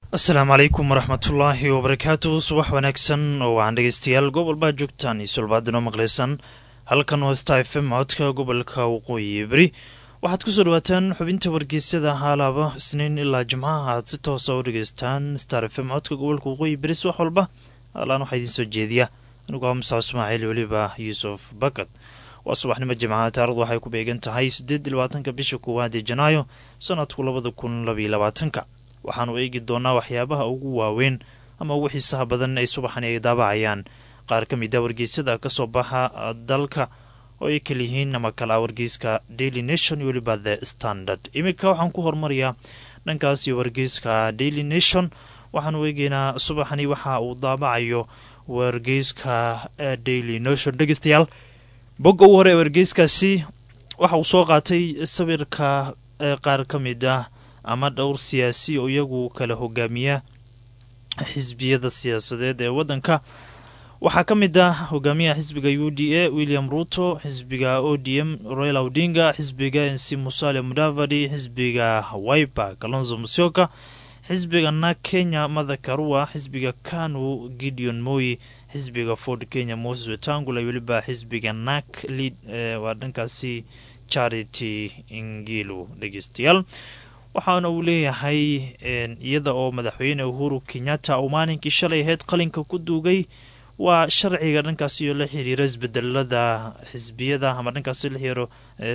asalaamu calaykum waraxmatullaahi wabarakaatu subax wanaagsan oo waxaan dhegeystayaal gobolbaa joogtaan iyo sulbaadinoo maqlaysaan halkan hosta f m codka gobolka waqooyi beri waxaad kusoo dhawaataan xubinta wargeysyada haalaaba isniin ilaa jimcaha aad si toosa u dhegeystaan star f m codka gobolka waqooyi beri subax walba haalaan waxaa idiin soo jeediya aniguo musac ismaaciil weliba yuusuf bakad waa subaxnimo jimcaha taarikhdu waxay ku beegan tahay siddeed iyo labaatanka bisha koowaad ee janaayo sanadku labada kun labaiyo labaatanka waxaanu eegi doonaa waxyaabaha ugu waaweyn ama ugu xiisaha badan ay subaxani ay daabacayaan qaar ka mid a wargeysyada ka soo baxa dalka oo ay kaliyihiin ama kala wargeyska daily nation iyo weliba the standard iminka waxaan ku horumarayaa dhankaasi wargeyska daily nation waxaanu eegeynaa subaxani waxa uu daabacayo wargeyska daily nation dhegeystayaal bogga ugu hore ee wargeyskaasi waxa uu soo qaatay sawirka qaar ka mid ah ama dhowr siyaasi oo iyagu kala hogaamiya xisbiyada siyaasadeed ee waddanka waxaa ka mid ah hogaamiyaha xisbiga u d a william ruto xisbiga o d m royal odinga xisbiga nc musale mudavadi xisbiga wiper kalonzo musyoka xisbiga na kenya mada karua xisbiga kanu gideon moyi xisbiga ford kenya moses wetangula weliba xisbiga nak lid waa dhankaasi charity ingilu dhegeystayaal waxaana uu leeyahay iyada oo madaxweyne uhuru kenyatta uu maalinkii shalay ahayd qalinka ku duugay waa sharciga dhankaasi oo la xiriira isbedelada xisbiyada ama dhankaasi la xiriiro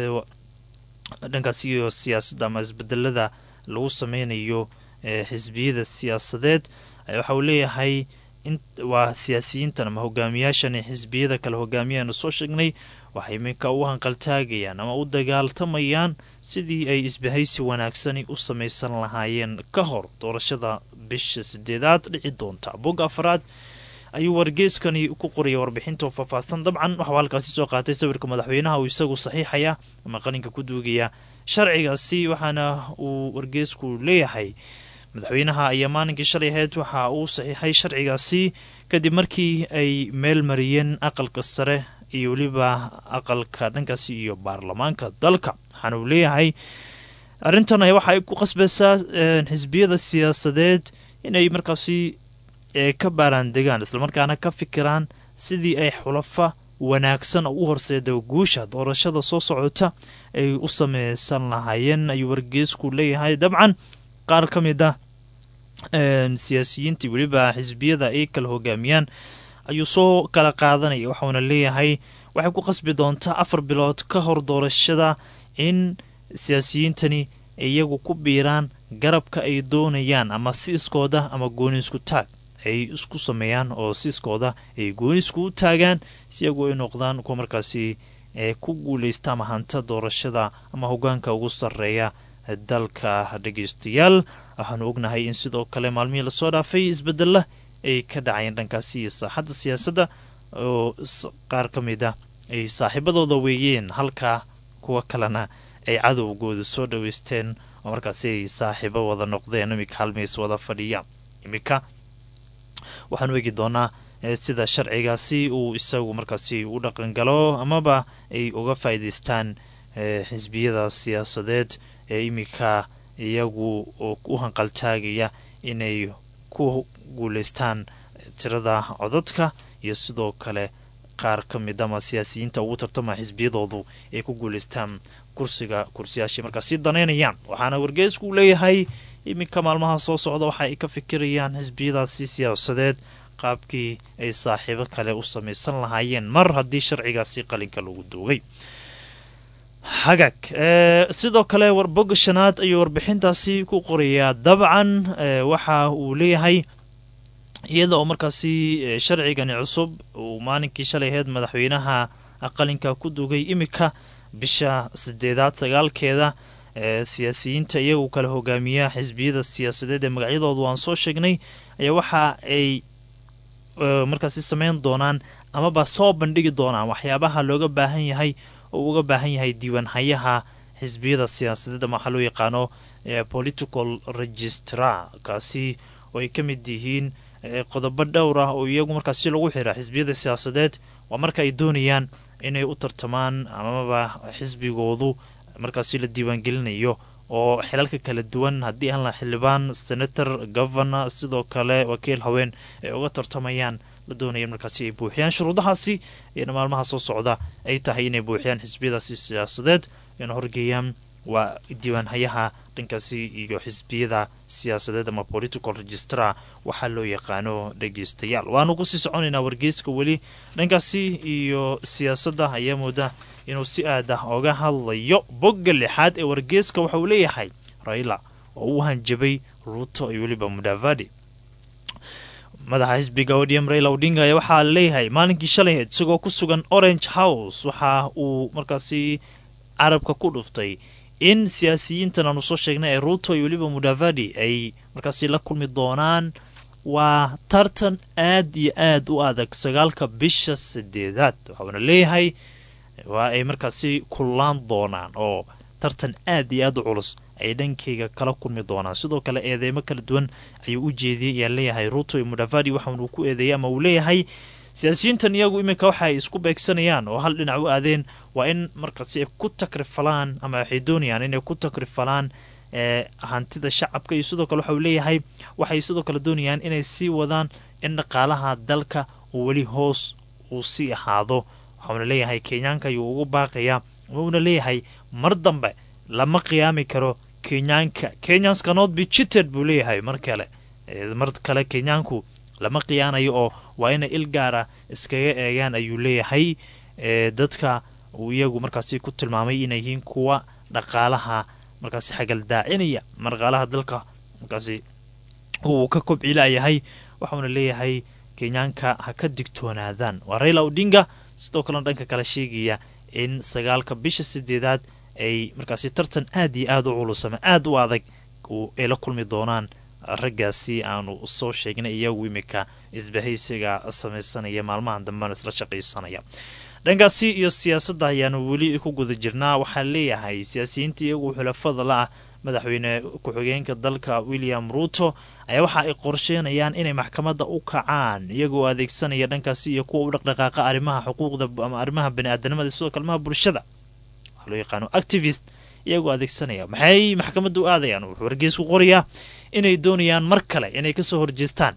dhankaasi iyo siyaasadda ama isbedelada lagu sameynayo xisbiyada siyaasadeed waxa uu leeyahay waa siyaasiyiintan ama hogaamiyaashan xisbiyada kale hogaamiyaanu soo sheegnay waxay iminka u hanqaltaagayaan ama u dagaaltamayaan sidii ay isbahaysi wanaagsani u samaysan lahaayeen ka hor doorashada bisha sideedaad dhici doonta bogga afaraad ayuu wargeeskani ku qoraya warbixinta oo faahfaahsan dabcan waxuu halkaasi soo qaatay sawirka madaxweynaha uu isagu saxiixaya ama qalinka ku duugaya sharcigaasi waxaana uu wargeesku leeyahay madaxweynaha ayaa maalinkii shalay ahayd waxa uu saxiixay sharcigaasi kadib markii ay meel mariyeen aqalka sare iyo weliba aqalka dhankaasi iyo baarlamaanka dalka waxaana uu leeyahay arrintan waxa ay ku qasbaysaa xisbiyada siyaasadeed inay markaasi ka baaraandegaan islamarkaana ka fikiraan sidii ay xulafa wanaagsan oo u horseeda guusha doorashada soo socota ay u sameysan lahaayeen ayuu wargeesku leeyahay dabcan qaar ka mid ah siyaasiyiintii weliba xisbiyada ay kala hogaamiyaan ayuu soo kala qaadanaya waxauna leeyahay waxay ku qasbi doontaa afar bilood ka hor doorashada in siyaasiyiintani iyagu ku biiraan garabka ay doonayaan ama siiskooda ama goonisku taag ay isku sameeyaan oo siiskooda ay goonisku u taagaan si iyagu ay noqdaan kuwa markaasi ku guuleysta ama hanta doorashada ama hogaanka ugu sarreeya dalka dhegeystayaal waxaanu ognahay in sidoo kale maalmihii lasoo dhaafay isbedela ay ka dhacayeen dhankaasi iyo saaxadda siyaasadda oo qaar ka mid ah ay saaxiibadooda weeyeen halka kuwa kalena ay cadowgooda soo dhaweysteen oo markaasi ay saaxiibo wada noqdeen iminka halmiis wada fadhiya iminka waxaanu eegi doonaa sida sharcigaasi uu isagu markaasi u dhaqangalo amaba ay uga faa'iidaystaan xisbiyada siyaasadeed ee iminka iyagu u hanqaltaagaya inay ku guuleystaan tirada codadka iyo sidoo kale qaar ka mid ama siyaasiyiinta ugu tartama xisbiyadoodu ay ku guuleystaan kursiga kursiyaashay markaasi danaynayaan waxaana wargeesku leeyahay iminka maalmaha soo socda waxa ay ka fikirayaan xisbiyadaasi siyaasadeed qaabkii ay saaxiibo kale u samaysan lahaayeen mar haddii sharcigaasi qalinka lagu duugay hagaag sidoo kale warbogga shanaad ayuu warbixintaasi ku qorayaa dabcan waxa uu leeyahay iyada oo markaasi sharcigani cusub uu maalinkii shalay ahayd madaxweynaha qalinka ku dugay iminka bisha sideedaad sagaalkeeda siyaasiyiinta iyagu kala hogaamiya xisbiyada siyaasadeed ee magacyadoodu aan soo sheegnay ayaa waxa ay markaasi sameyn doonaan amaba soo bandhigi doonaan waxyaabaha looga baahan yahay oo uga baahan yahay diiwaanhayaha xisbiyada siyaasadeed ama waxaa loo yaqaano political registrar kaasi oo ay ka mid yihiin qodobo dhowr ah oo iyagu markaasi lagu xira xisbiyada siyaasadeed waa marka ay doonayaan inay u tartamaan amaba xisbigoodu markaasi la diiwaangelinayo oo xilalka kala duwan haddii aan la xildhibaan senator governor sidoo kale wakiil haween ay uga tartamayaan la doonaya markaasi ay buuxiyaan shuruudahaasi iyana maalmaha soo socda ay tahay inay buuxiyaan xisbiyadaasi siyaasadeed ayna horgeeyaan waa diiwaanhayaha dhankaasi iyo xisbiyada siyaasadeed ama political registra waxaa loo yaqaano dhegeystayaal waanu kusii soconaynaa wargeyska weli dhankaasi iyo siyaasadda ayaa mooda inuu si aad ah oga hadlayo bogga lixaad ee wargeyska waxa uu leeyahay raila oo u hanjabay ruuto iyo weliba mudavadi madaxa xisbiga odm raila odinga ayaa waxaa leeyahay maalinkii shalay isagoo ku sugan orange house waxa uu markaasi carabka ku dhuftay in siyaasiyiintan aanu soo sheegnay ee ruuto iyo weliba mudavadi ay markaasi la kulmi doonaan waa tartan aad iyo aad u adag sagaalka bisha sideedaad waxauna leeyahay waa ay markaasi kullaan doonaan oo tartan aad iyo aad u culus ay dhankayga kala kulmi doonaan sidoo kale eedeymo kala duwan ayuu u jeediyey ayaa leeyahay ruuto iyo mudavadi waxaunuu ku eedeeyay ama uu leeyahay siyaasiyiintan iyagu iminka waxa ay isku beegsanayaan oo hal dhinac u aadeen waa in markaasi ay ku takrifalaan ama waxay doonayaan inay ku takrifalaan hantida shacabka iyo sidoo kale waxa uu leeyahay waxay sidoo kale doonayaan inay sii wadaan in dhaqaalaha dalka uu weli hoos uu sii ahaado waxauna leeyahay kenyaanka ayuu ugu baaqayaa wuuna leeyahay mar dambe lama qiyaami karo kenyaanka kenyans cannot be cheated buu leeyahay mar kale mar kale kenyaanku lama khiyaanayo oo waa inay il gaara iskaga eegaan ayuu leeyahay dadka uu iyagu markaasi ku tilmaamay inay yihiin kuwa dhaqaalaha markaasi xagaldaacinaya dhaqaalaha dalka markaasi uu ka kobcilayahay waxauna leeyahay kenyaanka ha ka digtoonaadaan waa raila odinga sidoo kalena dhanka kale sheegaya in sagaalka bisha sideedaad ay markaasi tartan aad iyo aad u culus ama aad u adag ay la kulmi doonaan raggaasi aanu soo sheegnay iyagu imika isbahaysiga samaysanaya maalmahan dambena isla shaqaysanaya dhankaasi iyo siyaasadda ayaanu weli ku guda jirnaa waxaa leeyahay siyaasiyiinta iyagu xulafada la ah madaxweyne ku-xigeenka dalka william ruuto ayaa waxa ay qorsheynayaan inay maxkamadda u kacaan iyagoo adeegsanaya dhankaasi iyo kuwa u dhaqdhaqaaqa arrimaha xuquuqda ama arrimaha bani-aadanimada sidoo kalmaha bulshada waxaa loo yaqaano activist iyagoo adeegsanaya maxay maxkamadda u aadayaan wuxuu wargeysku qorayaa inay doonayaan mar kale inay kasoo horjeestaan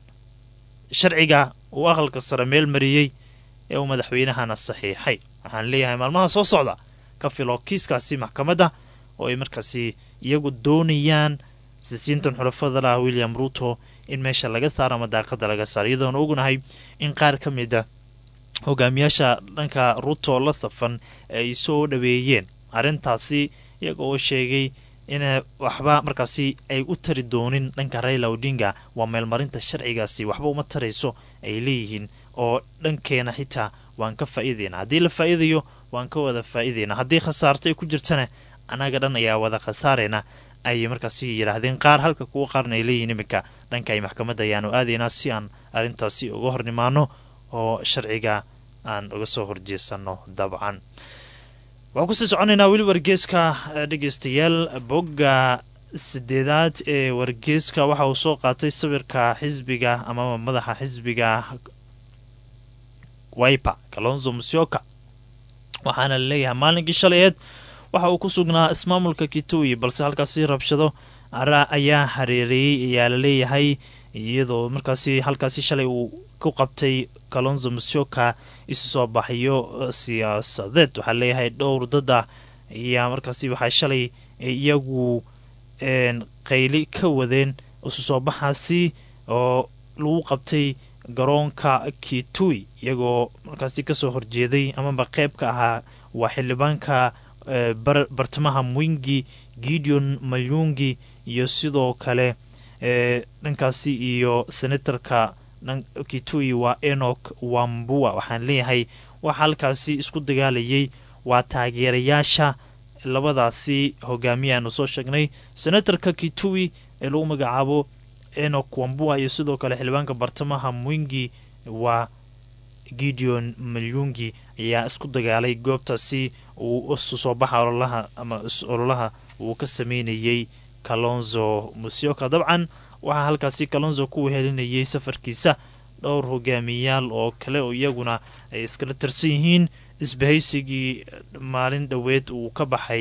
sharciga uu aqalka sare meel mariyey ee uu madaxweynahana saxiixay waxaan leeyahay maalmaha soo socda ka filo kiiskaasi maxkamadda oo ay markaasi iyagu doonayaan sisiintan xulafada lah william ruuto in meesha laga saaro ama daaqada laga saaro iyadoona ognahay in qaar ka mid a hogaamiyaasha dhanka ruuto la safan ay soo dhaweeyeen arrintaasi iyaga oo sheegay in waxba markaasi ay u tari doonin dhanka raila odinga waa meelmarinta sharcigaasi waxba uma tarayso ay leeyihiin oo dhankeena xitaa waan ka faa'iidayna haddii la faa'iidayo waan ka wada faa'iidayna haddii khasaarto ay ku jirtana annaga dhan ayaa wada khasaarayna ayay markaasi yidhaahdeen qaar halka kuwa qaarna ay leeyihiin iminka dhanka ay maxkamadda ayaanu aadaynaa si aan arrintaasi uga hornimaano oo sharciga aan uga soo horjeesano dabcan waxaan kusii soconaynaa weli wargeeska dhegeystayaal bogga sideedaad ee wargeeska waxa uu soo qaatay sawirka xisbiga amaba madaxa xisbiga wiper kalonzo musyoka waxaana laleeyahay maalinkii shalayeed waxa uu ku sugnaa ismaamulka kitui balse halkaasi rabshado ara ayaa hareereeyey ayaa la leeyahay iyadoo markaasi halkaasi shalay uu ku qabtay kalonzo musyoka isu soo baxyo siyaasadeed waxaa leeyahay dhowr dada ayaa markaasi waxaa shalay iyagu qayli ka wadeen isu soo baxaasi oo lagu qabtay garoonka kitui iyagoo markaasi kasoo horjeeday amaba qeyb ka ahaa waa xildhibaanka bartamaha mwingi gideon mayungi iyo sidoo kale dhankaasi iyo senatorka kitui waa enok wambua waxaan leeyahay waxaa halkaasi isku dagaalayay waa taageerayaasha labadaasi hogaamiyaanu soo sheegnay senatorka kitui ee lagu magacaabo enok wambua iyo sidoo kale xildhibaanka bartamaha mwingi waa gideon malyungi ayaa isku dagaalay goobtaasi uu isu soo baxa ololaha ama ololaha uu ka sameynayey kalonzo musyoka dabcan waxaa halkaasi kalonzo ku wehelinayay safarkiisa dhowr hogaamiyayaal oo kale oo iyaguna ay iskala tirsan yihiin isbahaysigii maalin dhoweed uu ka baxay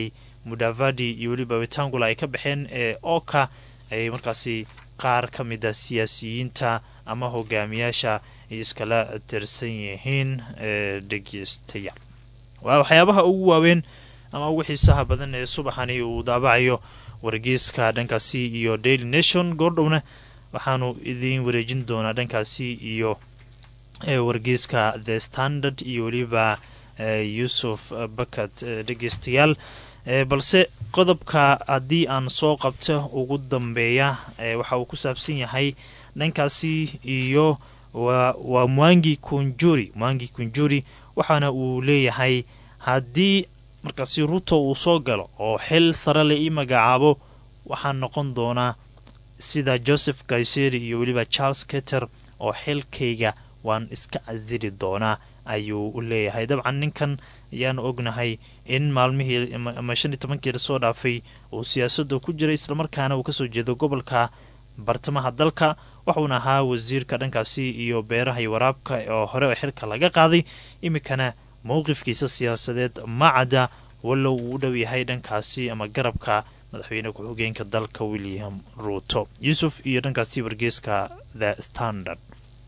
mudavadi iyo weliba wetangula ay ka baxeen ee oka ay markaasi qaar ka mid a siyaasiyiinta ama hogaamiyaasha ay iskala tirsan yihiin dhegeystayaal waa waxyaabaha ugu waaweyn ama ugu xiisaha badan ee subaxani uu daabacayo wargeyska dhankaasi iyo daily nation goordhowna waxaanu idiin wareejin doonaa dhankaasi iyo wargeyska the standard iyo weliba yuusuf bakat dhegeystayaal balse qodobka haddii aan soo qabto ugu dambeeya waxa uu ku saabsan yahay dhankaasi iyo waa mwangi kunjuri mwangi kunjuri waxaana uu leeyahay haddii markaasi ruto uu soo galo oo xil sare la ii magacaabo waxaan noqon doonaa sida joseph kayseri iyo weliba charles keter oo xilkayga waan iska casili doonaa ayuu u leeyahay dabcan ninkan ayaanu ognahay in maalmihii ama shan iyo tobankii lasoo dhaafay uu siyaasadda ku jiray islamarkaana uu kasoo jeedo gobolka bartamaha dalka waxuuna ahaa wasiirka dhankaasi iyo beeraha iyo waraabka oo hore oo xilka laga qaaday iminkana mowqifkiisa siyaasadeed ma cadda wallow uu u dhow yahay dhankaasi ama garabka madaxweyne ku-xigeenka dalka william ruuto yuusuf iyo dhankaasi wargeeska the standard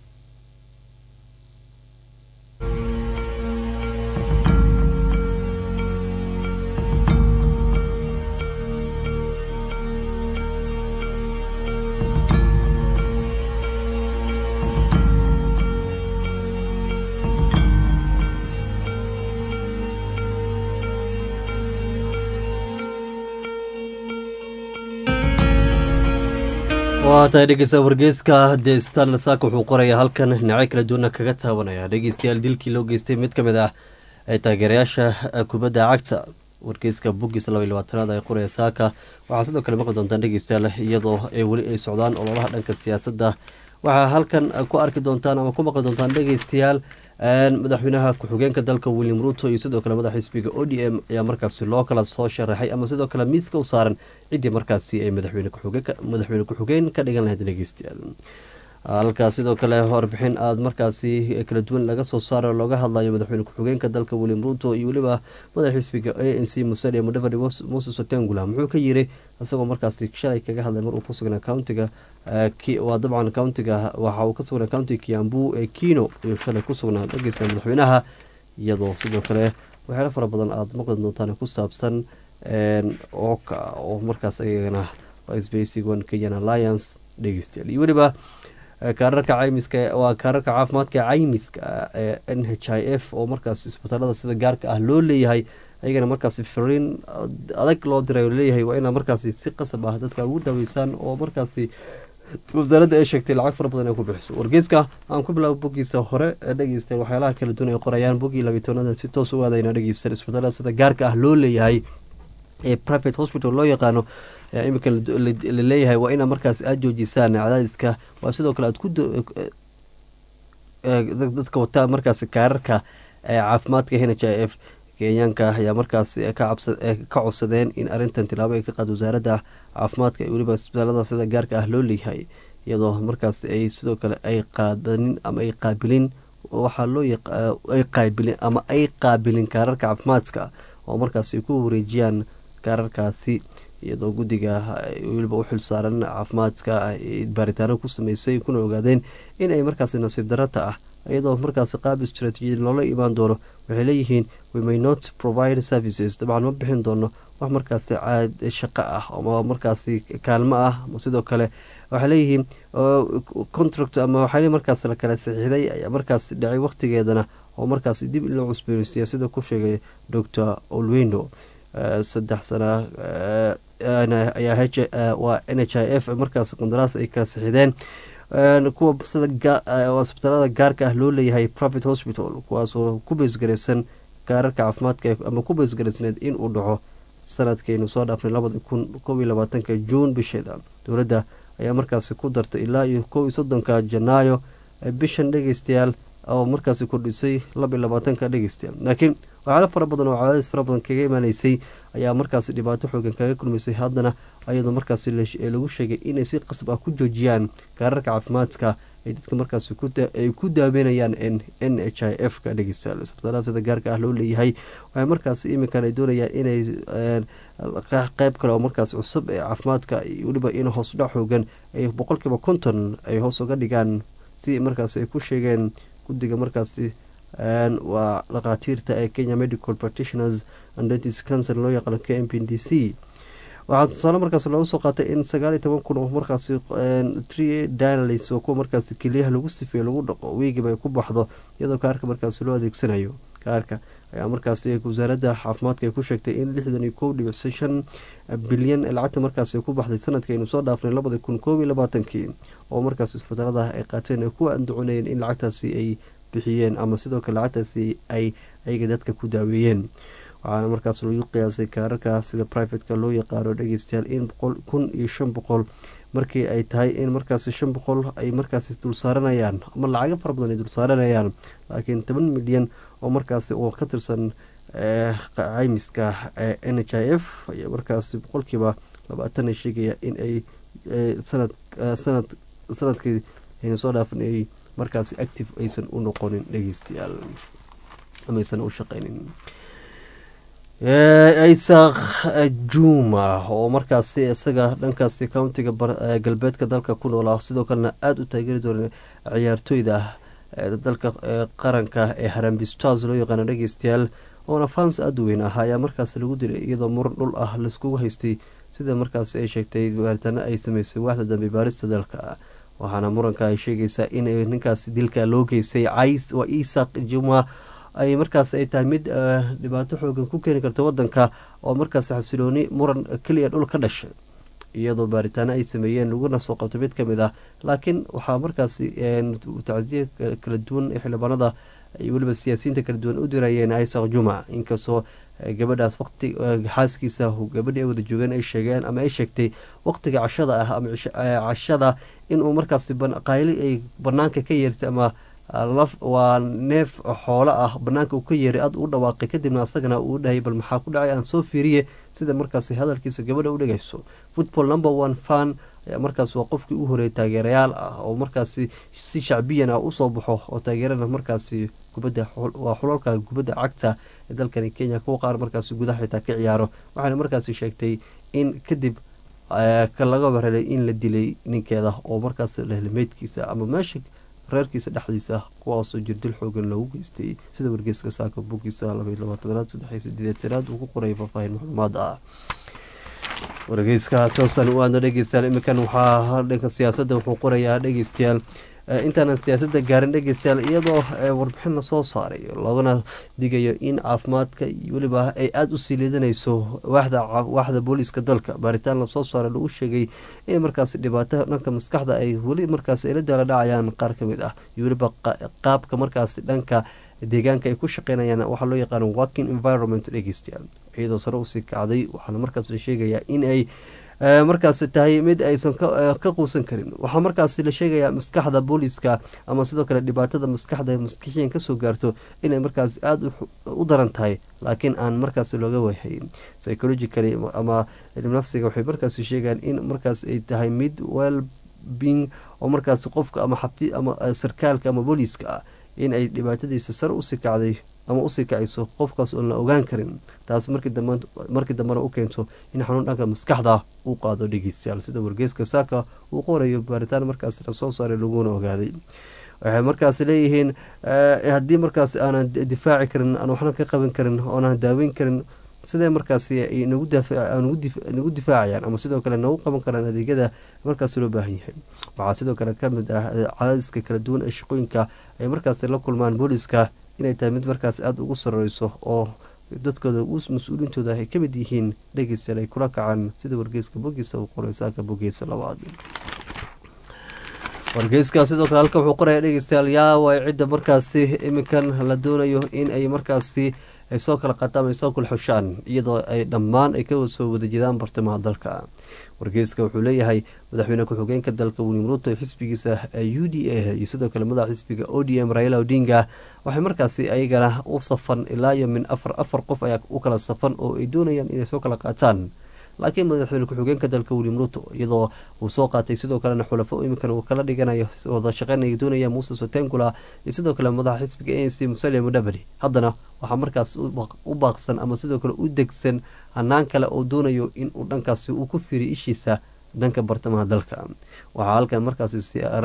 waa tahay dhegeysta wargeyska dee stanle saaka wuxuu qorayaa halkan dhinacyo kala duwana kaga taabanaya dhegeystayaal dilkii loo geystay mid ka mid ah ee taageerayaasha kubadda cagta wargeyska boggiisa laba iyo labaatanaad ay qoraya saaka waxaa sidoo kale maqli doontaan dhegeystayaal iyadoo ay weli ay socdaan ololaha dhanka siyaasadda waxaa halkan ku arki doontaan ama ku maqli doontaan dhegeystayaal madaxweynaha ku-xigeenka dalka william ruto iyo sidoo kale madaxa xisbiga o d m ayaa markaasi loo kala soo sharaxay ama sidoo kale miiska u saaran ciddii markaasi ay madaxweyne ku-xigeen ka dhigan lahayd dhegeystayaal halkaas sidoo kale warbixin aada markaasi kala duwan laga soo saaro looga hadlayo madaxweyne ku-xigeenka dalka william ruto iyo weliba madaxa xisbiga a n c musalia mudavadi moses otengula muxuu ka yiri isagoo markaasi shalay kaga hadlay mar uu ku sugnaa countiga waa dabcan countiga waxa uu ka sugnaa countiga kiambu ee kino iyo shalay ku sugnaa dhageysta madaxweynaha iyadoo sidoo kale waxyaalo fara badan aada maqli doontaan ku saabsan ooka oo markaas ayagana sbacig one kenyan alliance dhegeystayaal iyo weliba kaararka caymiska waa kaararka caafimaadka caymiska ee n h i f oo markaas isbitaalada sida gaarka ah loo leeyahay ayagana markaasi fariin adag loo diray leeyahay waa inaa markaasi si qasab ah dadka ugu daaweysaan oo markaasi wasaaradda ay sheegtay lacag fara badan ay ku bixiso wargeyska aan ku bilaabo boggiisa hore dhegeysta waxyaalaha kala duwan ay qorayaan boggii labitoonada si toos u aadayna dhegeysta isbitaalada sida gaarka ah loo leeyahay ee private hospital loo yaqaano iminka laleeyahay waa inaa markaas aada joojisaan cadaadiska waa sidoo kale aad ku dadka wataa markaas kaararka caafimaadka n h i f kenyaanka ayaa markaas ka codsadeen in arintan tilaabo ay ka qaad wasaaradda caafimaadka iyo weliba isbitaalada sida gaarka ah loo leeyahay iyadoo markaas ay sidoo kale ay qaadanin ama ay qaabilin waxaa loo ay qaabilin ama ay qaabilin kaararka caafimaadka oo markaas ay ku wareejiyaan kaararkaasi iyadoo guddiga weliba u xil saaran caafimaadka baaritaano ku sameysay kuna ogaadeen in ay markaasi nasiib darata ah iyadoo markaasi qaab istraatiijiyad loola imaan doono waxay leeyihiin we may not provide services dabcan ma bixin doono wax markaasi shaqo ah ama markaasi kaalmo ah sidoo kale waxay leeyihiin contract ama waxaa markaas la kala saxiixday ayaa markaas dhacay waqtigeedana oo markaas dib in loo cusbooneysiya sida ku sheegay docor olwendo saddex sana ayaa waa n h i f markaas qandaraas ay kala saxiideen kuwa sida isbitaalada gaarka ah loo leeyahay private hospital kuwaasoo ku beesgaraysan kaararka caafimaadka ama ku beesgaraysneed in uu dhaco sanadkaynu soo dhaafnay labada kun kob iyo labaatanka juun bisheeda dowladda ayaa markaasi ku dartay ilaa iyo kow iyo soddonka janaayo bishan dhegeystayaal oo markaasi kordhisay laba iyo labaatanka dhegeystayaal laakiin waxyaalo fara badan oo cadaadis fara badan kaga imaaneysay ayaa markaasi dhibaato xoogan kaga kulmaysay haddana ayadoo markaasi lagu sheegay inay si qasab ah ku joojiyaan kaararka caafimaadka ay dadka markaasi ay ku daaweynayaan n h i f ka dhegeystayaal isbitaalada sida gaarka ah loo leeyahay waxay markaasi iminkan ay doonayaan inay qeyb kale oo markaas cusub ee caafimaadka weliba in hoosdhac xoogan ay boqolkiiba konton ay hoos uga dhigaan si markaas ay ku sheegeen guddiga markaasi waa dhakhaatiirta ee kenya medical practitioners and dentis cancer loo yaqaano k m p d c waxaa tusaale markaas loogu soo qaatay in sagaal iyo toban kun oo markaasi tree danalis oo kuwa markaasi keliyaha lagu sifeeyo lagu dhaqo wiigiba ay ku baxdo iyadoo kaarka markaasi loo adeegsanayo kaarka ayaa markaasi wasaaradda caafimaadka ay ku sheegtay in lixdan iyo kow dhibic shan bilyan lacagta markaasi ku baxday sanadka aynu soo dhaafnay labada kun koob iyo labaatankii oo markaas isbitaalada ay qaateen ay ku andaconayeen in lacagtaasi ay bixiyeen ama sidoo kale lacagtaasi ay ayaga dadka ku daaweeyeen waxaana markaas lagu qiyaasay kaararka sida privateka loo yaqaano dhegeystayaal in kun iyo shan boqol markii ay tahay in markaasi shan boqol ay markaasi dulsaaranayaan ama lacago fara badan ay dulsaaranayaan laakiin toban milyan oo markaasi oo ka tirsan caymiska n h i f ayaa markaasi boqolkiiba labaatan ay sheegaya in ay sanad sanad sanadkii aynu soo dhaafin ay markaasi active aysan u noqonin dhegeystayaal ama aysan u shaqeynin isaq juma oo markaasi isaga dhankaasi countiga galbeedka dalka ku noolaa sidoo kalena aada u taageeri doona ciyaartooyda dalka qaranka ee harambi stars loo yaqaano dhegeystayaal oona fans aada u weyn ah ayaa markaasi lagu dilay iyadoo muran dhul ah laiskugu haystay sida markaasi ay sheegtay baaritaano ay sameysay waaxda dambe baarista dalka waxaana muranka ay sheegaysaa in ninkaasi dilka loo geystay waa isaq juma ay markaas ay tahay mid dhibaato xoogan ku keeni karta wadanka oo markaas xasilooni muran keliya dhul ka dhashay iyadoo baaritaano ay sameeyeen laguna soo qabtay mid kamid ah laakiin waxaa markaasi tacsiya kala duwan ee xildhibaanada ay weliba siyaasiyiinta kala duwan u dirayeen isaq juma inkastoo gabadhaas waqti xaaskiisa gabadhii ay wada joogeen ay sheegeen ama ay sheegtay waqtiga cashada ah ama cashada inuu markaasi qayli ay banaanka ka yeertay ama waa neef xoolo ah banaanka uu ka yeeray aad u dhawaaqay kadibna asagana uu dhahay bal maxaa ku dhacay aan soo fiiriye sida markaasi hadalkiisa gabadha u dhegayso football number one fan ayaa markaas waa qofkii u horeeyay taageerayaal ah oo markaasi si shacbiyan ah usoo baxo oo taageerana markaasi kubadda waa xulalka kubadda cagta ee dalkani kenya kuwa qaar markaasi gudaha xitaa ka ciyaaro waxaana markaasi sheegtay in kadib ka laga warhelay in la dilay ninkeeda oo markaas lehlimeydkiisa ama meesha reerkiisa dhexdiisa kuwaasoo jirdil xoogan loogu geystay sida wargeyska saaka bugiisa labaylabaaatanaad saddex sideetanaad uu ku qoray faahfaahin macluumaad ah wargeyska toosan u aadna dhegeystayaal iminkan waxaa dhanka siyaasadda wuxuu qorayaa dhegeystayaal intaanan siyaasadda gaarin dhegeystayaal iyadoo warbixin lasoo saaray loogana digayo in caafimaadka weliba ay aada u sii liidanayso waaxda booliiska dalka baaritaan lasoo saaray lagu sheegay in markaasi dhibaato dhanka maskaxda ay weli markaas ay la daala dhacayaan qaar ka mid ah iyo weliba qaabka markaasi dhanka deegaanka ay ku shaqeynayaan waxaa loo yaqaano working environment dhegeystayaal iyadoo sare usii kacday waxaana markaas la sheegayaa in ay markaasi tahay mid aysan ka quusan karin waxaa markaasi la sheegayaa maskaxda booliiska ama sidoo kale dhibaatada maskaxda maskixiyan kasoo gaarto inay markaas aada u daran tahay laakiin aan markaas looga wahayn psychologically ama nafsiga waxay markaas sheegaan in markaas ay tahay mid well being oo markaas qofka ama xafi ama sarkaalka ama booliiska ah in ay dhibaatadiisa sare usii kacday ama usii kacayso qofkaas oon la ogaan karin taas markii dambena u keento in xanuun dhanka maskaxda uu qaado dhegeystayaal sida wargeyska saaka uu qorayo baaritaan markaas lasoo saaray laguna ogaaday waxay markaas leeyihiin haddii markaas aanan difaaci karin aan waxna ka qaban karin oonaan daaweyn karin sidee markaasi ay nagu difaacayaan ama sidoo kale nagu qaban karaan adeegyada markaas loo baahan yahay waxaa sidoo kale kamid ah cadaadiska kala duwan ee shaqooyinka ay markaas la kulmaan booliiska inay tahay mid markaas aada ugu sareyso oo dadkooda mas-uuliintooda ay kamid yihiin dhegeystayaal ay kula kacaan sida wargeyska bogiisa uu qoray saaka bogiisa labaad wargeyska sidoo kale halka wuxuu qoraya dhegeystayaal yaa waay cidda markaasi iminkan la doonayo in ay markaasi ay soo kala qataan ay soo kala xushaan iyadoo ay dhammaan ay ka soo wada jedaan bartamaha dalka wargeyska wuxuu leeyahay madaxweyne ku-xigeenka dalka william ruto xisbigiisa u d a iyo sidoo kale madaxa xisbiga o d m raila odinga waxay markaasi ayagana u safan ilaa iyo min afar afar qof ayaa u kala safan oo ay doonayaan inay soo kala qaataan laakiin madaxweyne ku-xigeenka dalka william ruto iyadoo uu soo qaatay sidoo kalena xulafo iminkan uu kala dhiganayo wada shaqeynaya doonaya muuse sotengula iyo sidoo kale madaxa xisbiga a n c musalia mudavadi haddana waxaa markaas u baaqsan ama sidoo kale u degsan hanaan kale oo doonayo inuu dhankaasi uu ku fiiriy ishiisa dhanka bartamaha dalka waxaa halkan markaasi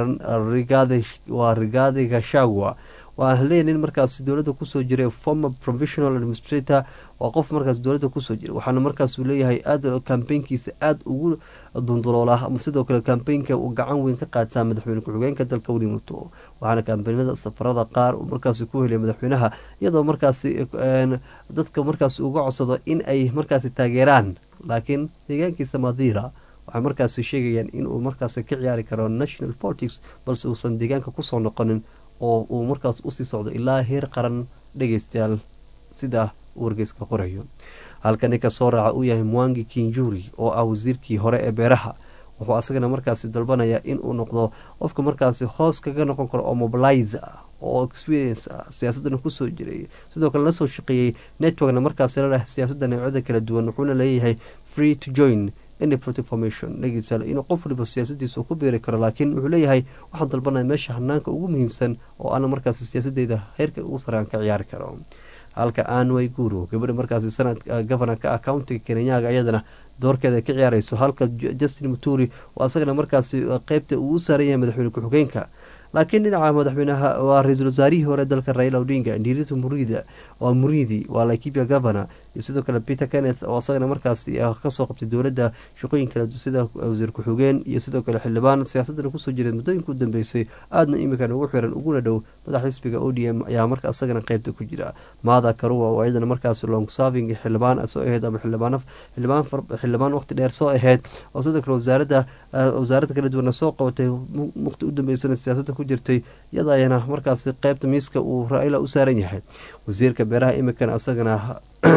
waa rigaadi gashagwa waa leeya nin markaas dowladda kusoo jiray former provisional administrator waa qof markaas dowladda kusoo jiray waxaana markaasuu leeyahay aada kambeynkiisa aada ugu dunduloola ama sidoo kale kambeynka uu gacan weyn ka qaataa madaxweyne ku-xigeenka dalka william ruto waxaana kambeynada safarada qaar uu markaasi ku helay madaxweynaha iyadoo markaasi dadka markaas uga codsado in ay markaasi taageeraan laakiin deegaankiisa madira waxay markaasi sheegayaan inuu markaasi ka ciyaari karo national politics balse uusan deegaanka kusoo noqonin oo uu markaas usii socdo ilaa heer qaran dhegeystayaal sida uu wargeyska qorayo halka ninka soo raaca uu yahay mwangi kinjuri oo ah wasiirkii hore ee beeraha wuxuu asagana markaasi dalbanayaa inuu noqdo qofka markaasi hoos kaga noqon karo oo mobilize ah oo experience ah siyaasadana kusoo jiray sidoo kale la soo shaqeeyey networkna markaasi laleh siyaasadda noocyada kala duwan wuxuuna leeyahay free to join formation dhegeystayaal inuu qof waliba siyaasadiisa ku biiri karo laakiin wuxuu leeyahay waxaan dalbanaya meesha hanaanka ugu muhiimsan oo ana markaasi siyaasadeyda heerka ugu saraan ka ciyaari karo halka anway guru gabadha markaasi sanad governorka ah countiga kenyaga iyadana doorkeeda ka ciyaareyso halka justin muturi oo asagana markaasi qeybta uu u saaran yahay madaxweyne ku-xigeenka laakiin dhinaca madaxweynaha waa ra-iisul wasaarihii hore dalka raila odinga ndiritu murida waa muridi waa laikipia governor iyo sidoo kale peter kenneth oo asagana markaasi kasoo qabtay dowladda shaqooyin kala sida wasiir ku-xigeen iyo sidoo kale xildhibaan siyaasadana kusoo jiray muddooyinka u dambeysay aadna iminkan ugu xiran uguna dhow madax xisbiga o d m ayaa marka asagana qeybta ku jira maada karuwa oo iyadana markaasi long serving xildhibaan soo aheyd ama xildhibaan xildhibaan waqti dheer soo aheyd oo sidoo kale wasaaradda wasaaradda kala duwana soo qabatay waqti u dambeysana siyaasadda ku jirtay iyada ayana markaasi qeybta miiska uu raila u saaran yahay wasiirka beeraha imikan asagana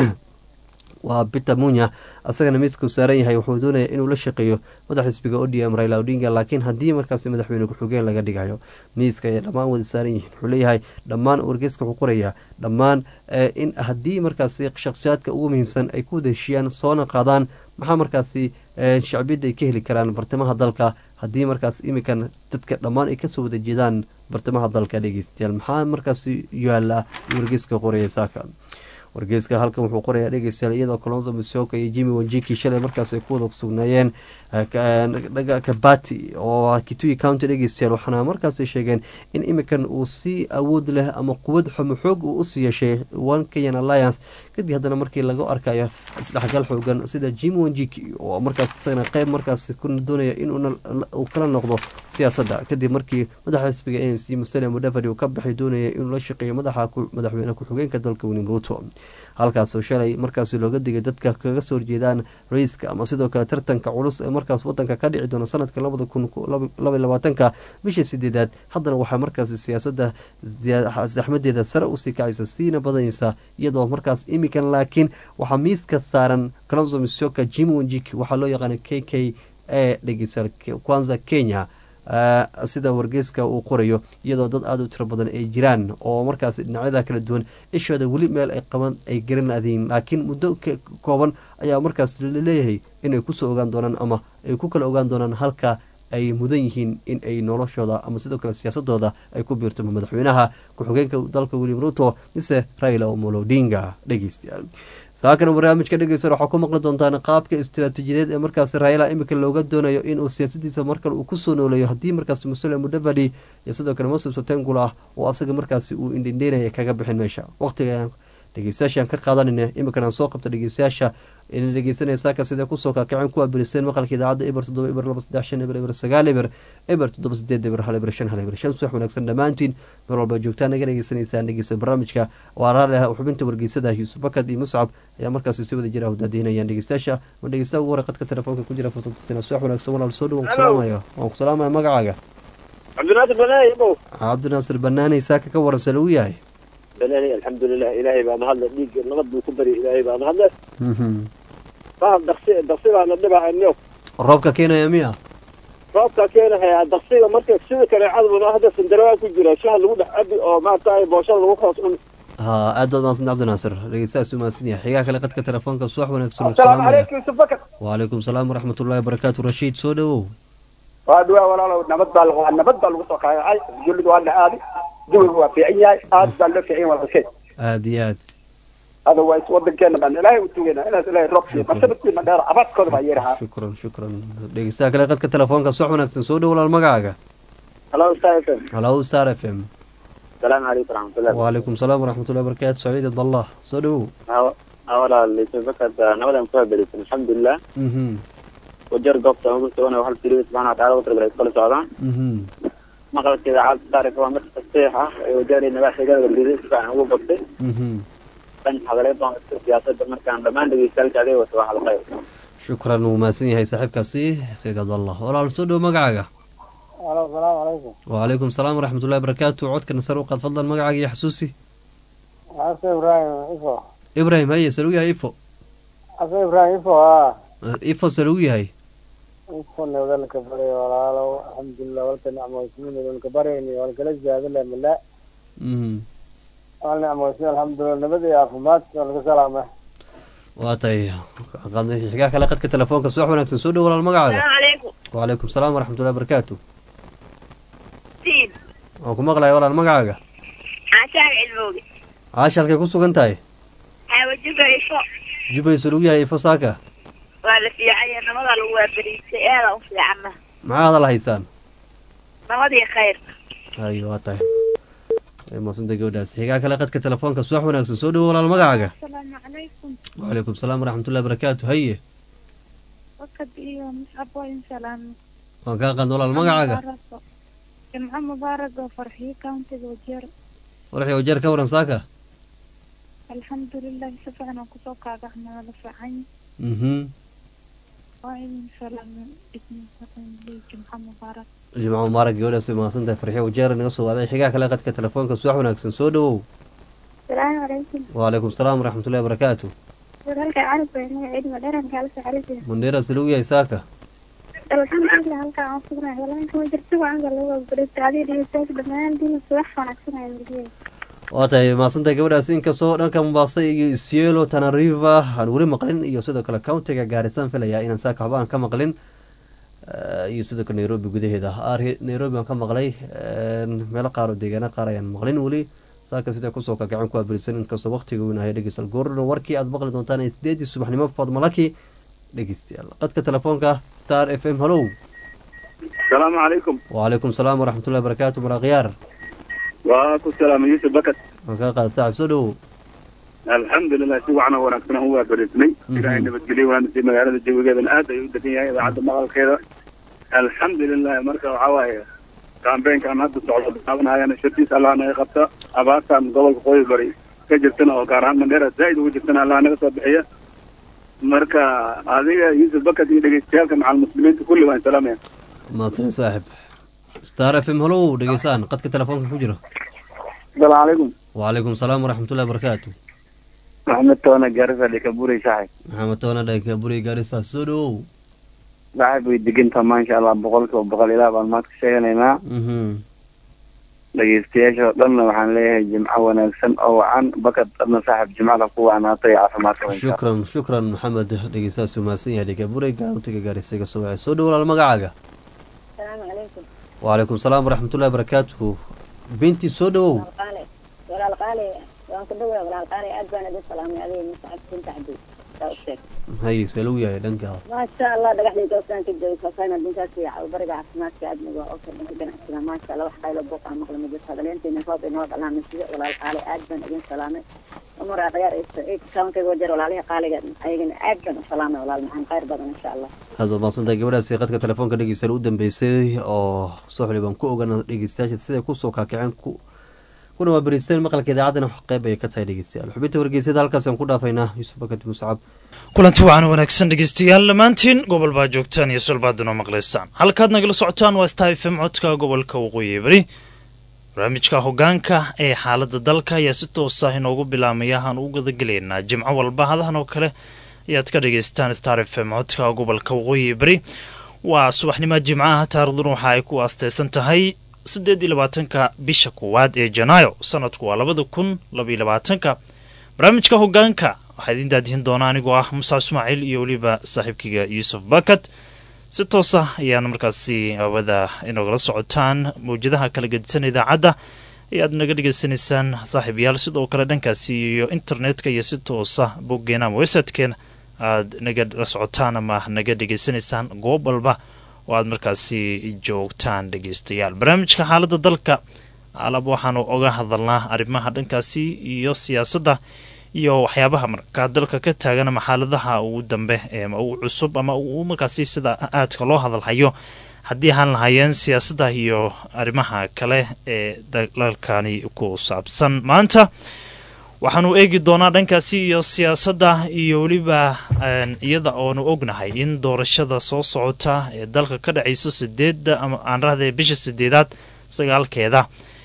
waa bita munya asagana miiska u saaran yahay wuxuu doonaya inuu la shaqeeyo madax xisbiga o d m raila odinga laakiin haddii markaasi madaxweyne ku-xigeen laga dhigayo miiska ayay dhammaan wada saaran yihiin wuxuu leeyahay dhammaan wargeyska wuxuu qorayaa dhammaan in haddii markaasi shakhsiyaadka ugu muhiimsan ay ku wada heshiiyaan soona qaadaan maxaa markaasi shacbiyadda ay ka heli karaan bartamaha dalka haddii markaas iminkan dadka dhammaan ay kasoo wada jeedaan bartamaha dalka dhegeystayaal maxaa markaasi yaala wargeyska qoraya saaka wargeyska halkan wuxuu qorayaa dhegeystayaal iyadoo colonzo misoka iyo jimmy wanjiki shalay markaas ay ku wada sugnaayeen kabati oo kitui county dhegeystayaal waxaana markaas sheegeen in iminkan uu si awood leh ama quwad xumo xoog uu usii yeeshay one kenyan alliance kadib haddana markii laga arkayo isdhexgal xoogan sida jimmy wanjiki oo markaas isagana qeyb markaas ku doonaya inuu kala noqdo siyaasadda kadib markii madaxa xisbiga a n c musalia mudavadi uu ka baxay doonaya inuu la shaqeeyo madaxa madaxweyne ku-xigeenka dalka william ruto halkaasoo shalay markaasi looga digay dadka kaga soo horjeedaan ra-iiska ama sidoo kale tartanka culus ee markaas wadanka ka dhici doona sanadka labada kun labay labaatanka bisha sideedaad haddana waxaa markaasi siyaasadda saxmadeeda sare usii kacaysa siina badanaysa iyadoo markaas imikan laakiin waxaa miiska saaran kalonzo misoka jim wanjik waxaa loo yaqaana k k a dhegeysa kwanza kenya sida wargeyska uu qorayo iyadoo dad aada u tiro badan ay jiraan oo markaas dhinacyada kala duwan ishooda weli meel ay qaban ay garanadiin laakiin muddo kooban ayaa markaas laleeyahay inay kusoo ogaan doonaan ama ay ku kala ogaan doonaan halka ay mudan yihiin in ay noloshooda ama sidoo kale siyaasadooda ay ku biirto madaxweynaha ku-xigeenka dalka william ruto mise raila omolo odinga dhegeystayaal saakana barnaamijka dhegeysan waxaa ku maqli doontaan qaabka istiraatiijiyadeed ee markaas raila imika looga doonayo inuu siyaasadiisa markale uu kusoo nooleeyo haddii markaas muslim mudavadi iyo sidoo kale moses otengul ah oo asaga markaasi uu indhindheynaya kaga bixin meesha waqtiga dhegeystayaashaan ka qaadanayna imikan aan soo qabta dhegeystayaasha ina dhegeysanaya saaka sidee kusoo kaakaceen kuwa biliseen maqalka idaacadda eber toddoba eber laba saddex shan eber eber sagaal eber eber toddoba sideed eber hal eber shan hal eber shan subax wanaagsan dhammaantiin meel walba joogtaan naga dhegeysanaysaan dhegeysta barnaamijka waa raali ah xubinta wargeysada yuusuf bakad iyo muscab ayaa markaasi si wada jira hudaadeynayaan dhegeystayaasha ma dhegeystaha ugu hore qadka telefoonka ku jira fursad sina subax wanaagsan walaal soo dhow waan ku salaamaya waan ku salaamaya magacaaga cabdinaasir banaani abow cabdinaasir banaaney saaka ka waran salagu yahay banaani alxamdulilah ilaahay baa mahadle dhiig nabad buu ku bari ilaahay baa mahadle faham daksi daksi baana dhibahaniyo roobka keenaya miya roobka keenahaya daksiga marka sida kaneecaduna hadda sandarawaa ku jira shaha lagu dhex cabi oo maaragtay booshada lagu hoos cun ha aad baad mahadsan cabdinaasir dhegeystahaas u mahadsan yahay xigaa kale qadka telefoonka subax wanaagsan asalaamu calaykum yusuf bakar wacalaykum salaam waraxmatullahi wabarakaatu rashiid soo dhowow waa dhawaa walaalow nabad baa lagu nabad baa lagu soo kaacay jullidu waa la aaday jawigu waa fiican yahay aad baa loo fiican yahay walaalkay aada iyo aad otherwise wadankeena baan ilaahay u tugeynaa inaas ilaahay roob siiyo masabadkiina dheer abaadkooda baa yeerahaa shukran shukran dhegeystaha kale qadka telefoonka sox wanaagsan soo dhow walaal magacaaga halo ustaad fm halow star f m salaamu calaykum waraxmatullahi wacalaykum salaam waraxmatullahi wabarakaatu saciid abdallah soo dhowow walaal bakad nabadan ku habelisan alxamdulilah mhm wajar goobta ugu sugan hal siriga subxaana wataala ugu talagalay kala socdaan mhm maqalka idaacadda taarika waa mid faseex ah ee wajaari nabaaxiga galgaduud si fiican ugu bartay mhm dhanka hadaleed baan siyaasadda markaan dhammaan dhegeystaalka adiga wata waa hadalqayb shukran wuu mahadsan yahay saaxiibkaasi sayid abdallah walaal soo dhow magacaaga alo salaamu calaykum wacalaykum salaam waraxmatullahi wabarakaatu codkana sar u qaad fadlan magacaaga iyo xasuusi ase ibrahim ifo ibrahim haye salugu yahay ifo ase ibrahim ifo a ifo salugu yahay ifo nabadalka baray walaalow alxamdulilah walka nicmoysmin walka barayni walkala ziyaadale mala mhm wal nicmoysmin alxamdulilah nabad iyo caafimaad walka salaama waa tahay qaadnay xigaa kale qadka telefoonka subax wanaagsan soo dhow walaal magacaaga عليكم wacalaykum salaam waraxmatullahi wabarakaatu سين waan ku maqlaya walaal magacaaga عشان علموي caasha halkay ku sugan tahay حاوجوك يشو jubay salugu yahay ifo saaka ولا في عيا نمضى لو بريسي انا في عمه maxaa hadal haysaan نمضي خير hayo waa tahay way mahadsantay gabadhaas xigaa kale qadka telefoonka subax wanaagsan soo dhowo walaal magacaaga السلام عليكم wacalaykum salaam waraxmatullahi wabarakaatu haye وقد إيه مصعب وين سلام waan kaa qaadna walaal magacaaga جمعة مبارك وفرحي كانت وجير waraxii wajeer ka waran saaka الحمد لله سفعنا كسوك احنا لفعين mhm وين سلام ابن سقيم لي جمعة مبارك jimco mubaarak gabadhaas way mahadsan tahay farxiyo wajeer naga soo waaday xigaa kale qadka telefoonka subax wanaagsan soo dhowow السلام عليكم wacalaykum salaam waraxmatullahi wabarakaatu ورالك عارف بين عيد مدرن قال سعرتي mandheera salugu yahay saaka الحمد لله هلك عن صغرنا والله كما جرتوا عن قالوا بريت علي دي ساس دمان دي صباح ونكسنا يمدين waa tahay mahadsantahay gabadhaas inkastoo dhanka mombasa iyo isielo tanariva aan weli maqlin iyo sidoo kale countiga gaarisan filayaa inaan saaka waxba aan ka maqlin Eh, iyo sidoo kale nairobi gudaheeda Ari- nairobi aan ka maqlay eh, meelo qaar oo deegaano qaar ayaan maqlin weli saaka sida kusoo kakacin ku abirisan inkastoo waqtiga weynahay dhegeystayaal goorna warkii aad maqli doontaan ee sideedii subaxnimo fadmalaki dhegeystayaal qadka telefoonka star f m hallow asalaamu calaykum wacalaykum salaam waraxmatullahi wabarakaatu maraakhyaar waa ku salaama yuusuf bakat waan kaa qaada saaxib soo dhowow alxamdulilah si wacan oo wanaagsan aan u waabarisnay Mhm. ilaahay nabadgelyo waana si magaalada jawigeedana aad ayuu u degan yahay idaacadda maqalkeeda alxamdulilah marka waxaa waaye kaambeenkan hadda socdo bilaabanayana shirkiis allah naga qabta abaartan gobolka qoyi bari ka jirtana oo gaar ahaan mandheera zaa'id ugu jirtana allah naga soo bixiya marka adiga yuusuf bakat iyo dhegeystayaalka macal muslimiinta kulli waan salaamaya mahadsan saaxib star f m hallow dhegeysaan qadka telefoonka ku jiro asalaamu calaykum wacalaykum salaam waraxmatullahi wabarakaatu maxamed toona gaarisa dhikaburay saaxib maxamed toona dhanka buri gaarisa soo dhowow saaxib way degantaa maasha allah boqolkiiba boqol ilaah baan maad ka sheeganaynaa mhm dhegeystayaasha oo dhanna waxaan leeyahay jimco wanaagsan oo wacan bakad adna saaxib jimcada ku wacnaata iyo caafimaadka insha shukran shukran maxamed dhegeystahaas uu mahadsan yahay dhega buri gaantiga gaarisa iga soo wacay soo dhow walaal magacaaga السلام عليكم wacalaykum salaam waraxmatullahi wabarakaatuhu binti soo dhowow قالي ولا القالي وان كدوي ولا القالي ادبان ادي سلامي عليه مسعد كنت عدي haye see lagu yahay dhankaada ما شاء الله دغحدي توسان كجوي فاينا دينتاس يا برجع عفمات كادنا واوكي دغنا كنا ما شاء الله وحقايل بوقا مقل مجلس هذا لين تينا فوق انه الله مسجد ولا القالي ادبان ادي سلامي امور غير ايه كان كي وجر ولا عليه قالي ايغن ادبان سلامي ولا المحن خير بدن ان شاء الله aad baad mahadsantahay gabadhaasi qadka telefoonka dhegeystayaal u dambeysay oo soxli baan ku ogana dhegeystayaasha siday kusoo kaakaceen ku kuna waa beriisteen maqalka idaacaddana qeyb ayay ka tahay dhegeystayaal xubinta wargeysada halkaasaan ku dhaafaynaa yuusuf bakati muscab kulanti wacan wanaagsan dhegeystayaal dhammaantiin gobol baa joogtaan iyo sulbaadin oo maqlaysaan halkaad nagala socotaan waa star fm codka gobolka waqooyi bari barnaamijka hogaanka ee xaaladda dalka ayaa si toosa inoogu bilaamaya aan u gadagelaynaa jimco walba hadahan oo kale ayaad ka dhagaystaan star f m codka gobolka waqooyi bari waa subaxnimo jimcaha taarikhdan waxa ay ku aasteysan tahay siddeed iyo labaatanka bisha koowaad ee janaayo sanadku waa labada kun labaiyo labaatanka barnaamijka hogaanka waxaa idiin daadihin doona anigoo ah musaab ismaaciil iyo weliba saaxiibkayga yuusuf bakat si toosa ayaana markaasi hawada inogala socotaan mawjadaha kala gedisan idaacadda ayaad naga dhegeysanaysaan saaxiibayaal sidoo kale dhankaasi iyo internetka iyo si toosa boggeena ama websitekeena aad naga la socotaan ama naga dhegeysanaysaan goob walba oo aad markaasi joogtaan dhegeystayaal barnaamijka xaaladda dalka alab waxaanu oga hadalnaa arrimaha dhankaasi iyo siyaasadda iyo waxyaabaha markaa dalka ka taagan ama xaaladaha ugu dambe ee ugu cusub ama uu markaasi sida aadka loo hadalhayo haddii ahaan lahaayeen siyaasadda iyo arrimaha kale ee dalalkani ku saabsan maanta waxaanu eegi doonaa dhankaasi iyo siyaasadda iyo weliba iyada oonu ognahay in doorashada soo socota ee dalka ka dhacayso sideedda ama aan rahday bisha sideedaad sagaalkeeda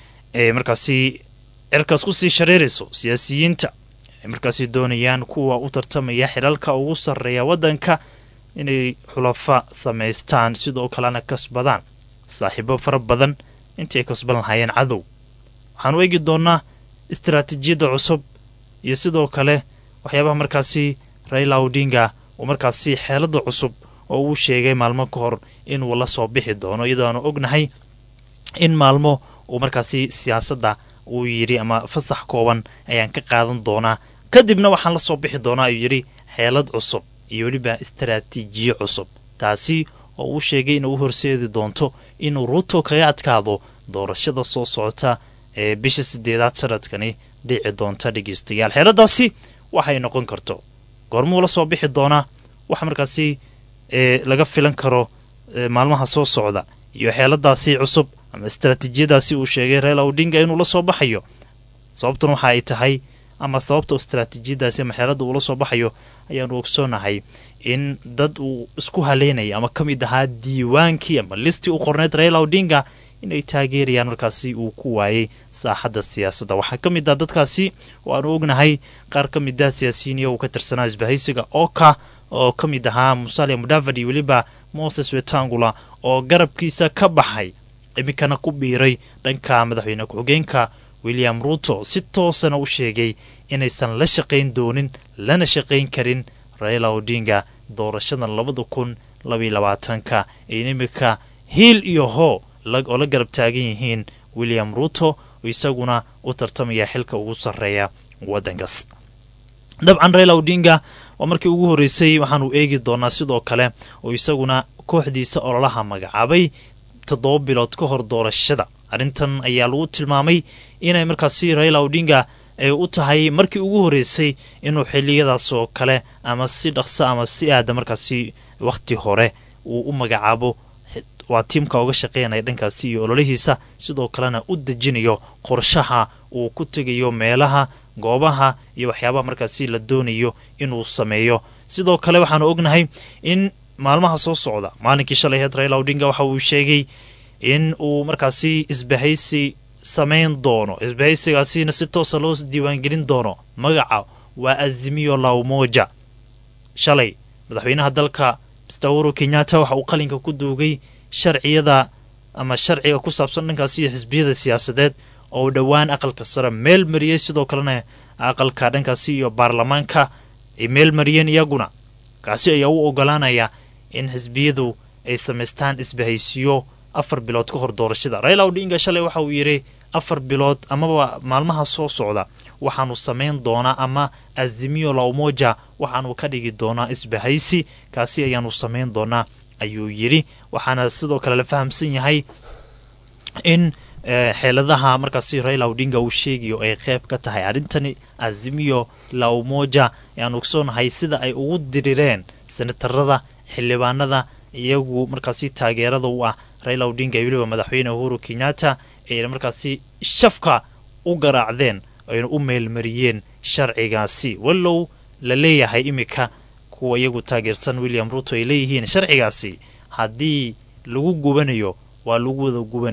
ee markaasi cirkaas kusii shareerayso siyaasiyiinta ay markaasi doonayaan kuwa u tartamaya xilalka ugu sarreeya waddanka inay xulafa samaystaan sidoo kalena kasbadaan saaxiibo fara badan intii ay kasban lahaayeen cadow waxaanu eegi doonaa istaraatiijiyadda cusub iyo sidoo kale waxyaabaha markaasi raila odinga uu markaasi xeelada cusub oo uu sheegay maalmo ka hor inuu la soo bixi doono iyadoo aanu ognahay in maalmo uu markaasi siyaasadda uu yidhi ama fasax kooban ayaan ka qaadan doonaa kadibna waxaan la soo bixi doonaa ayuu yidhi xeelad cusub iyo weliba istaraatiijiyo cusub taasi oo uu sheegay inuu u horseedi doonto inuu ruuto kaga adkaado doorashada soo socota ee bisha sideedaad sanadkani dhici doonta dhegeystayaal xeeladaasi waxay noqon karto goormuu la soo bixi doonaa wax markaasi laga filan karo maalmaha soo socda iyo xeeladaasi cusub ama istaraatiijiyadaasi uu sheegay reela odinga inuu la soo baxayo sababtan waxa ay tahay ama sababta istaraatiijiyadaasi ama xeelada uu la soo baxayo ayaanu ogsoonahay in dad uu isku haleynaya ama ka mid ahaa diiwaankii ama listii u qorneyd reela odinga inay taageerayaan markaasi uu ku waayey saaxadda siyaasadda waxaa ka mid ah dadkaasi oo aanu ognahay qaar ka mid ah siyaasiyiiniya uu ka tirsanaa isbahaysiga oka oo ka mid ahaa musalia mudavadi weliba moses wetangula oo garabkiisa ka baxay iminkana ku biiray dhanka madaxweyne ku-xigeenka william ruuto si toosana u sheegay inaysan la shaqayn doonin lana shaqayn karin raila odinga doorashadan labada kun labaiyo labaatanka in iminka hiil iyo hoo oo la garab taagan yihiin william ruuto oo isaguna u tartamaya xilka ugu sarreeya waddankaas dabcan raila odinga waa markii ugu horreysay waxaanu eegi doonaa sidoo kale oo isaguna kooxdiisa ololaha magacaabay toddoba bilood ka hor doorashada arrintan ayaa lagu tilmaamay inay markaasi raila odinga ay u tahay markii ugu horreysay inuu xiliyadaas oo kale ama si dhaqso ama si aada markaasi wakhti hore uu u magacaabo waa tiimka uga shaqeynaya dhankaasi iyo ololihiisa sidoo kalena u dejinayo qorshaha uu ku tegayo meelaha goobaha iyo waxyaabaha markaasi la doonayo inuu sameeyo sidoo kale waxaanu ognahay in maalmaha soo socda maalinkii shalay heed raila odinga waxa uu sheegay in uu markaasi isbahaysi samayn doono isbahaysigaasina si toosa loo diiwaangelin doono magaca waa azimiyo laumoja shalay madaxweynaha dalka mr uhuru kenyatta waxa uu qalinka ku duugay sharciyada ama sharciga ku saabsan dhankaasi iyo xisbiyada siyaasadeed oo uu dhowaan aqalka sare meel mariyey sidoo kalena aqalka dhankaasi iyo baarlamaanka ay meel mariyeen iyaguna kaasi ayaa u ogolaanaya in xisbiyadu ay samaystaan isbahaysiyo afar bilood ka hor doorashada raila odinga shalay waxa uu yidhi afar bilood amaba maalmaha soo socda waxaanu samayn doonaa ama azimiyo laumoja waxaanu ka dhigi doonaa isbahaysi kaasi ayaanu samayn doonaa ayuu yidhi waxaana sidoo kale la fahamsan yahay in xeeladaha markaasi raila odinga uu sheegayo ay qeyb ka tahay arrintani azimiyo laumoja ayaan ogsoonahay sida ay ugu dirireen senatarada xildhibaanada iyagu markaasi taageerada u ah raila odinga iyo weliba madaxweyne uhuru kenyatta ayna markaasi shafka u garaacdeen ayna u meelmariyeen sharcigaasi wallow la leeyahay iminka kuwa iyagu taageersan william ruto ay leeyihiin sharcigaasi haddii lagu gubanayo waa lagu wada gubanayaa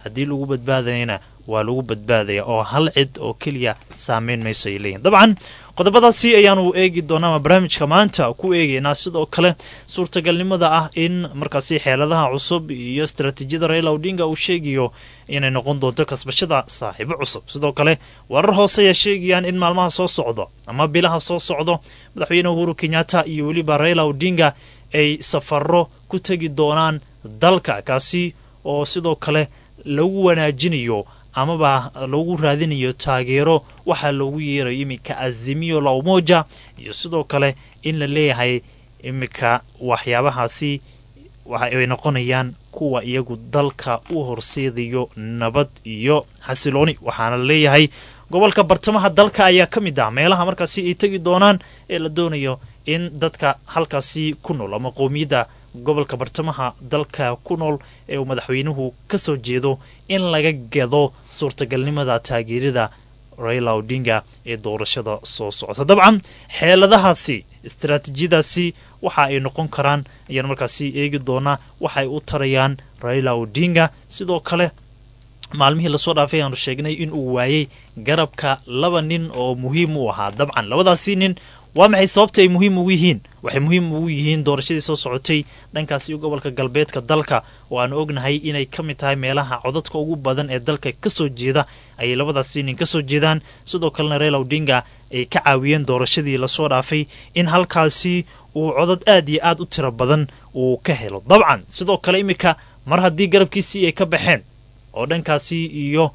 haddii lagu badbaadayana waa lagu badbaadaya oo hal cid oo keliya saameyn mayso ay leeyihin dabcan qodobadaasi ayaanu eegi doonaa ama barnaamijka maanta ku eegeynaa sidoo kale suurtagalnimada ah in markaasi xeeladaha cusub iyo istaraatiijiyada raila odinga uu sheegayo inay noqon doonto kasbashada saaxiibo cusub sidoo kale warar hoose ayaa sheegayaan in maalmaha soo socdo ama bilaha soo socdo madaxweyne uhuru kenyatta iyo weliba raila odinga ay safaro ku tegi doonaan dalka kaasi oo sidoo kale lagu wanaajinayo amaba lagu raadinayo taageero waxaa loogu yeerayo iminka azimiyo la umoja iyo sidoo kale in la leeyahay iminka waxyaabahaasi waxay noqonayaan kuwa iyagu dalka u horseedayo nabad iyo xasilooni waxaana la leeyahay gobolka bartamaha dalka ayaa ka mid ah meelaha markaasi ay tegi doonaan ee la doonayo in dadka halkaasi ku nool ama qowmiyadda gobolka bartamaha dalka ku nool ee uu madaxweynuhu ka soo jeedo in laga gado suurtagalnimada taageerada raila odinga ee doorashada soo socota dabcan xeeladahaasi istaraatiijiyadaasi waxa ay noqon karaan ayaan markaasi eegi doonaa waxay u tarayaan raila odinga sidoo kale maalmihii lasoo dhaafay ayaanu sheegnay in uu waayey garabka laba nin oo muhiim u ahaa dabcan labadaasi nin waa maxay sababta ay muhiim ugu yihiin waxay muhiim ugu yihiin doorashadii soo socotay dhankaasi gobolka galbeedka dalka oo aan ognahay inay ka mid tahay meelaha codadka ugu badan ee dalka kasoo jeeda ayay labadaasi nin kasoo jeedaan sidoo kalena raila odinga ay ka caawiyeen doorashadii lasoo dhaafay in halkaasi uu codad aad iyo aad u tiro badan uu ka helo dabcan sidoo kale iminka mar haddii garabkiisii ay ka baxeen oo dhankaasi iyo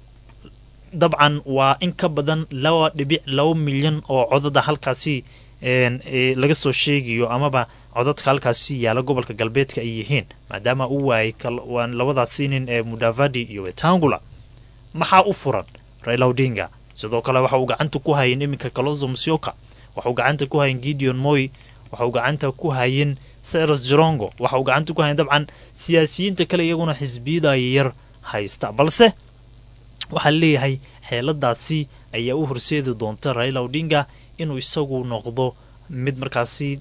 dabcan waa in ka badan laba dhibic laba milyan oo codada halkaasi laga soo sheegayo amaba codadka halkaasi yaala gobolka galbeedka ay yihiin maadaama uu waayay labadaasi nin ee mudavadi iyo wetangula maxaa u furan raila odinga sidoo kale waxa uu gacanta ku hayen iminka kalonzo musyoka waxa uu gacanta ku hayen gideon moy waxa uu gacanta ku hayen cyrus jirongo waxa uu gacanta ku hayen dabcan siyaasiyiinta kale iyaguna xisbiyada yar haysta balse waxaa leeyahay xeeladaasi ayaa u horseedi doonta raila odinga inuu isagu noqdo mid markaasi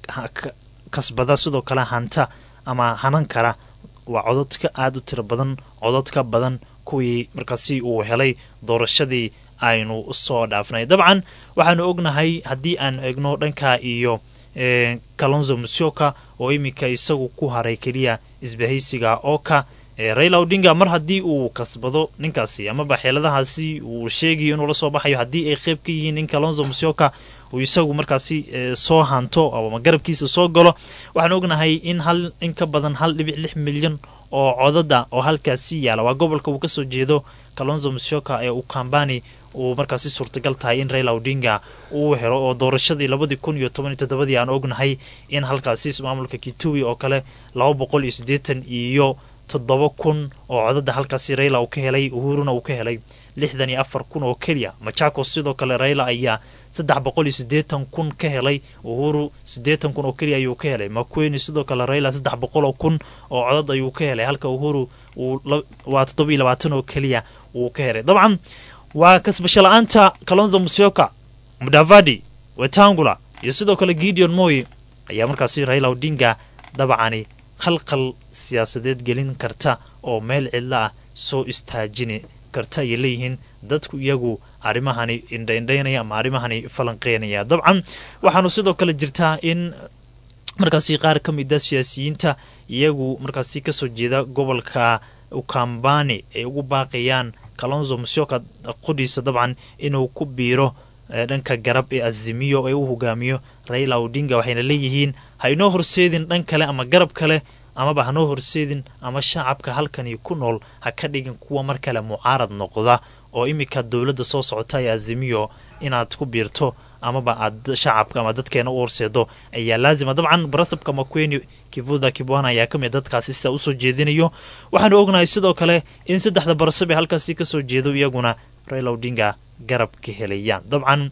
kasbada sidoo kale hanta ama hanan kara waa cododka aada u tiro badan cododka badan kuwii markaasi uu helay doorashadii aynu soo dhaafnay dabcan waxaanu ognahay haddii aan egno dhanka iyo kalonzo musyoka oo iminka isagu ku haray keliya isbahaysiga oka raila odinga mar haddii uu kasbado ninkaasi amaba xeeladahaasi uu sheegayo inuu la soo baxayo haddii ay qeyb ka yihiin in kalonzo musyoka uu isagu markaasi soo hanto ama garabkiisa soo galo waxaan ognahay in hal in ka badan hal dhibic lix milyan oo codada oo halkaasi yaala waa gobolka uu kasoo jeedo kalonzo musyoka ee ukambani uu markaasi suurtagal tahay in raila odinga uu helo oo doorashadii labadii kun iyo toban iyo toddobadii aan ognahay in halkaasi maamulka kitui oo kale laba boqol iyo siddeetan iyo toddoba kun oo codada halkaasi raila uu ka helay uhuruna uu ka helay lixdan iyo afar kun oo keliya machakos sidoo kale raila ayaa saddex boqol iyo siddeetan kun ka helay uhuru siddeetan kun oo keliya ayuu ka helay makweni sidoo kale raila saddex boqol oo kun oo codod ayuu ka helay halka uhuru uu waa toddoba iyo labaatan oo keliya uu ka helay dabcan waa kasbasho la-aanta kalonzo musyoka mudavadi wetangula iyo sidoo kale gideon moy ayaa markaasi raila odinga dabcani khalqal siyaasadeed gelin karta oo meel cidlo ah soo istaajini karta ayay leeyihiin dadku iyagu arrimahani indhaindhaynaya ama arrimahani falanqeynaya dabcan waxaanu sidoo kale jirtaa in markaasi qaar ka mid a siyaasiyiinta iyagu markaasi kasoo jeeda gobolka ukambani ay ugu baaqayaan kalonzo musyoka qodhiisa dabcan inuu ku biiro dhanka garab ee azimiyo ee u hogaamiyo raila odinga waxayna leeyihiin ha inoo horseedin dhan kale ama garab kale amaba hanoo horseedin ama shacabka halkani ku nool ha ka dhigin kuwa mar kale mucaarad noqda oo iminka dowladda soo socota ee azimiyo inaad ku biirto amaba aad shacabka ama dadkeena u horseedo ayaa laazima dabcan barasabka makweni kivuda kibwana ayaa kamid dadkaasi sidaa usoo jeedinayo waxaanu ognahay sidoo kale in saddexda barasab ee halkaasi kasoo jeedo iyaguna raila odinga garab ka helayaan dabcan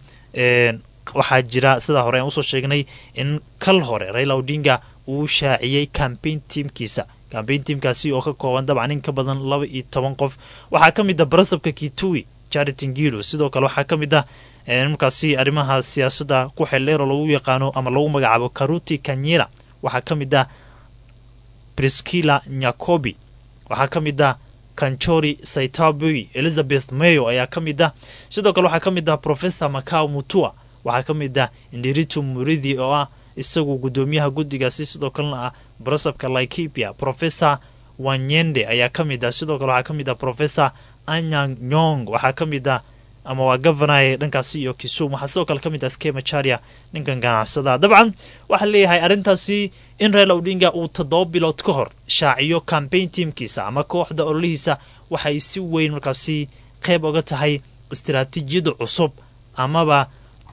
waxaa jira sidaa hore aan usoo sheegnay in kal hore raila odinga uu shaaciyey cambaign tiamkiisa cambaign tiamkaasi oo ka kooban dabcan in ka badan laba iyo toban qof waxaa ka mid ah barasabka kitui charity ngilu sidoo kale waxaa ka mid ah markaasi arrimaha siyaasadda ku xeldheer oo lagu yaqaano ama lagu magacaabo karuti kanyira waxaa ka mid ah briskila nyakobi waxaa ka mid ah kanchori saitabui elizabeth mayo ayaa ka mid ah sidoo kale waxaa ka mid ah professor macao mutua waxaa ka mid ah indiritu muridi oo ah isagu guddoomiyaha guddigaasi sidoo kalena ah barasabka laikipia professor wanyende ayaa ka mid ah sidoo kale waxaa ka mid ah professor anyang nyong waxaa ka mid ah ama waa governor dhankaasi iyo kisum waxaa sidoo kale ka mid ah skemacharia ninkan ganacsada dabcan waxaa leeyahay arrintaasi in raila odinga uu toddoba bilood ka hor shaaciyo campaign teamkiisa ama kooxda ololihiisa waxay si weyn markaasi qayb oga tahay istaraatiijiyada cusub amaba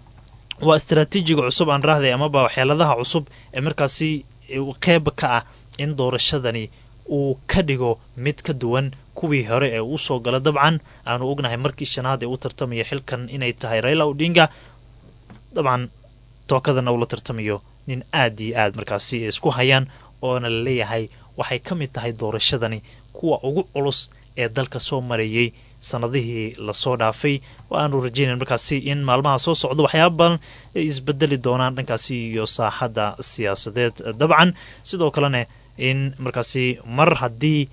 waa istaraatiijiga cusub aan raahday amaba waxyeeladaha cusub ee markaasi qayb ka ah in doorashadani uu ka dhigo mid ka duwan kuwii hore ee uu soo gala dabcan aanu ognahay markii shanaad ee u tartamaya xilkan inay tahay raila odinga dabcan tookadana uu la tartamayo nin aad iyo aad markaasi ay isku hayaan oona la leeyahay waxay ka mid tahay doorashadani kuwa ugu culus ee dalka soo marayey sanadihii lasoo dhaafay waaanu rajeynayn markaasi in maalmaha soo socda waxyaaba badan ay isbedeli doonaan dhankaasi iyo saaxadda siyaasadeed dabcan sidoo kalena in markaasi mar haddii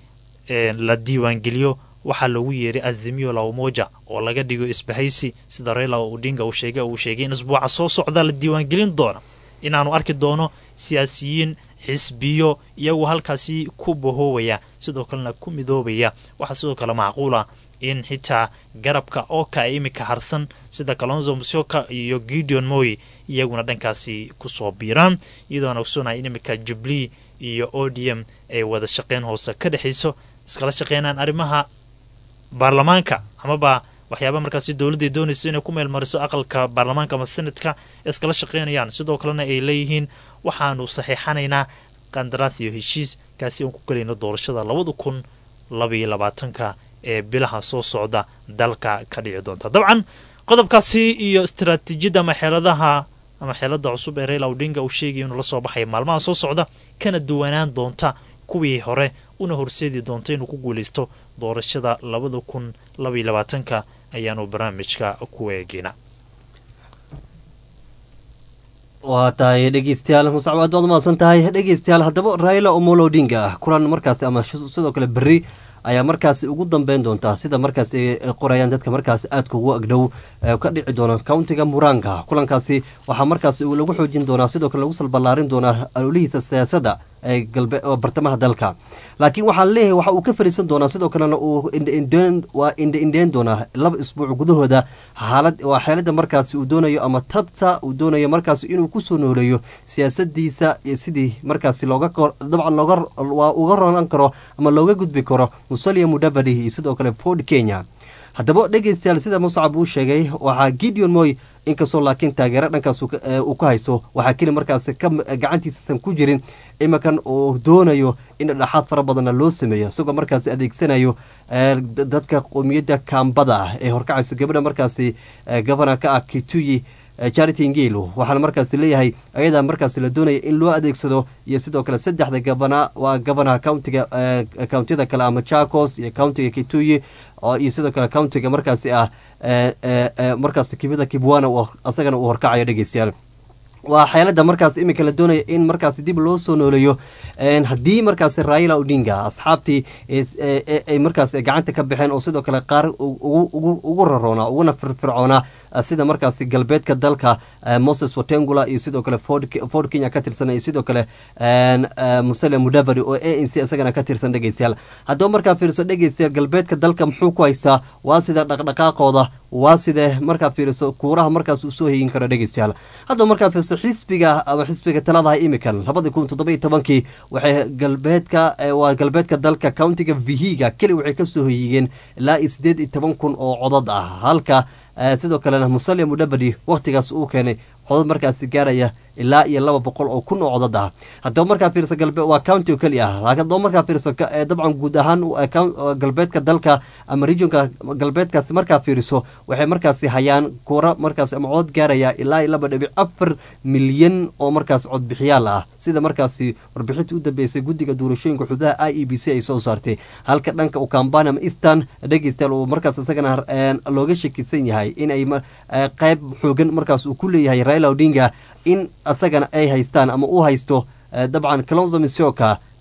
la diiwaangeliyo waxaa loogu yeeray azimio la umoja oo laga dhigo isbahaysi sida raila odinga uu sheegay uu sheegay in isbuuca soo socda la diiwaangelin doona inaanu arki doono siyaasiyiin xisbiyo iyagoo halkaasi ku bahoobaya sidoo kalena ku midoobaya waxaa sidoo kale macquul ah in xitaa garabka ooka ee imika harsan sida kalonzo musyoka iyo gideon moy iyaguna dhankaasi kusoo biiraan iyadoona ogsoonaya in imika jubli iyo o d m ay wada shaqeyn hoose ka dhexayso iskala shaqeynaan arrimaha baarlamaanka amaba waxyaaba markaasi dowladday doonayso inay ku meelmariso aqalka baarlamaanka ama senadka iskala shaqeynayaan sidoo kalena ay leeyihiin waxaanu saxiixanaynaa qandaraas iyo heshiis kaasi aan ku gelayno doorashada labada kun labaiyo labaatanka ee bilaha soo socda dalka ka dhici doonta dabcan qodobkaasi iyo istaraatiijiyadda ama xeeladaha ama xeelada cusub ee raila odinga uu sheegaya inuu la soo baxaya maalmaha soo socda kana duwanaan doonta kuwii hore una horseedi doonta inuu ku guulaysto doorashada labada kun labaiyo labaatanka ayaanu barnaamijka ku eegina waa tahay dhegeystayaal musacab aad baad umahadsan tahay dhegeystayaal haddaba raila omolo odinga ah kulan markaasi ama sidoo kale berri ayaa markaasi ugu dambeyn doontaa sida markaas ay qorayaan dadka markaas aadka ugu agdhow ka dhici doona countiga muranga kulankaasi waxaa markaas lagu xoojin doonaa sidoo kale lagu salballaarin doonaa ololihiisa siyaasadda ee galbe bartamaha dalka laakiin waxaa leeyahay waxa uu ka fariisan doonaa sidoo kalena uu waa indhaindheyn doonaa laba isbuuc gudahooda xaalad waa xeelada markaasi uu doonayo ama tabta uu doonayo markaasi inuu kusoo nooleeyo siyaasadiisa sidii markaasi looga dabcan looga waa uga ronan karo ama looga gudbi karo musalia mudavadi iyo sidoo kale ford kenya haddaba dhegeystayaal sida muscab uu sheegay waxaa gideon moy inkastoo laakiin taageero dhankaas uu ka haysto waxaa keli markaas gacantiisasan ku jirin iminkan uu doonayo in dhexaad fara badanna loo sameeyo isagoo markaas adeegsanayo dadka qoomiyadda kaambada ah ee horkacayso gabadha markaasi gobana ka ah kituyi charity ngelo waxaana markaas leeyahay ayadaa markaas la doonaya in loo adeegsado iyo sidoo kale saddexda gabana waa gabanaha countiga countiyada kale ama chacos iyo countiga kituyi iyo sidoo kale countiga markaasi ah markaas kibida kibwana asagana uu horkacayo dhegeystayaal waa xeelada markaas iminka la doonaya in markaas dib loo soo nooleeyo haddii markaas raila odinga asxaabtii ay markaas gacanta ka baxeen oo sidoo kale qaar ugu raroona uguna firfircoona sida markaas galbeedka dalka moses watengula iyo sidoo kale ford kenya ka tirsan iyo sidoo kale musale mudavadi oo a n c isagana ka tirsan dhegeystayaal haddaba markaa fiiriso dhegeystayaal galbeedka dalka muxuu ku haystaa waa sida dhaqdhaqaaqooda waa sidee markaa fiiriso kuuraha markaas uu soo heyin karo dhegeystayaal haddaba markaa fiiriso xisbiga ama xisbiga taladaha imikan labadii kun toddoba iyo tobankii waxay galbeedka waa galbeedka dalka countiga vihiga keli waxay kasoo hoyigeen ilaa iyo siddeed iyo toban kun oo codad ah halka sidoo kalena musalia mudhabadi wakhtigaas uu keenay codad markaasi gaaraya ilaa iyo laba boqol oo kun oo codad ah haddaba markaa fiiriso galbe waa county oo keli ah laakiin haddaba markaa fiiriso dabcan guud ahaan galbeedka dalka ama regionka galbeedkaasi markaa fiiriso waxay markaasi hayaan kuura markaasi ama codad gaaraya ilaa iyo laba dhibic afar milyan oo markaas codbixiyaal ah sida markaasi warbixintii u dambeysay guddiga doorashooyinka xududaha i e b c ay soo saartay halka dhanka ukambani ama eastern dhegeystayaal uu markaas isagana looga shakisan yahay in ay qayb xoogan markaas uu ku leeyahay raila odinga in asagana ay haystaan ama uu haysto dabcan calonzo misoka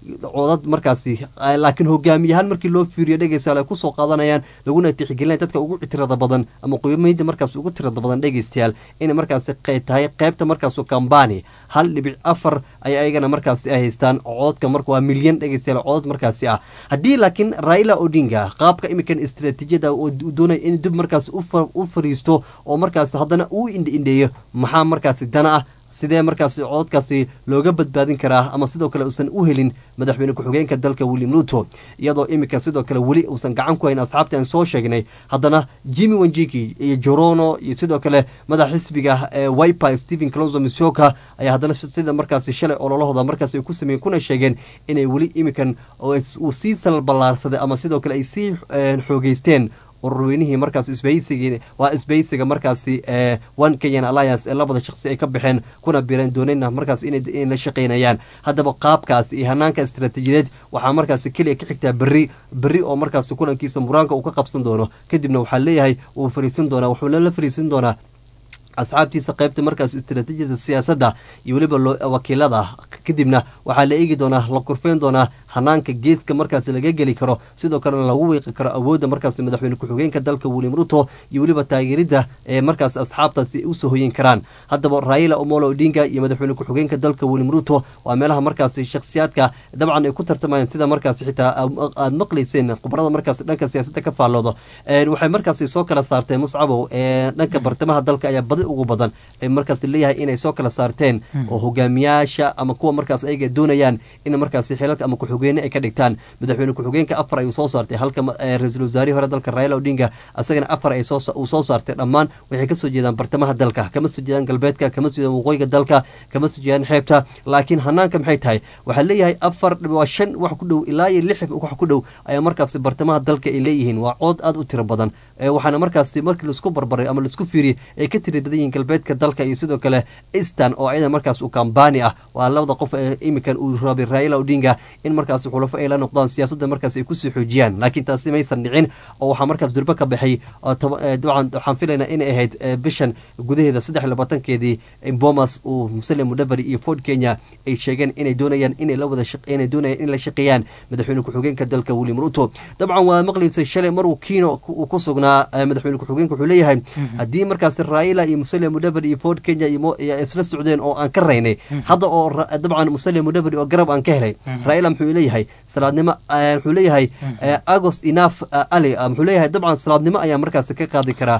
codad markaasi laakiin hogaamiyahaan markii loo fiiriyo dhegeystayaal ay kusoo qaadanayaan laguna tixgelinaya dadka ugu tirada badan ama qiimeynta markaas ugu tirada badan dhegeystayaal inay markaasi tahay qeybta markaasu kambani hal dhibic afar ay ayagana markaasi ay haystaan codadka marka waa milyan dhegeystayaal codad markaasi ah haddii laakiin raila odinga qaabka imikan istaraatiijiyada uu doonaya in dib markaas u fariisto oo markaas haddana uu indhiindheeyo maxaa markaasi dana ah sidee markaasi cododkaasi looga badbaadin karaa ama sidoo kale uusan u helin madaxweyne ku-xigeenka dalka william ruto iyadoo iminka sidoo kale weli uusan gacan ku hayn asxaabtii aan soo sheegnay haddana jimmy wanjiki iyo jorono iyo sidoo kale madax xisbiga wiper stephen closo misoka ayaa haddana sida markaasi shalay ololahooda markaas ay ku sameeyeen kuna sheegeen inay weli iminkan uu sii salballaarsaday ama sidoo kale ay sii xoogeysteen ururweynihii markaas isbahaysiga waa isbahaysiga markaasi one kenyan alliance ee labada shaqsi ay ka baxeen kuna bireen doonayna markaas inay la shaqeynayaan haddaba qaabkaasi iyo hanaanka istaraatiijiyadeed waxaa markaasi keliya ka xigtaa berri berri oo markaasi kulankiisa muraanka uu ka qabsan doono kadibna waxaa leeyahay wuu fariisan doonaa wuxuuna la fariisan doonaa asxaabtiisa qaybta markaas istaraatiijiyada siyaasadda iyo weliba wakiilada kadibna waxaa la eegi doonaa la kurfeyn doonaa hanaanka geeska markaas laga geli karo sidoo kalena lagu wiiqi karo awoodda markaas madaxweyne ku-xigeenka dalka william ruto iyo weliba taageeridda ee markaas asxaabtaasi ay usoo hoyin karaan haddaba raila omolo odinga iyo madaxweyne ku-xigeenka dalka william ruto waa meelaha markaas shakhsiyaadka dabcan ay ku tartamayaan sida markaas xitaa aada maqlayseen khubarada markaas dhanka siyaasadda ka faalloodo waxay markaas soo kala saarteen muscabow dhanka bartamaha dalka ayaa badi ugu badan ee markaas leeyahay inay soo kala saarteen oo hogaamiyaasha ama kuwa markaas ayaga doonayaan in markaas xilalka ama ku-xigeenno ay ka dhigtaan madaxweyne ku-xigeenka afar ayuu soo saartay halka ra-iisul wasaarihii hore dalka raila odinga asagana afar ay uu soo saartay dhammaan waxay kasoo jeedaan bartamaha dalka kama soo jeedaan galbeedka kama soo jeedaan waqooyiga dalka kama soo jeedaan xeebta laakiin hanaanka maxay tahay waxaa leeyahay afar waa shan wax ku dhow ilaa iyo lix wax ku dhow ayaa markaasi bartamaha dalka ay leeyihiin waa cood aada u tiro badan waxaana markaasi markii laisku barbaray ama laisku fiiriyay ay ka tiri badan yihiin galbeedka dalka iyo sidoo kale eastan oo ayada markaas uu kambani ah waa labada qof ee imikan uu rabay raila odinga in markaas xulafo ay la noqdaan siyaasadda markaas ay kusii xoojiyaan laakiin taasi maysan dhicin oo waxaa markaas durbo ka baxay dabcan waxaan filaynaa inay ahayd bishan gudaheeda saddex labaatankeedii bomas uu muslim mudaveri iyo ford kenya ay sheegeen inay doonayaan inay la wada inay doonayaan in la shaqeeyaan madaxweyne ku-xigeenka dalka william ruto dabcan waa maqlaysay shalay maruu kiino uu ku sugnaa madaxweyne ku-xigeenka wuxuu leeyahay haddii markaas raila iyo muslim mudaveri iyo ford kenya isla socdeen oo aan ka raynay hadda oo dabcan muslim mudaveri oo garab aan ka helay raila muxuu leeyahay salaadnimo wuxuu leeyahay agost inaf ali muxuu leeyahay dabcan salaadnimo ayaa markaas ka qaadi karaa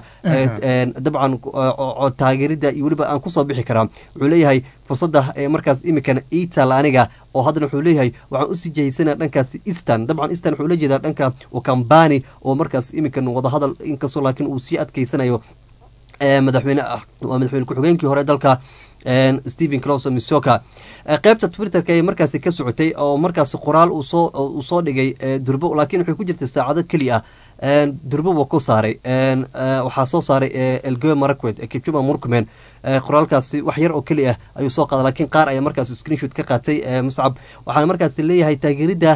dabcan taageerida iyo weliba aan kusoo bixi karaa wuxuu leeyahay fursadda markaas imikan ital aniga oo haddana wuxuu leeyahay waxaan usii jahaysanaa dhankaas eastan dabcan eastan wuxuu la jeedaa dhanka ukambani oo markaas imikan wadahadal inkastoo laakiin uu sii adkeysanayo madaxweyne waa madaxweyne ku-xigeenkii hore dalka stephen closo misoka qaybta twitterka ay markaasi ka socotay oo markaasi qoraal uu soo dhigay durbo laakiin waxay ku jirtay saacado keliya durbo waa ku saaray waxaa soo saaray elgoe marakwed kipchuma murkumen qoraalkaasi wax yar oo keli ah ayuu soo qaaday laakiin qaar ayaa markaas screenshot ka qaatay muscab waxaana markaas leeyahay taageeridda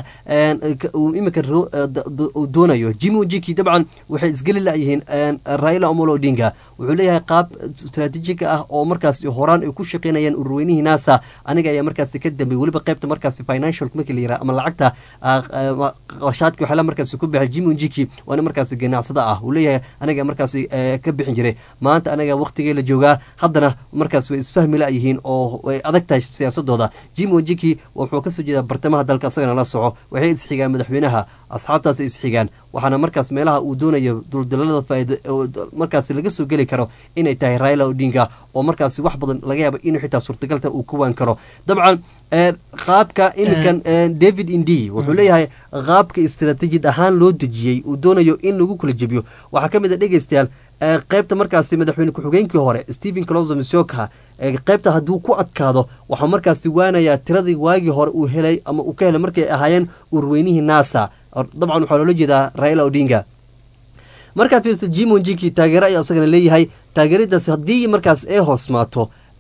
uu iminka uu doonayo jimmy ojiki dabcan waxay isgeli layihiin raila omolo odinga wuxuu leeyahay qaab istaraatiijiga ah oo markaas horaan ay ku shaqeynayaan ururweynihii nasa aniga ayaa markaasi ka dambey weliba qaybta markaasi financial markii la yiraha ama lacagta qarshaadki waxyaala markaasi ku baxay jimmy ojiki waana markaasi ganacsada ah uu leeyahay aniga markaasi ka bixin jiray maanta anaga waqtigee la joogaa haddana markaas way isfahmi layihiin oo way adag tahay siyaasadooda jim wajiki wuxuu kasoo jeedaa bartamaha dalka isagana la soco waxay isxigaan madaxweynaha asxaabtaas isxigaan waxaana markaas meelaha uu doonayo duldalada faaid markaas laga soo geli karo inay tahay raila odinga oo markaas wax badan laga yaaba inuu xitaa suurtagalta uu ku waan karo dabcan qaabka iminkan david indi wuxuu leeyahay qaabka istaraatiijiyad ahaan loo dejiyey uu doonayo in lagu kala jebiyo waxaa ka mid a dhegeystayaal qaybta markaasi madaxweyne ku-xigeenkii hore stephen closo misoka qaybta hadduu ku adkaado waxaa markaasi waanayaa tiradii waagii hore uu helay ama uu ka helay markay ahaayeen urweynihii nasa dabcan waxaa loola jeedaa raila odinga markaa fiirsa jimon jiki taageero ayaa isagana leeyahay taageeradaasi haddii markaas ay hoosmaato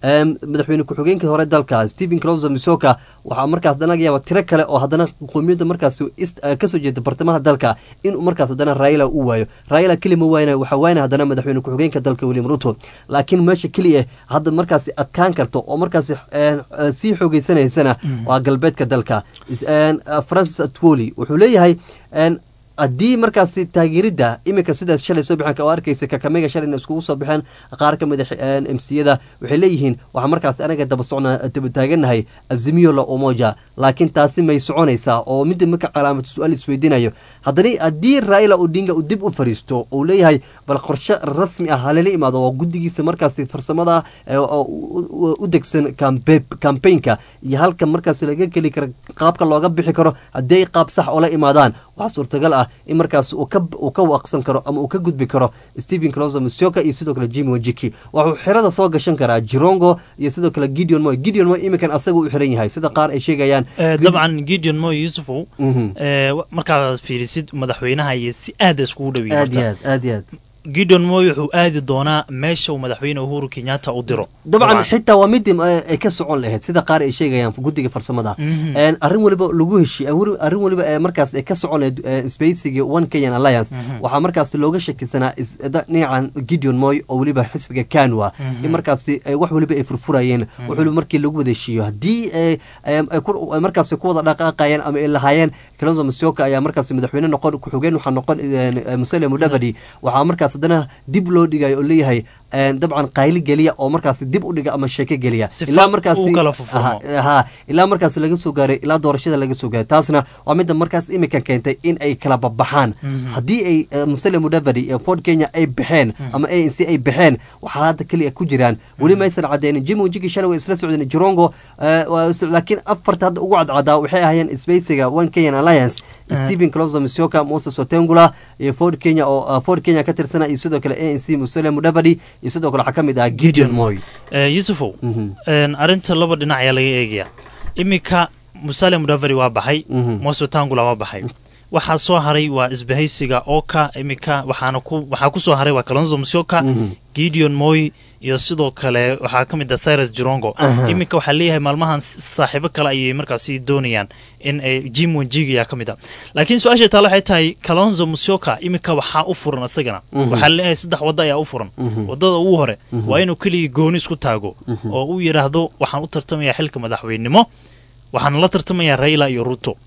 Em, madaxweyne ku-xigeenka hore dalka stephen closo misoka waxaa markaas haddana laga yaaba tiro kale oo haddana qowmiyadda markaas ist- eh, kasoo jeeda bartamaha dalka inuu markaas haddana raila u waayo raila keli ma waayna waxaa waayna haddana madaxweyne ku-xigeenka dalka william ruto laakiin meesha keliya hadda markaasi adkaan karto oo markaasi eh, eh, sii xoogeysanaysana waa galbeedka dalka Is- en, eh, francis atwoli wuxuu leeyahay en, haddii markaasi taageeridda iminka sida shalay soo bixeen oo arkaysa kakamega shalayna iskugu soo baxeen qaar ka mid a mciyada waxay leeyihiin waxaa markaasi anaga daba socna daba taaganahay azimiyo la umoja laakiin taasi may soconaysaa oo midda marka calaamad su-aal isweydiinayo haddana haddii raila odinga uu dib u fariisto uu leeyahay bal qorshe rasmi ah halala imaado oo guddigiisa markaasi farsamada eh, oo u- u- u degsan campe- campaignka iyo halka markaasi laga geli karo qaabka looga bixi karo haddii ay qaab sax oola imaadaan waxaa suurtagal ah in markaas uu ka uu ka waaqsan karo ama uu ka gudbi karo stephen closo musioka iyo sidoo kale jimmy wajiki wuxuu xirada soo gashan karaa jirongo iyo sidoo kale gideon moy gideon moy iminkan asaga u xiran yahay sida qaar ay sheegayaan Eh, dabcan gideon moy yusufow Mhm. eh, wa- markaad fiirisid madaxweynaha iyo si aada iskugu aad iyo dhawiy aad aad iyo aad gideon moy wuxuu aadi doonaa meesha uu madaxweyne uhuru kenyatta u diro dabcan xitaa waa midii eh, ay ka socon lahayd sida qaar ay sheegayaan guddiga farsamada Mhm. En, arrin waliba lagu heshiy arrin waliba ee markaas ay ka socon lahayd eh, spacigi one kenyan alliance waxaa markaas looga shakisanaa is- da- dhinacan gideon moy oo weliba xisbiga kanwa in markaasi eh, wax waliba ay furfurayeen wax waliba markii lagu wada heshiiyo haddii ay- ay- ay ku- ay markaasi ku wada dhaqaaqayeen ama ay lahaayeen kalonzo masioka ayaa markaasi madaxweyne noqon ku-xigeen waxaa noqon eh, musale mudavadi waxaa markaas haddana dib loo dhigayo oo leeyahay en, dabcan qayli geliya oo markaasi dib u dhiga ama sheeko geliya Sifa uu kala furfurmo. Aha, ha ilaa markaas laga soo gaaray ilaa doorashada laga soo gaaray taasna waa midda markaas imika keentay in ay kala babaxaan haddii ay eh, musale mudavadi iyo ford kenya ay baxeen ama anc ay baxeen waxaa hadda keliya ku jiraan weli maysan cadeynin jimmy wajigi shalay way isla socdeen jirongo eh, waa is- laakiin afarta hadda ugu cadcadaa waxay ahaayeen spacega one kenyan alliance stephen closo misioka moses otengula iyo ford kenya oo ah, ford kenya ka tirsana iyo sidoo kale anc musale mudavadi iyo sidoo kale waxaa ka mid ah gideon moy Eh, yusufow Mhm. en, arrinta laba dhinac ayaa laga eegaya iminka musale mudaveri waa baxay Mhm. mose tangula waa baxay waxaa soo haray waa isbahaysiga oka iminka waxaana ku waxaa ku soo haray waa kalonzo musyoka Mhm. gideon moy iyo sidoo kale waxaa ka mid ah cyrus jirongo Aha. iminka waxaa leeyahay maalmahan s- saaxiibo kale ayay markaasi doonayaan in ay jim wanjigi ayaa ka mid ah laakiin su-aasha taale waxay tahay kalonzo musyoka iminka waxaa u furan isagana Mhm. waxaa leeyahay saddex waddo ayaa u furan Mhm. wadada ugu hore waa inuu keligii gooni isku taago oo uu yidhaahdo waxaan u tartamayaa xilka madaxweynenimo waxaan la tartamayaa raila iyo ruto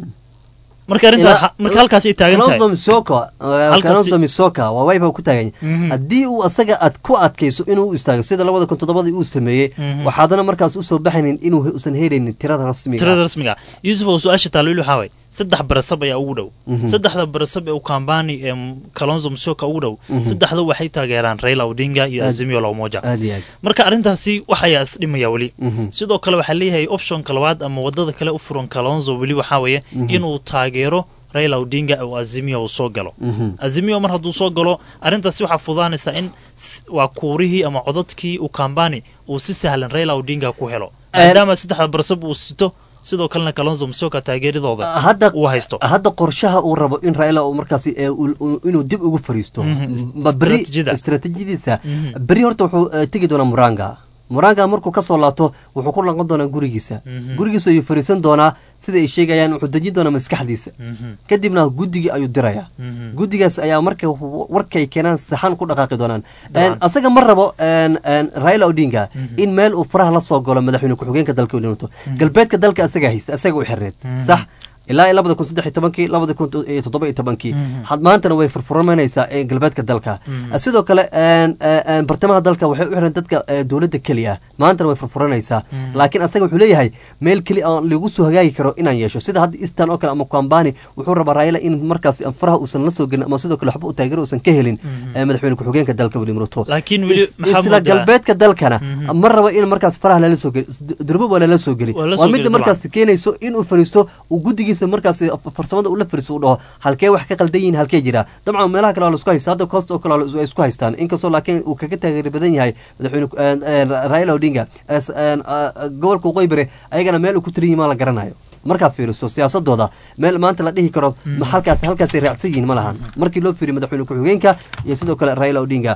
marka arrinta Ilaa- marka halkaas ay taagan tahay Kalonzo Musyoka, eh, Halkaasi- Kalonzo Musyoka waa wayba ku taagan Mhm. haddii uu asaga aad ku adkayso inuu u istaago sida labada kun toddobadii uu sameeyey Mhm. waxaadana markaas usoo baxaynin inuu usan helaynin tirada rasmiga tirada rasmiga ah. yusuf oo su-aasha taaliil waxaa waay saddex barasab ayaa ugu dhow Mhm. saddexda barasab ee ukambani ee m- kalonzo musyoka ugu dhow saddexda waxay taageeraan raila odinga iyo Aad- azimio la umoja aad iyo aad marka arrintaasi waxayaa isdhimaya weli Mhm. sidoo kale waxaa leeyahay optionka labaad ama wadada kale u furan kalonzo weli waxaa weeye inuu taageero raila odinga oo azimio uu soo galo Mhm. azimio mar hadduu soo galo arrintaasi waxaa fudaanaysaa in s- waa kuurihii ama codadkii ukambani uu si sahlan raila odinga ku helo Eh, maadaama saddexda barasab uu sito sidoo kalena kalonzo musyoka taageeradooda hadda uu haysto hadda qorshaha uu rabo in raila uu markaasi ee uu- uu- inuu dib ugu fariisto Mhm. ma beri Istiraatiijiyada. istiraatiijiyadiisa Mhm. beri horta wuxuu eh, tegi doonaa muranga muranga markuu kasoo laabto wuxuu ku laqan doonaa gurigiisa Mhm. gurigiisa ayuu fariisan doonaa sida ay sheegayaan wuxuu dejin doonaa maskaxdiisa Mhm. kadibna guddigii ayuu dirayaa Mhm. guddigaas ayaa marka warkay keenaan saxan ku dhaqaaqi doonaan Dabcan. En, asaga ma rabo en, en, raila odinga in meel uu faraha la soo galo madaxweyne ku-xigeenka dalka william ruto galbeedka dalka asaga haysta asaga u xirneed sax ilaa iyo labada kun saddex iyo tobankii labada kun iyo toddoba iyo tobankii had maantana way furfurmanaysaa ee galbeedka dalka sidoo kale en, en, bartamaha dalka waxay u xiran dadka eh, dowladda keliya maantana way furfuranaysaa laakiin asaga wuxuu leeyahay meel keli aan lagu soo hagaagi karo inaan yeesho sida hadda eastern oo kale ama kwambani wuxuu rabaa raila in markaas faraha uusan la soo gelin ama sidoo kale waxba u taageero uusan ka helin eh, madaxweyne ku-xigeenka dalka william ruto laakiin weli Is- maxaa isla moodaa- galbeedka dalkana ma rabo in markaas faraha lala soo geli durbo waa lala soo geli Waa la waa soo midda geli markaas keenayso inuu fariisto uu guddigiisa markaas farsamada ula fariisto uu dhaho halkee wax ka qaldan yihiin halkee jira dabcan meelaha kale waa la isku haysta hadda koosta oo kale waa la is- ay isku haystaan inkastoo laakiin uu kaga taageeri badan yahay madaxweyne ku- en- en, raila odinga es- en, a- a- gobolka waqooyi bari ayagana meel uu ku tiran yihin ma la garanayo markaa fiiriso siyaasadooda meel maanta la dhihi karo ma halkaas halkaasay raacsan yihiin ma lahan markii loo fiiriyo madaxweyne ku-xigeenka iyo sidoo kale raila odinga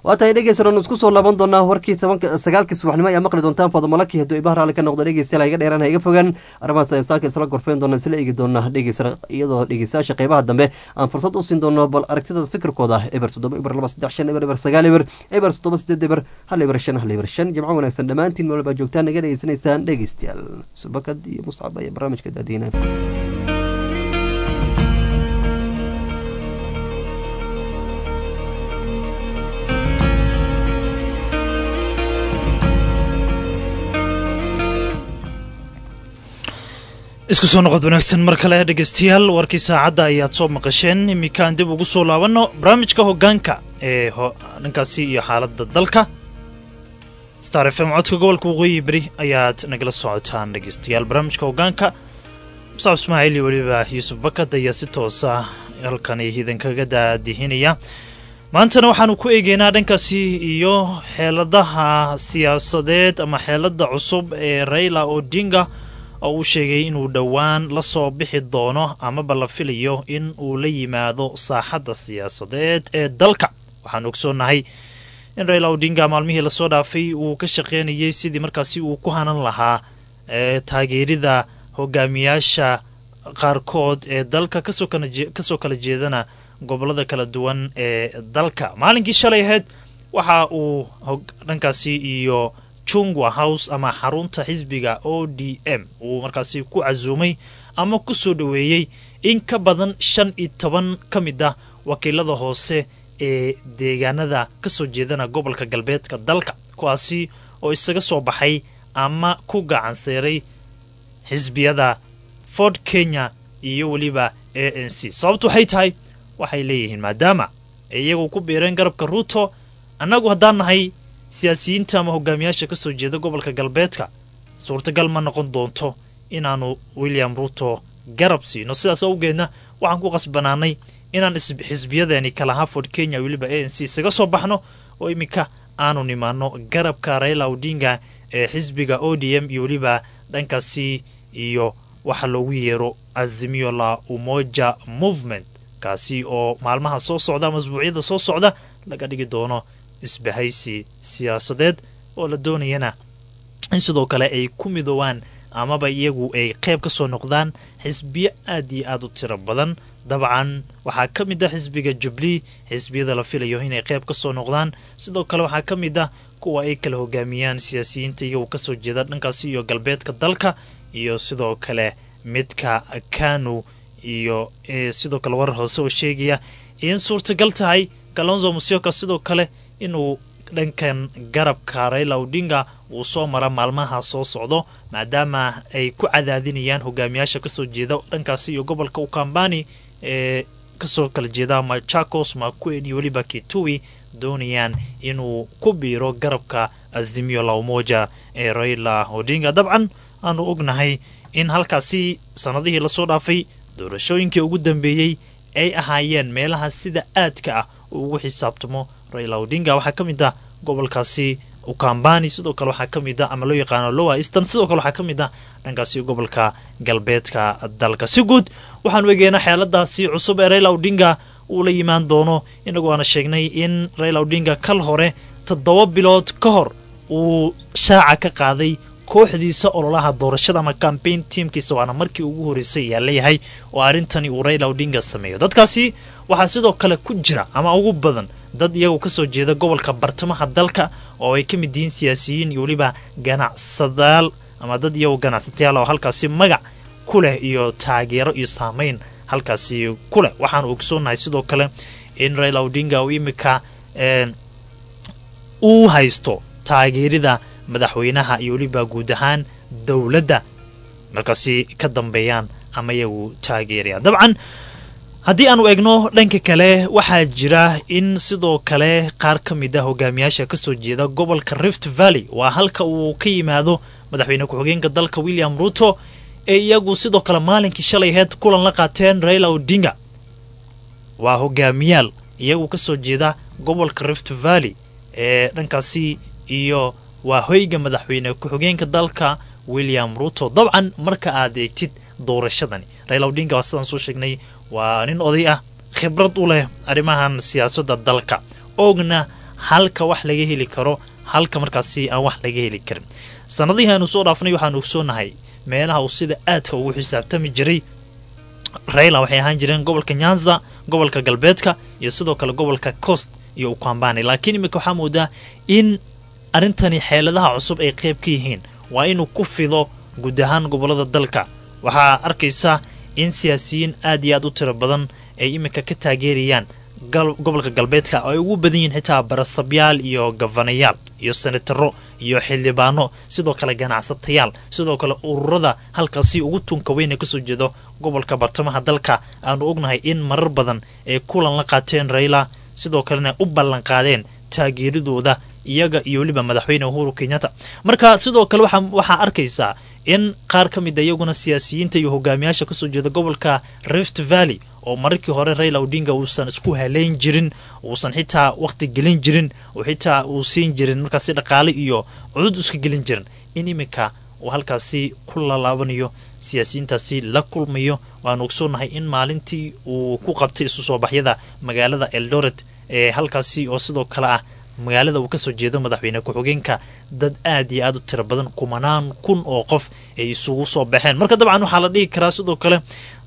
waa tahay dhegeysan isku soo laaban doonaa warkii tobanka sagaalkii subaxnimo ayaa maqli doontaan fadamalaki hadduu ibaha raalli ka noqdo dhegeystayaal iga dheeraan ha iga fogaan arrimahaas ayaan saaka isla gorfeyn doonaa isla eegi doonaa dhegeysa iyadoo dhegeystayaasha qeybaha dambe aan fursad u siin doono bal aragtidooda fikirkooda eber toddoba eber laba saddex shan eber eber sagaal eber eber toddoba sideed eber hal eber shan hal eber shan jimco wanaagsan dhammaantiin meel baa joogtaan naga dhegeysanaysaan dhegeystayaal subakad iyo muscab ayaa barnaamijka daadiinaya isku soo noqod wanaagsan mar kale dhegeystayaal warkii saacadda ayaad soo maqasheen iminkaan dib ugu soo laabanno barnaamijka hoggaanka ee dhankaasi iyo xaaladda dalka star f m codka gobolka waqooyi beri ayaad nagala socotaan dhegeystayaal barnaamijka hoggaanka musaab ismaaciil iyo weliba yuusuf bakad ayaa si toosa halkani idinkaga daadihinaya maantana waxaanu ku eegeynaa dhankaasi iyo xeeladaha siyaasadeed ama xeelada cusub ee raila odinga oo uu sheegay inuu dhowaan la soo bixi doono amaba la filayo in uu la yimaado saaxadda siyaasadeed ee dalka waxaan ogsoonnahay in raila odinga maalmihii lasoo dhaafay uu ka shaqeynayay sidii markaasi uu ku hanan lahaa taageerida hogaamiyaasha qaarkood ee dalka kasoo kala jeedana gobolada kala duwan ee dalka maalinkii shalay ahayd waxa uu dhankaasi iyo chungwa house ama xarunta xisbiga o d m uu markaasi ku casuumay ama ku soo dhoweeyey in ka badan shan iyo toban ka mid ah wakiilada hoose ee deegaanada kasoo jeedana gobolka galbeedka dalka kuwaasi oo isaga soo baxay ama ku gacanseeray xisbiyada ford kenya iyo weliba a n c sababtu waxay tahay waxay leeyihiin maadaama iyagu ku biireen garabka ruuto annagu haddaan nahay siyaasiyiinta ama hogaamiyaasha kasoo jeeda gobolka galbeedka suurtagal ma noqon doonto inaanu william ruuto garab siino sidaas awgeedna waxaan ku qasbanaanay inaan xisbiyadeeni kalahaa ford kenya weliba a n c isaga soo baxno oo iminka aanu nimaano garabka raila odinga ee xisbiga o d m iyo weliba dhankaasi iyo waxa loogu yeero azimio la umoja movement kaasi oo maalmaha soo socda ama asbuucyada soo socda laga dhigi doono isbahaysi siyaasadeed oo la doonayana in sidoo kale ay ku midoobaan amaba iyagu ay qayb ka soo noqdaan xisbiyo aad iyo aad u tiro badan dabcan waxaa ka mid ah xisbiga jubli xisbiyada la filayo inay qayb ka soo noqdaan sidoo kale waxaa ka mid ah kuwa ay kala hogaamiyaan siyaasiyiinta iyagu kasoo jeeda dhankaasi iyo galbeedka dalka iyo sidoo kale midka kanu iyo sidoo kale warar hoose oo sheegaya in suurtagal tahay kalonzo musyoka sidoo kale inuu dhankan garabka raila odinga uu soo mara maalmaha soo socdo maadaama ay ku cadaadinayaan hogaamiyaasha kasoo jeeda dhankaasi iyo gobolka ukambani ee kasoo kala jeeda machakos makuen iyo weliba kitui doonayaan inuu ku biiro garabka azimio la umoja ee raila odinga dabcan aanu ognahay in halkaasi sanadihii lasoo dhaafay doorashooyinkii ugu dambeeyey ay ahaayeen meelaha sida aadka ah uu ugu xisaabtamo raila odinga waxaa ka mid ah gobolkaasi ukambani sidoo kale waxaa ka mid ah ama loo yaqaano lowa eastern sidoo kale waxaa ka mid ah dhankaasi gobolka galbeedka dalka si guud waxaanu egeynaa xeeladaasi cusub ee raila odinga uu la yimaan doono inagu aana sheegnay in raila odinga kal hore toddoba bilood ka hor uu shaaca ka qaaday kooxdiisa ololaha doorashada ama cambaign tiamkiisa waana markii ugu horreysay ayaa leeyahay oo arrintani uu raila odinga sameeyo dadkaasi waxaa sidoo kale ku jira ama ugu badan dad iyagu kasoo jeeda gobolka bartamaha dalka oo ay ka mid yihiin siyaasiyiin iyo weliba ganacsadayaal ama dad iyagu ganacsatayaal oo halkaasi magac ku leh iyo taageero iyo saameyn halkaasi ku leh waxaanu ogsoonahay sidoo kale in raila odinga uu imika uu haysto taageerida madaxweynaha iyo weliba guud ahaan dowladda markaasi ka dambeeyaan ama iyagu taageerayaan dabcan haddii aanu egno dhanka kale waxaa jira in sidoo kale qaar ka mid ah hogaamiyaasha kasoo jeeda gobolka rift valley waa halka uu ka yimaado madaxweyne ku-xigeenka dalka william ruto ee iyagu sidoo kale maalinkii shalay aheyd kulan la qaateen raila odinga waa hogaamiyaal iyagu kasoo jeeda gobolka rift valley ee dhankaasi iyo waa hoyga madaxweyne ku-xigeenka dalka william ruto dabcan marka aad eegtid doorashadani raila odinga waa sidaan soo sheegnay waa nin oday ah khibrad u leh arrimahan siyaasadda dalka oogna halka wax laga heli karo halka markaasi aan wax laga heli karin sanadihii aanu soo dhaafnay waxaanu ogsoonahay meelaha uu sida aadka ugu xisaabtami jiray raila waxay ahaan jireen gobolka nyanza gobolka galbeedka iyo sidoo kale gobolka coast iyo ukambani laakiin iminka waxaa moodaa in arrintani xeeladaha cusub ay qayb ka yihiin waa inuu ku fido guud ahaan gobolada dalka waxaa arkaysa in siyaasiyiin aad iyo aad u tiro badan ay iminka ka taageerayaan gobolka galbeedka oo ay ugu badan yihiin xitaa barasabyaal iyo gafanayaal iyo senataro iyo xildhibaano sidoo kale ganacsatayaal sidoo kale ururada halkaasi ugu tunka weyn ee kasoo jeedo gobolka bartamaha dalka aanu ognahay in marar badan ay kulan la qaateen raila sidoo kalena u ballanqaadeen taageeradooda iyaga iyo weliba madaxweyne uhuru kenyatta marka sidoo kale waxaa arkaysaa in qaar ka mid a iyaguna siyaasiyiinta iyo hogaamiyaasha kasoo jeeda gobolka rift valley oo mararkii hore raila odinga uusan isku haleyn jirin uusan xitaa waqti gelin jirin oo xitaa uu siin jirin markaasi dhaqaale iyo cudud iska gelin jirin in iminka uu halkaasi ku lalaabanayo siyaasiyiintaasi la kulmayo waanu ogsoonahay in maalintii uu ku qabtay isu soo baxyada magaalada eldoret ee halkaasi oo sidoo kale ah magaalada uu kasoo jeedo madaxweyne ku-xigeenka dad aad iyo aad u tiro badan kumanaan kun oo qof ay isugu soo baxeen marka dabcan waxaa la dhihi karaa sidoo kale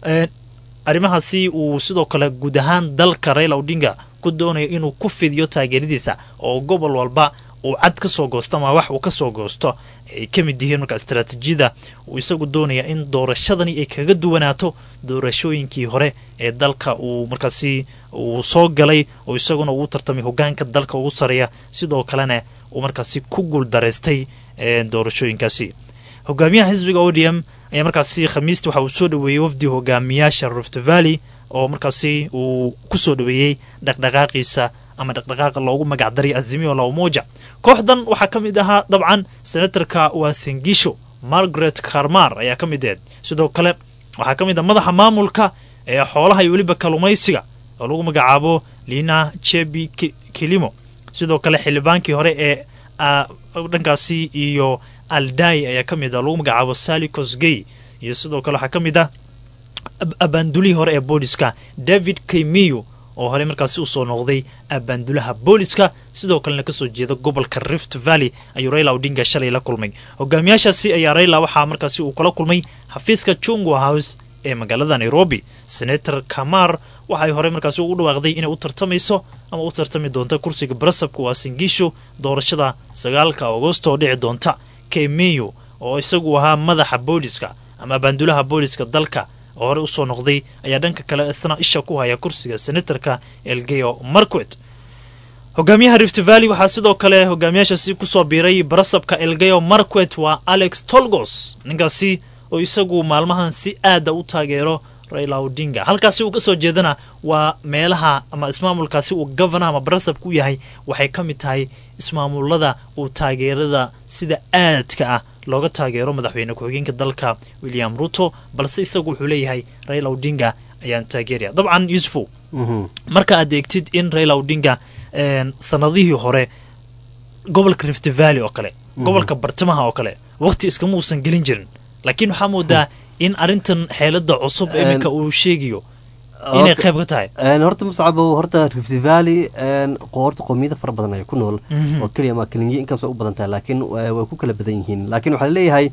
arrimahaasi uu sidoo kale guud ahaan dalka raila odinga ku doonayo inuu ku fidiyo taageeradiisa oo gobol walba uu cad ka soo goosto ama wax uu ka soo goosto ay ka mid yihiin marka istaraatiijiyada uu isagu doonaya in doorashadani ay kaga duwanaato doorashooyinkii hore ee dalka uu markaasi uu soo galay oo isaguna ugu tartamay hogaanka dalka ugu sareeya sidoo kalena uu markaasi ku guuldaraystay doorashooyinkaasi hogaamiyaha xisbiga odm ayaa markaasi khamiistii waxa uu soo dhaweeyey wafdi hogaamiyaasha rift valley oo markaasi uu ku soo dhaweeyey dhaqdhaqaaqiisa ama dhaqdhaqaaqa loogu magacdaray azimio la umoja kooxdan waxaa ka mid ahaa dabcan senatarka waasengisho margaret karmar ayaa ka mid aheed sidoo kale waxaa ka mid ah madaxa maamulka ee xoolaha iyo weliba kalumaysiga oo lagu magacaabo lina chebi kilimo sidoo kale xildhibaankii hore ee dhankaasi iyo aldai ayaa ka mid ah lagu magacaabo sali cosgey iyo sidoo kale waxaa ka mid ah abaandulihii hore ee booliska david kemiyo oo horey markaasi usoo noqday abaandulaha booliska sidoo kalena kasoo jeeda gobolka rift valley ayuu raila odinga shalay la kulmay hogaamiyaashaasi ayaa raila waxaa markaasi uu kula kulmay xafiiska chungwa house ee magaalada nairobi senator kamar waxay horey markaasi ugu dhawaaqday inay u tartamayso ama u tartami doonta kursiga barasabka waasingiisho doorashada sagaalka agosto oo dhici doonta kemeyo oo isagu ahaa madaxa booliska ama abaandulaha booliska dalka oo hore usoo noqday ayaa dhanka kale isna isha ku haya kursiga senatarka elgeyo marquet hogaamiyaha rift valley waxaa sidoo kale hogaamiyaashaasi kusoo biiray barasabka elgeyo marquet waa alex tolgos ninkaasi oo isagu maalmahan si aada u taageero raila odinga halkaasi uu kasoo jeedana waa meelaha ama ismaamulkaasi uu governor ama barasabka u yahay waxay ka mid tahay ismaamulada uu taageerada sida aadka ah looga taageero madaxweyne ku-xigeenka dalka william ruto balse isagu wuxuu leeyahay raila odinga ayaan taageeraya dabcan yusufow marka aad eegtid in raila odinga sanadihii hore gobolka rift valley oo kale gobolka bartamaha oo kale waqti iskama uusan gelin jirin laakiin waxaa moodaa in arrintan xeelada cusub iminka uu sheegayo inay qayb ka tahay horta muscabow horta rift valley horta qoomiyada fara badan ay ku nool oo keliya ma kelinye inkaasoo u badan tahay laakiin way ku kala badan yihiin laakiin waxaa leeyahay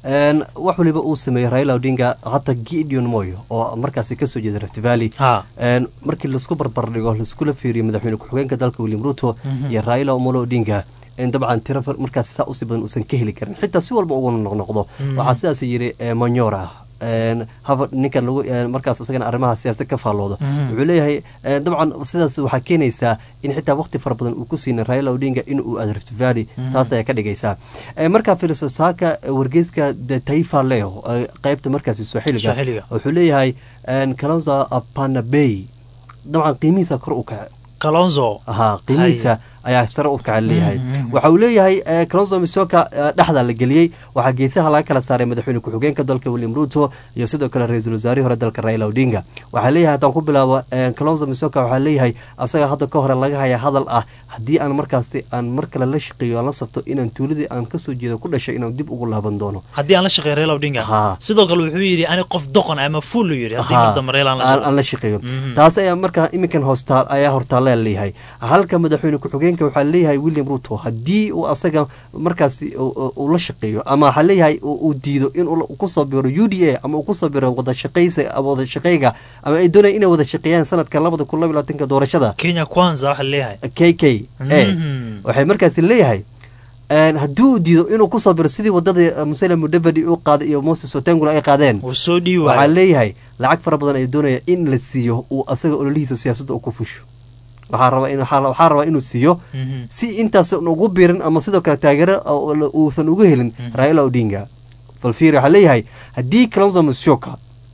wax waliba uu sameeyey raila odinga hata gideon moyo oo markaasi kasoo jeeda rift valley markii laisku barbardhigo laiskula fiiriyo madaxweyne ku-xigeenka dalka william ruto iyo raila omolo odinga dabcan tiro markaas saa usii badan uusan ka heli karin xitaa si walba uguna noqnoqdo waxaa sidaas yiri manyora hava ninka lagu markaas isagana arrimaha siyaasad ka faallooda wuxuu leeyahay dabcan sidaas waxaa keenaysaa in xitaa waqti fara badan uu ku siinay raila odinga in uu aado rift valley taas ayaa ka dhigaysaa markaa fiiriso saaka wargeyska the taifa leo qeybta markaasi sooxiliga wuxuu leeyahay kalonza panabey dabcan qiimihiisa kor u kace kalonzo ha qiimihiisa ayaa sare u kaca leeyahay waxa uu leeyahay kalonzo misoka dhexda la geliyey waxaa geesaha laga kala saaray madaxweyne ku-xigeenka dalka william ruto iyo sidoo kale ra-iisul wasaarihii hore dalka raila odinga waxaa leeyahay haddaan ku bilaabo kalonzo misoka waxaa leeyahay asaga hadda ka hore laga haya hadal ah haddii aan markaasi aan mar kale la shaqeeyo aan la safto inaan tuuladii aan kasoo jeedo ku dhashay inaan dib ugu laaban doono haddii aan la shaqeeyo raila odinga sidoo kale wuxuu yidhi ani qof doqon ama fuul yidhi haddii mar dambe raila aan la shaqeeyo taas ayaa markaa iminkan hoostaal ayaa hortaallea leeyahay halka madaxweyne ku-xigeenka ku-xigeenka waxaa leeyahay william ruto haddii uu asaga markaasi uu la shaqeeyo ama waxaa leeyahay uu diido in uu kusoo biro u d a ama uu kusoo biro wadashaqaysa wada shaqeyga ama ay doonayaan inay wada shaqeeyaan sanadka labada kun laba labaatanka doorashada kenya kwanza waxaa leeyahay k k a waxay markaasi leeyahay haddii uu diido inuu kusoo biro sidii wadada musalem mudavadi u qaaday iyo moses watangula ay qaadeen wuu soo dhiibi waxaa waaya leeyahay lacag fara badan ay doonaya in la siiyo uu asaga ololihiisa siyaasadda uu ku fusho waxaa rabaa in waxaa waxaa rabaa inuu siiyo Mhm. si intaasan ugu biirin ama sidoo kale taageero oo la- uusan uga helin raila odinga falfiiri waxaa leeyahay haddii kalonzo musyoka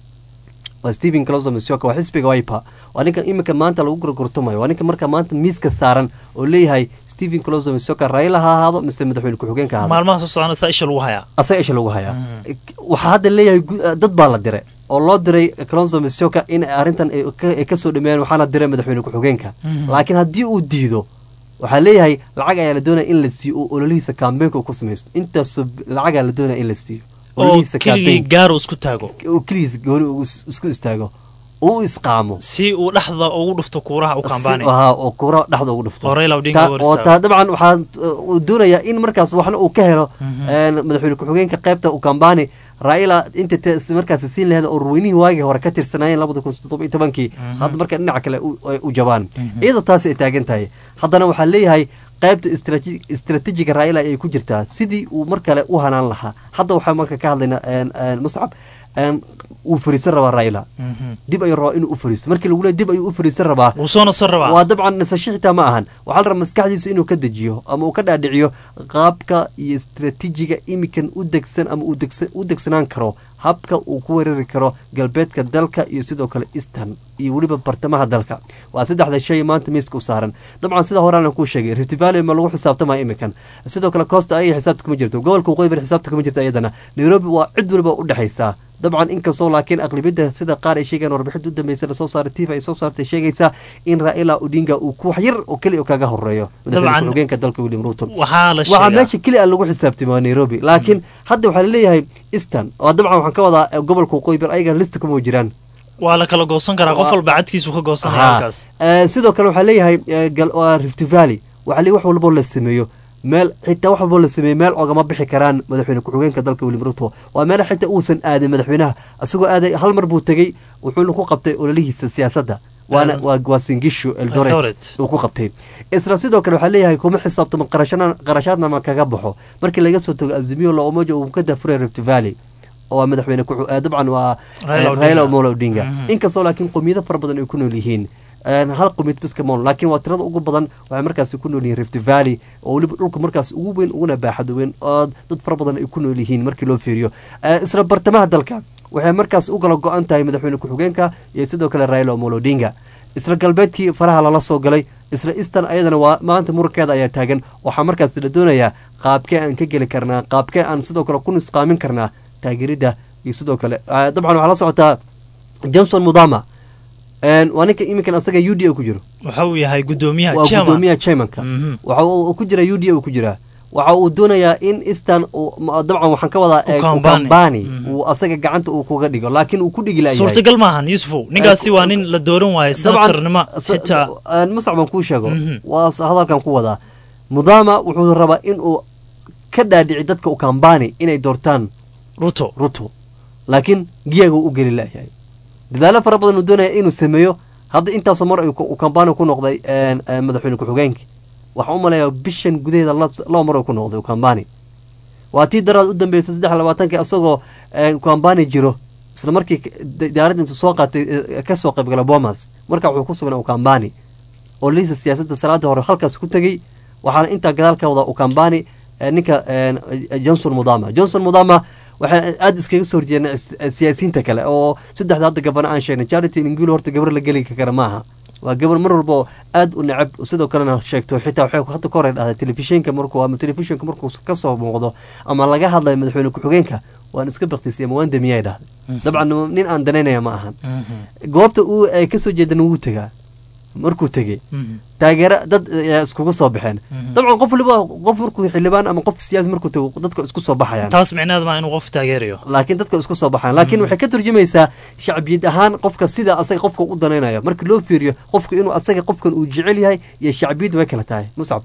waa stephen kalonzo musyoka waa xisbiga wiper waa ninka iminka maanta lagu gorgortamayo waa ninka marka maanta miiska saaran oo leeyahay stephen kalonzo musyoka raila ha ahaado mise madaxweyne ku-xigeenka ha ahaado maalmaha soo socona saa isha lagu hayaa asaga isha lagu hayaa waxaa hadda leeyahay gu- dad baa la diray oo loo diray kalonzo musyoka in arrintan ay ka- ay kasoo dhameeyaan waxaana diray madaxweyne ku-xigeenka laakiin haddii uu diido waxaa leeyahay lacag ayaa la doonaya in la siiyo oo ololihiisa kaambeenka uu ku samaysto intaasoo b- lacagaa la doonaya in la siiyo oo ololihiisa keligii campaign- gaaro isku taago oo keligiisa gooni uu is- isku istaago oo u isqaamo si uu dhexda ugu dhufto kuuraha u si- kambaanay ahaa, oo kuura dhexda ugu dhufto oo Raila Odinga Ta- hor oo istaago. taa dabcan waxaa uh, uu doonayaa in markaas waxna uu ka helo een, madaxweyne ku-xigeenka qaybta ukambani raila inta te- markaas siin laheed oo ruweynihii waagii hore ka tirsanaayeen labada kun toddoba iyo tobankii hadda marka dhinaca kale u- ay u jabaan iyadoo taasi ay taagan tahay haddana waxaa leeyahay qaybta istraati- istaraatiijiga raila ayay ku jirtaa sidii uu mar kale u hanaan lahaa hadda waxaa marka ka hadlaynaa een, een, muscab een, wuu fariisan rabaa raila dib ayuu rabaa inuu u fariisto markii lagu leeyahay dib ayuu u fariisan rabaa wuu soo nasan rabaa waa dabcan nasasho xitaa ma ahan waxaa la rabaa maskaxdiisa inuu ka dejiyo ama uu ka dhaadhiciyo qaabka iyo istaraatiijiga imikan u degsan ama uu degsa- u degsanaan karo habka uu ku weerari karo galbeedka dalka iyo sidoo kale eastern iyo weliba bartamaha dalka waa saddexda shay maanta miiska u saaran dabcan sida horeana kuu sheegay rift valley ma lagu xisaabtamaya imikan sidoo kale costa ayay xisaabta kuma jirto gobolka waqooyi bari xisaabta kuma jirta iyadana nairobi waa cid waliba u dhexaysaa dabcan inkastoo laakiin aqlibiyadda sida qaar ay sheegayaan warbixinta u dambeysay lasoo saaray tifa ay soo saartay sheegaysaa in raila odinga uu ku wax yar oo keliya kaga horeeyo madaxweyne Dabcan. ku-xigeenka dalka william ruto waxaa la waxaa sheegaa meesha keliya aan lagu xisaabtamay waa nairobi laakiin hadda waxaa laleeyahay eastern oo dabcan waxaan ka wadaa eh, gobolka waqooyi bari ayaga lista kuma jiraan waa la kala goosan karaa qof Waa- walba cadkiisu ka goosanaya Haa. halkaas Eh, sidoo kale waxaa leeyahay eh, gal- waa rift valley waxaa leeyahay wax walboo la sameeyo meel xitaa wax walboo la sameeyo meel ogama bixi karaan madaxweyne ku-xigeenka dalka william ruto waa meel xitaa uusan aadin madaxweynaha isagoo aaday hal mar buu tegey wuxuuna ku qabtay ololihiisa siyaasadda waana waa waa singishu eldoret Eldoret. uu ku qabtay isla sidoo kale waxaa leeyahay kuma xisaabtamo qarashana qarashaadna ma kaga baxo markii laga soo tago azimio la umoja uu ka dafuray rift valley oo waa madaxweyne ku dabcan waa Raila eh, Odinga. raila omolo odinga Mhm. inkastoo laakiin qowmiyado fara badan ay ku nool yihiin een, hal qowmiyad biska mool laakiin waa tirada ugu badan waxay markaasi ku nool yihiin rift valley oo weliba dhulka markaas ugu weyn uguna baaxad weyn oo dad fara badan ay ku nool yihiin markii loo fiiriyo Eh, isla bartamaha dalka waxay markaas u kala go-an tahay madaxweyne ku-xigeenka iyo sidoo kale raila omolo odinga isla galbeedkii faraha lala soo galay isla eastern ayadana waa maanta murankeeda ayaa taagan waxaa markaas la doonayaa qaabkee aan ka geli karnaa qaabkee aan sidoo kale ku nusqaamin karnaa taageerida iyo sidoo kale eh, dabcan waxaa la socotaa johnson mudama een, waa ninka iminkan asaga u d a ku jiro waxa uu yahay gudoomiyaha waa chairman. gudoomiyaha chairmanka Mhm. waxa uu ku jira u d a uu ku jiraa waxa uu doonayaa in eastern uu- ma- dabcan waxaan ka wadaa eh, Ukambani. ukambani Mhm. uu asaga gacanta uu kuga dhigo laakiin uu ku dhigi layahay suurtagal maahan yusufow ninkaasi waa nin la dooran waayo senatarnimo xitaa musac baan kuu sheego Mhm. waa s- hadalkan ku wadaa mudama wuxuu rabaa in uu ka dhaadhici dadka ukambani inay doortaan ruto ruto laakiin giyaga uu u geli layahay dadaalo fara badan uu doonaya inuu sameeyo hadda intaasoo mar ayuu ku- uu kambani ku noqday een, een, madaxweyne ku-xigeenka waxaan u maleeyaa bishan gudaheeda la- laba mar uu ku noqday ukambani waa tii daraad u dambeysay saddex iyo labaatankii asagoo een, ukambani jiro isla markii k- da- diyaaradda intuu soo qaatay eh, ka soo qaybgala bomas marka wuxuu ku sugnaa ukambani oo liisa siyaasadda salaada hore halkaas ku tegey waxaana intaa gadaal ka wadaa ukambani eh, ninka eh, johnson mudama johnson mudama waxay aada iskaga soo horjeedeen is- siyaasiyiinta kale oo saddexda hadda gabana aan sheegnay charity ingilo horta gabar la geli kara maaha waa gabar mar walba oo aada u necab sidoo kalena sheegto xitaa waxay hadda ka hor ay dhahday telefishinka markuu ama telefishinka markuu ka soo muuqdo ama laga hadlayo madaxweyne ku-xigeenka waan iska baktisay ama waan damiyay dhahday dabcan nin aan danaynaya ma ahan goobta uu ay kasoo jeedana wuu tegaa markuu tegey taageero dad ayaa iskugu soo baxeen dabcan qof waliba qof markuu xildhibaan ama qof siyaasi markuu tago dadka isku soo baxayaan taas micnaheed maa inuu qof taageerayo laakiin dadka isku soo baxaan laakiin waxay ka turjumaysaa shacbiyad ahaan qofka sida asaga qofka u danaynayo marka loo fiiriyo qofka inuu asaga qofkan uu jecel yahay iyo shacbiyad way kala tahay muscab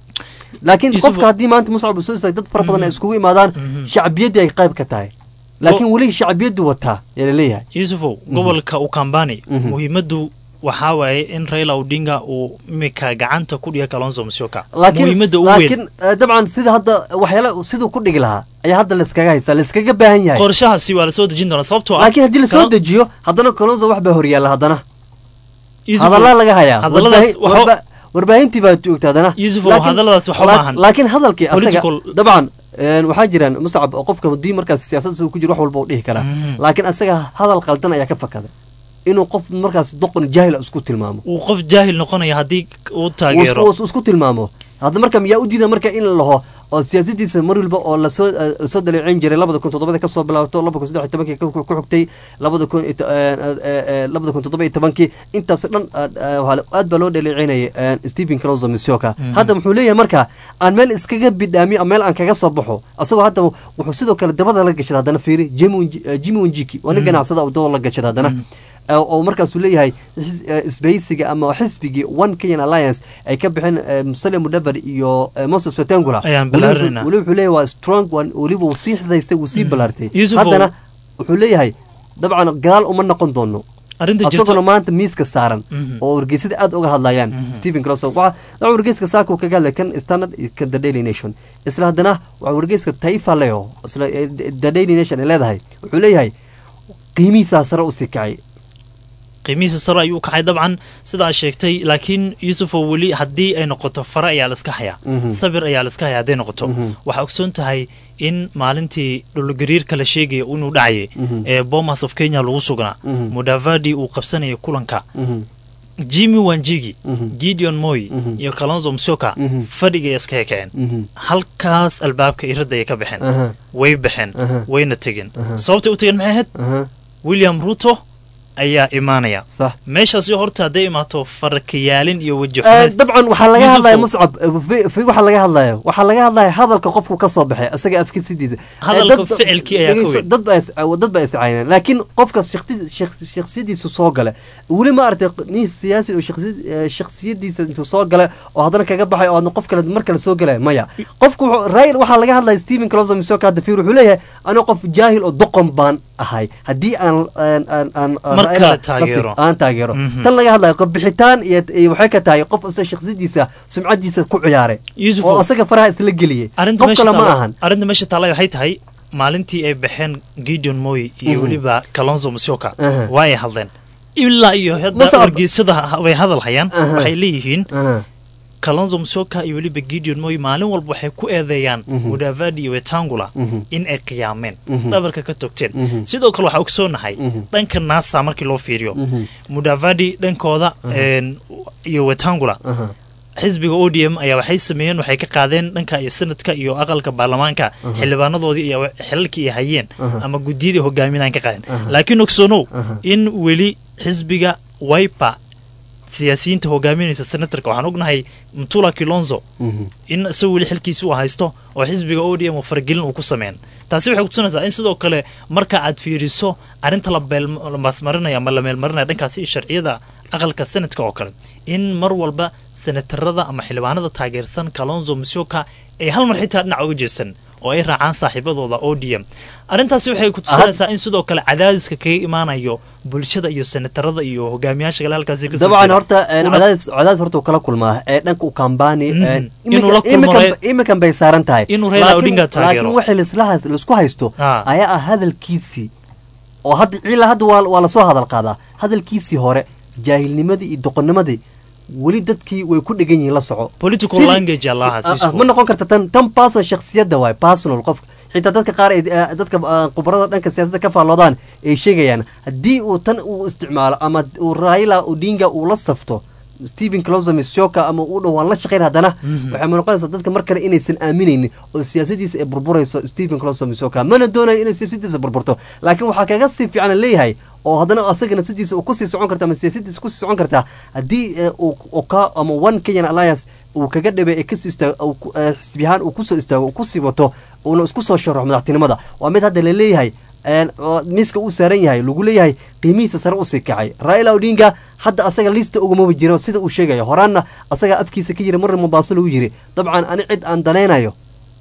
laakiin Yusuf- qofka haddii maanta muscab uu soo istaag dad fara badan ay iskugu imaadaan shacbiyaddii ay qayb ka tahay laakiin weli shacbiyaddu wataa yaa laleeyahay yuusufow gobolka ukambani muhiimaddu waxaa waaye in raila odinga uu imika gacanta ku dhiga kalonzo musyoka laakiin muhiimadda ugu weyn laakiin eh, dabcan sida hadda waxyaala siduu ku dhigi lahaa ayaa hadda layskaga haystaa layskaga baahan yahay qorshahaasi waa lasoo dejin doonaa sababtoo ah laakiin haddii lasoo Kalon- dejiyo haddana colonzo wax baa horyaalla haddana Yuusufow, hadallaa laga hayaa hadalladaas Warbaahin- waxaa- warba- warbaahintii baa joogta haddana Yuusufow, Laakiin- hadalladaas waxba laak- maahan. laakiin hadalkii asaga Political- dabcan een, waxaa jiraan muscab oo qofka haddii markaas siyaasadda uu ku jiro wax walba uu dhihi karaa laakiin asaga hadal qaldan ayaa ka fakaday inuu qof markaas doqon jaahil ah isku tilmaamo uu qof jaahil noqonaya haddii uu uu taageero is- uu isku tilmaamo hadda marka miyaa u diida marka in la laho oo siyaasadiisa mar walba oo lasoo eh, lasoo daleeceyn jiray labada kun toddobada kasoo bilaabato labada kun saddex iyo tobankii ku ku xigtay labada kun iyo to- eh, eh, eh, labada kun toddoba iyo tobankii intaas dhan eh, eh, waxaa la- aad baa loo dhaleeceynayay eh, stephen closo misioka hadda wuxuu leeyahay marka aan meel iskaga bidhaamiyo meel aan kaga soo baxo asagoo hadda wuxuu sidoo kale dabada la gashada haddana fiiri Jimmy Wanji- eh, jimmy wanjiki waa nin ganacsada oo dabada la gashada haddana Eh, oo markaasuu leeyahay xis- eh, isbahaysiga ama xisbigii one kenyan alliance ay ka bixeen eh, musalia mudabar iyo eh, moses wetangula Ayaan Weli ballaarinayna. wuxuu- weli wuxuu leeyahay waa strong one weliba uu sii xidaystay wuu sii ballaartay Yusufow- haddana wuxuu leeyahay dabcan gadaal uma noqon doono arrinta asaguna jirto maanta miiska saaran oo wargeysada aad uga hadlayaan stephen closo waxa waxa wargeyska saaka uu kaga hadlay kan standard iyo kan the daily nation isla haddana waxa wargeyska taifa leo isla eh, the daily nation ay leedahay wuxuu leeyahay qiimihiisaa sare usii kacay qiimihiisa sare ayuu kacay dabcan sidaa sheegtay laakiin yuusufow weli haddii ay noqoto fare ayaa laiska hayaa sabir ayaa laiska hayaa hadday noqoto waxaa ogsoon tahay in maalintii dhulogariirka la sheegaya inuu dhacayay ee bomas of kenya lagu sugnaa mudavadi uu qabsanayay kulanka jimmy wanjigi gideon moy iyo kalonzo msioka fadhigay iska hekeen halkaas albaabka iradda ay ka baxeen Aha. way baxeen Aha. wayna tegeen sababtay u tegeen maxay ahayd Aha, william ruto ayaa imaanaya sax meeshaasi horta hadday imaato farakayaalin iyo weji Eh, xumays dabcan waxaa laga Yusufow. hadlaya muscab eh, fi- fi waxaa laga hadlaya waxaa laga hadlaya hadalka qofku ka soo baxay asaga afkiisidiisa Eh, Hadalka dad- ficilkii ayaa ka dhegeyso, weyn. dad baa is- eh, dad baa iscayneen laakiin qofka shakhsi- shakh- shakhsiyadiisu soo gala weli ma aragtay nin siyaasi oo shakhsi- eh, shakhsiyadiisa intuu soo gala oo haddana kaga baxay oo haddana qof kale mar kale soo galaya maya qofku wuxuu- rail waxaa laga hadlaya stephen closo misoka hadda fiir wuxuu leeyahay anigo qof jaahil oo doqon baan ahay haddii aan aan aan aan Mar Raila kale la taageero. sif- aan taageero Mhm. tan laga hadlayo qof bixitaan iyo iyo waxay ka tahay qof isa shakhsiyadiisa sumcadiisa ku ciyaaray Yusuf, oo asaga faraha isla geliyey arrinta qof meesha kale ma taala- ahan arrinta meesha taallay waxay tahay maalintii ay baxeen gideon moy iyo Mhm. weliba kalonzo musyoka Aha. waa ay hadleen ilaa iyo hadda Musab- wargeysada ha- way hadal hayaan Aha. waxay leeyihiin Aha. kalonzo musyoka iyo weliba gideon moy maalin walba waxay ku eedeeyaan Mhm. mudavadi iyo wetangula Mhm. in ay qiyaameen Mhm. dhabarka ka togteen Mhm. sidoo kale waxaa ogsoonahay Mhm. dhanka nasa markii loo fiiriyo Mhm. mudavadi dhankooda een, iyo wetangula Aha. xisbiga o d m ayaa waxay sameeyeen waxay ka qaadeen dhanka iyo senadka iyo aqalka baarlamaanka xildhibaanadoodii iyo xilalkii ay hayeen Aha. ama guddiyadii hogaaminaan ka qaadeen Aha. laakiin ogsoonow Aha. in weli xisbiga wiper siyaasiyiinta hogaaminaysa senatarka waxaan ognahay mtula kilonzo Mhm. in isaga weli xilkiisi uu haysto oo xisbiga o d m oo faragelin uu ku sameyn taasi waxay kutusinaysaa in sidoo kale marka aad fiiriso arrinta la beel- la baasmarinaya ama la meelmarinaya dhankaasi sharciyada aqalka senadka oo kale in mar walba senatarada ama xildhibaanada taageersan kalonzo musyoka ay hal mar xitaa dhinac uga jeestan oo ay raacaan saaxiibadooda o d m arrintaasi waxay kutusinaysaa in sidoo kale cadaadiska kaga imaanayo bulshada iyo senatarada iyo hogaamiyaasha kale halkaasi kasoo dabcan jeeda. horta eh, Una- cadaadis cadaadis horta uu kala kulmaa ee dhanka u kambani Mhm. eh, Inuu la imika- kulmo imikan- Raila- imikan bay saaran tahay Inuu Raila Laakiin- Odinga taageero. laakiin waxay laislahaas laisku haysto Ah. ayaa ah hadalkiisii oo hadda ilaa hadda waa waa lasoo hadal qaadaa hadalkiisii hore jaahilnimadii iyo doqonnimadii weli dadkii way ku dhegan yihiin la soco Political Sidii- language aa lahaa, si- ah, ah, Cisco. ma noqon karta tan tan personal shakhsiyadda waay personal qof xitaa dadka qaar ay eh, dadka ah, khubarada dhanka siyaasadda ka faalloodaan ay sheegayaan haddii uu tan uu isticmaalo ama uu raila odinga uu la safto stephen closo misyoka ama uu dhow waan la shaqayn haddana waxay noqonaysaa dadka mar kale inaysan aaminaynin oo siyaasadiisa ay burburayso stephen closo misyoka mana doonayo inay siyaasadiisa burburto laakiin waxaa kaga sii fiican leeyahay oo haddana asaga nafsadiisa uu kusii socon karta ama siyaasadiisa kusii socon karta haddii eh, uu uu ka ama one kenyan alliance uu kaga dhibay ee kasii istaago xisbiyahaan uu kusoo istaago uu kusii wato uuna isku soo sharaxo madaxtinimada waa mid hadda laleeyahay een, oo miiska uu saaran yahay lagu leeyahay qiimihiisa sare usii kacay raila odinga hadda asaga lista ugamaba jiro sida uu sheegayo horaanna asagaa afkiisa ka jira marna mombaaso lagu yiri dabcan ani cid aan danaynayo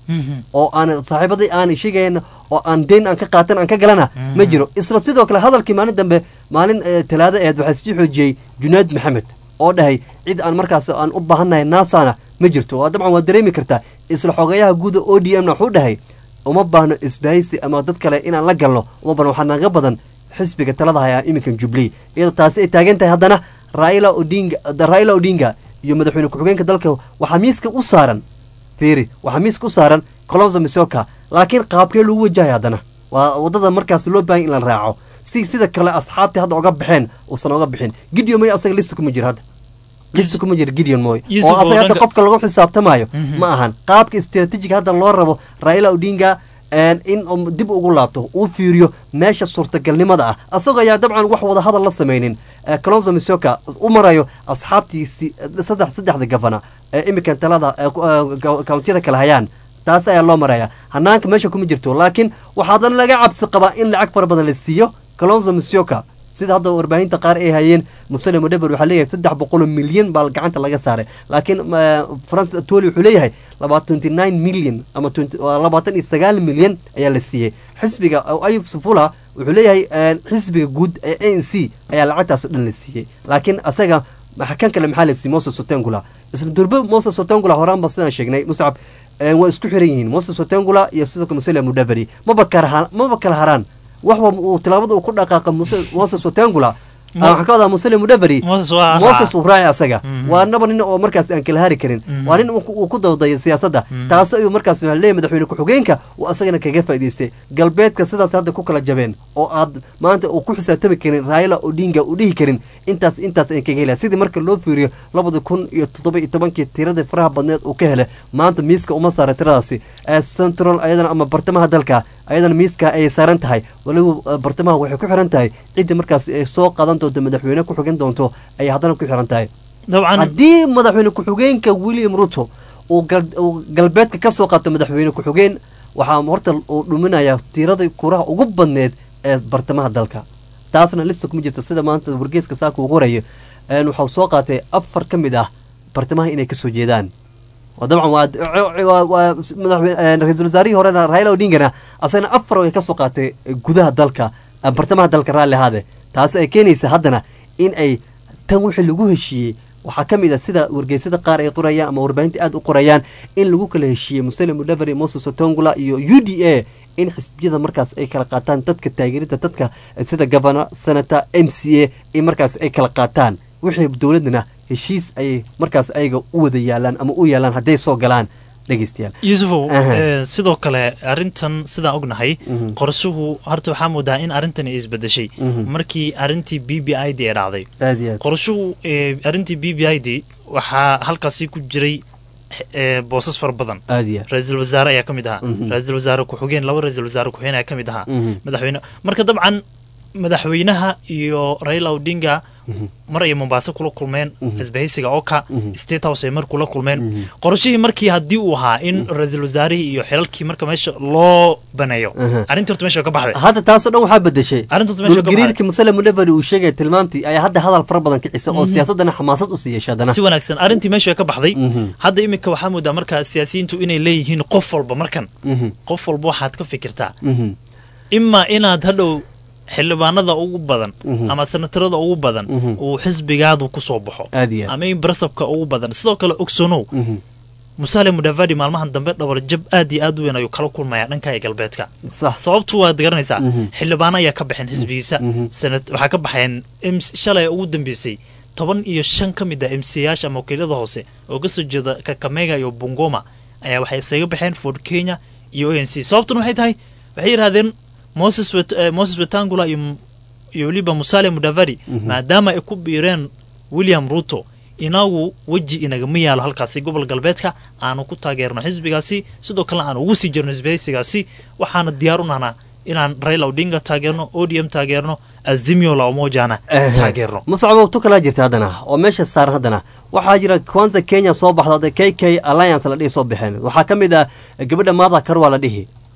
oo aan saaxiibadii aan sheegayn oo aan deyn aan ka qaatan aan ka galana ma jiro isla sidoo kale hadalkii maalin dambe maalin eh, talaado aheed waxaa sii xoojiyey junaad maxamed oo dhahay cid aan markaas aan u baahannahay naasana ma jirto waa dabcan waa dareemi kartaa isla xogeyaha guuda o d m na wuxuu dhahay uma baahno isbahaysi ama dad kale inaan la galno uma baahno waxaa naga badan xisbiga talada haya iminkan jubilee iyadoo taasi ay taagan tahay haddana raila odinga raila odinga iyo madaxweyne ku-xigeenka dalka waxaa miiska u saaran fiiri waxaa miiska u saaran colonzo misoka laakiin qaabkee lagu wajahay haddana waa wadada markaas loo baahan in la raaco si sida kale asxaabtii hadda oga baxeen uusan oga bixin gideon moy asaga lista kuma jiro hadda lista kuma jiro gideon moy Yusuf oo oo asaga hadda dhanka- qofka lagu xisaabtamayo Mhm. ma ahan qaabka istiraatiijiga hadda loo rabo raila odinga een, in uu dib ugu laabto uu fiiriyo meesha suurtagalnimada ah asagoo ayaa dabcan wax wada hadal la samaynin ee colonzo misoka u marayo asxaabtiisi saddex saddexda gafana ee iminkan talada ee ku- ee ka- kawntiyada kale hayaan taas ayaa loo maraya hanaanka meesha kuma jirto laakiin waxaa haddana laga cabsi qabaa in lacag fara badan la siiyo colonzo misoka sida hadda warbaahinta qaar ay hayeen musale mudeber waxaa leeyahay saddex boqol oo milyan baa gacanta laga saaray laakiin eh, france toli wuxuu leeyahay laba twenty nine milyan ama 20 waa labaatan iyo sagaal milyan ayaa la siiyey xisbiga oo ayub sufula wuxuu leeyahay eh, xisbiga guud ee a n c ayaa lacagtaas oo dhan la siiyey laakiin asaga maxa- kan kale maxaa la siiyey moses otengula isla durbe moses otengula horaan ba sidaan sheegnay muscab eh, waa isku xiran yihiin moses otengula iyo sidoo kale musale mudaveri maba kala ha- maba kala haraan waxba uu tilaabada uu ku dhaqaaqa Mose- moses otengula Mo- waxaan ka wadaa musale mudaveri Moses waa moses raaca. uu raaci asaga Mhm. waa naba nin oo markaas aan kala hari karin Mhm. waa nin uu ku- uu ku dawdayo siyaasadda taas ayuu markaas waxaa leeyahay madaxweyne ku-xigeenka uu asagana kaga faa'idaystay galbeedka sidaas hadda ku kala jabeen oo aad maanta uu ku xisaabtami karin raila odinga uu dhihi karin intaas intaas ay kaga helaya sidii marka loo fiiriyo labada kun iyo toddoba iyo tobankii tiradii faraha badneed uu ka helay maanta miiska uma saara tiradaasi ee central ayadana ama bartamaha dalka ayadana miiska ayay saaran tahay waliba eh, bartamaha waxay ku xiran tahay ciddii markaas ay soo qaadan doonto madaxweyne ku xigin doonto ayay haddana ku xiran tahay dabcan haddii madaxweyne ku-xigeenka william ruto uu gal- uu galbeedka ka soo qaato madaxweyne ku-xigeen waxaa horta uu dhuminayaa tiiradii kuraha ugu badneed ee bartamaha dalka taasna lista kuma jirta sida maanta wargeeska saaka uu qorayo een waxau soo qaatay afar ka mid ah bartamaha inay kasoo jeedaan waa dabcan waa waa waa madaxweyne een ra-iisul wasaarihii horena raila odingana asagana afar ay kasoo qaatay gudaha dalka eh, bartamaha dalka raalli ahaade taasi ay keenaysa haddana in ay tan wixii lagu heshiiyey waxaa ka mid ah sida wargeysyada qaar ay qorayaan ama warbaahinta aad u qorayaan in lagu kala heshiiyey musele mudaveri moses otongula iyo u d a in xisbiyada markaas ay kala qaataan dadka taageerida dadka sida governor senator m c a in markaas ay kala qaataan wixii dowladana heshiis ayay markaas ayaga u wada yaalaan ama u yaalaan hadday soo galaan dhegeystayaal yuusufow Aha. eh, sidoo kale arrintan sidaan ognahay Mhm. qorshuhu horta waxaa moodaa in arrintan ay isbedeshay Mhm. markii arrintii b b i d ee dhacday aad iyo aad qorshuhu eh, arrintii b b i d waxaa halkaasi ku jiray eh, boosas fara badan aad iyo aad ra-iisul wasaare ayaa ka mid ahaa Mhm. ra-iisul wasaare ku-xigeen laba ra-iisul wasaare ku-xigeen ayaa ka mid ahaa Mhm. madaxweyne marka dabcan madaxweynaha iyo raila odinga mar ay mombaaso kula kulmeen Mhm. isbahaysiga oka Mhm. state house ay mar kula kulmeen Mhm. qorshihii markii haddii uu ahaa in ra-iisul wasaarihii iyo xilalkii marka meesha loo baneeyo Aha. arrintii horta meesha way ka baxday hadda taasoo dhan waxaa bedeshay arrinta meesha way ka dhulgariirkii baxday musale mudaveri uu sheegaya tilmaamtii ayaa hadda hadal fara badan kicisa oo Mhm. siyaasadana xamaasad usii yeesha haddana si wanaagsan arrintii meesha way ka baxday Mhm. hadda iminka waxaa moodaa markaa siyaasiyiintu inay leeyihiin qof walba markan Mhm. qof walba waxaad ka fikirtaa Mhm. imaa inaad hadhow xildhibaanada ugu badan Mhm. ama senatarada ugu badan Mhm. uu xisbigaadu ku soo baxo aad iyo aad ama in barasabka ugu badan sidoo kale ogsonow Mhm. musaale mudavadi maalmahan dambe dhabar jab aad iyo aad u weyn ayuu kala kulmayaa dhanka ee galbeedka sax sababtu waad garanaysaa Mhm. xildhibaano ayaa ka baxeen xisbigiisa Mhm. sanad waxaa ka baxeen MC shalay ugu dambeysay toban iyo shan ka mid ah mcayaasha ama wakiilada hoose oo kasoo jeeda kakamega iyo bungoma ayaa waxay isaga baxeen ford kenya iyo o n c sababtuna waxay tahay waxay yidhahdeen moses Wet- eh, moses wetangula iyo iyo weliba musale mudavadi maadaama ay ku biireen william ruto inagu weji inagama yaalo halkaasi gobol galbeedka aanu ku taageerno xisbigaasi sidoo kale aan ugu sii jirno isbahaysigaasi waxaana diyaar u nahnaa inaan raila odinga taageerno odm taageerno azimio la umojana taageerno muscabo tu kalaa jirta haddana oo meesha saaran haddana waxaa jira kwanza kenya soo baxda k k alliance la dhihi soo baxeen waxaa ka mid ah gabadha maada karwa la dhihi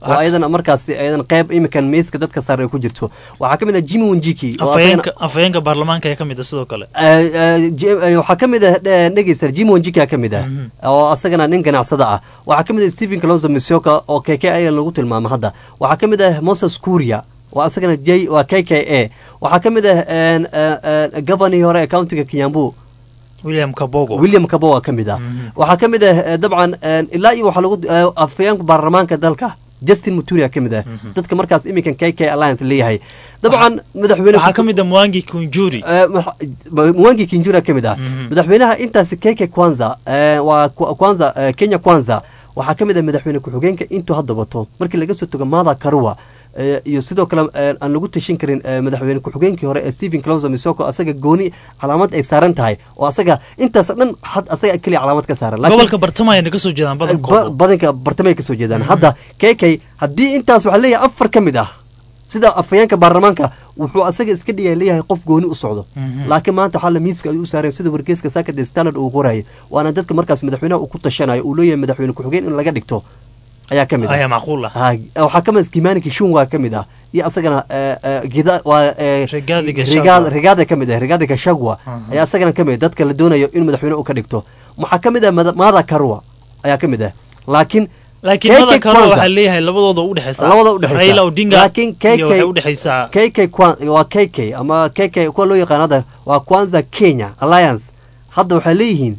oo ayadana markaasi ayadan qayb iminkan miiska dadka saaran ay ku jirto waxaa ka mid ah jimmy wanjiki oo asagana- afhayeenka afhayeenka baarlamaanka ayaa ka mid ah sidoo kale Eh, eh, Ji- eh, waxaa ka mid ah eh, dhegeysta jim wanjika ka mid ah oo asagana nin ganacsada ah waxaa ka mid ah stephen closo misoka oo k k a lagu tilmaamo hadda waxaa ka mid ah moses kuria oo asagana j waa k k a waxaa ka mid ah en, eh, eh, governorii hore ee countiga kinyambu william kabogo william kabo waa ka mid ah waxaa ka mid ah eh, dabcan eh, ilaa iyo waxaa lagu eh, afhayeenka baarlamaanka dalka justin muturia ka mid ah dadka markaas iminkan k k alliance leeyahay dabcan madaxweyne waxaa ka mid ah mwangi kunjuri Eh, maxa- ma- mwangi kinjura ka mid ah madaxweynaha intaasi keke kwanza eh, waa Kwa- kwanza eh, kenya kwanza waxaa ka mid ah madaxweyne ku-xigeenka intuu hadda wato markii laga soo togo mada karua eh, iyo sidoo kale eh, aan lagu tashin karin eh, madaxweyne ku-xigeenkii hore ee stephen closo misoko asaga gooni calaamad ay saaran tahay oo asaga intaas dhan had asaga keliya calaamad ka saaran Laakiin- gobolka bartamaha ayna kasoo jeedaan ba- badankooda badanka bartamay kasoo jeedaan hadda kk haddii intaas waxaa leeyahay afar ka mid ah sida afhayeenka baarlamaanka wuxuu asaga iska dhigaya leeyahay qof gooni u socdo laakiin maanta waxaa la miiska ay u saareen sida wargeyska saakade standard uu qorayay waana dadka markaas madaxweynaha uu ku tashanayo uu leeyahay madaxweyne ku-xigeen in laga dhigto ayaa ka mid ah ayaa macquul ah Ha, waxaa ka mid ah kimani kishunga ka mid ah iyo asagana eh, eh, gida waa eh, Rigathi Rigathi- Gachagua. rigaada ka mid ah rigaada gashagwa ayaa asagana ka mid ah dadka la doonayo in madaxweyne uu ka dhigto waxaa ka mid ah Mada- mada karua ayaa ka mid ah laakiin laakiin KK mada kale Kwanza- waxaa leeyahay labadooda udhexaysa labada udhexaysa raila odinga laakiin iyo waxay KK udhexaysaa KK Kwan- waa KK ama KK kuwa loo yaqaan hadda waa Kwanza Kenya Alliance hadda waxay leeyihiin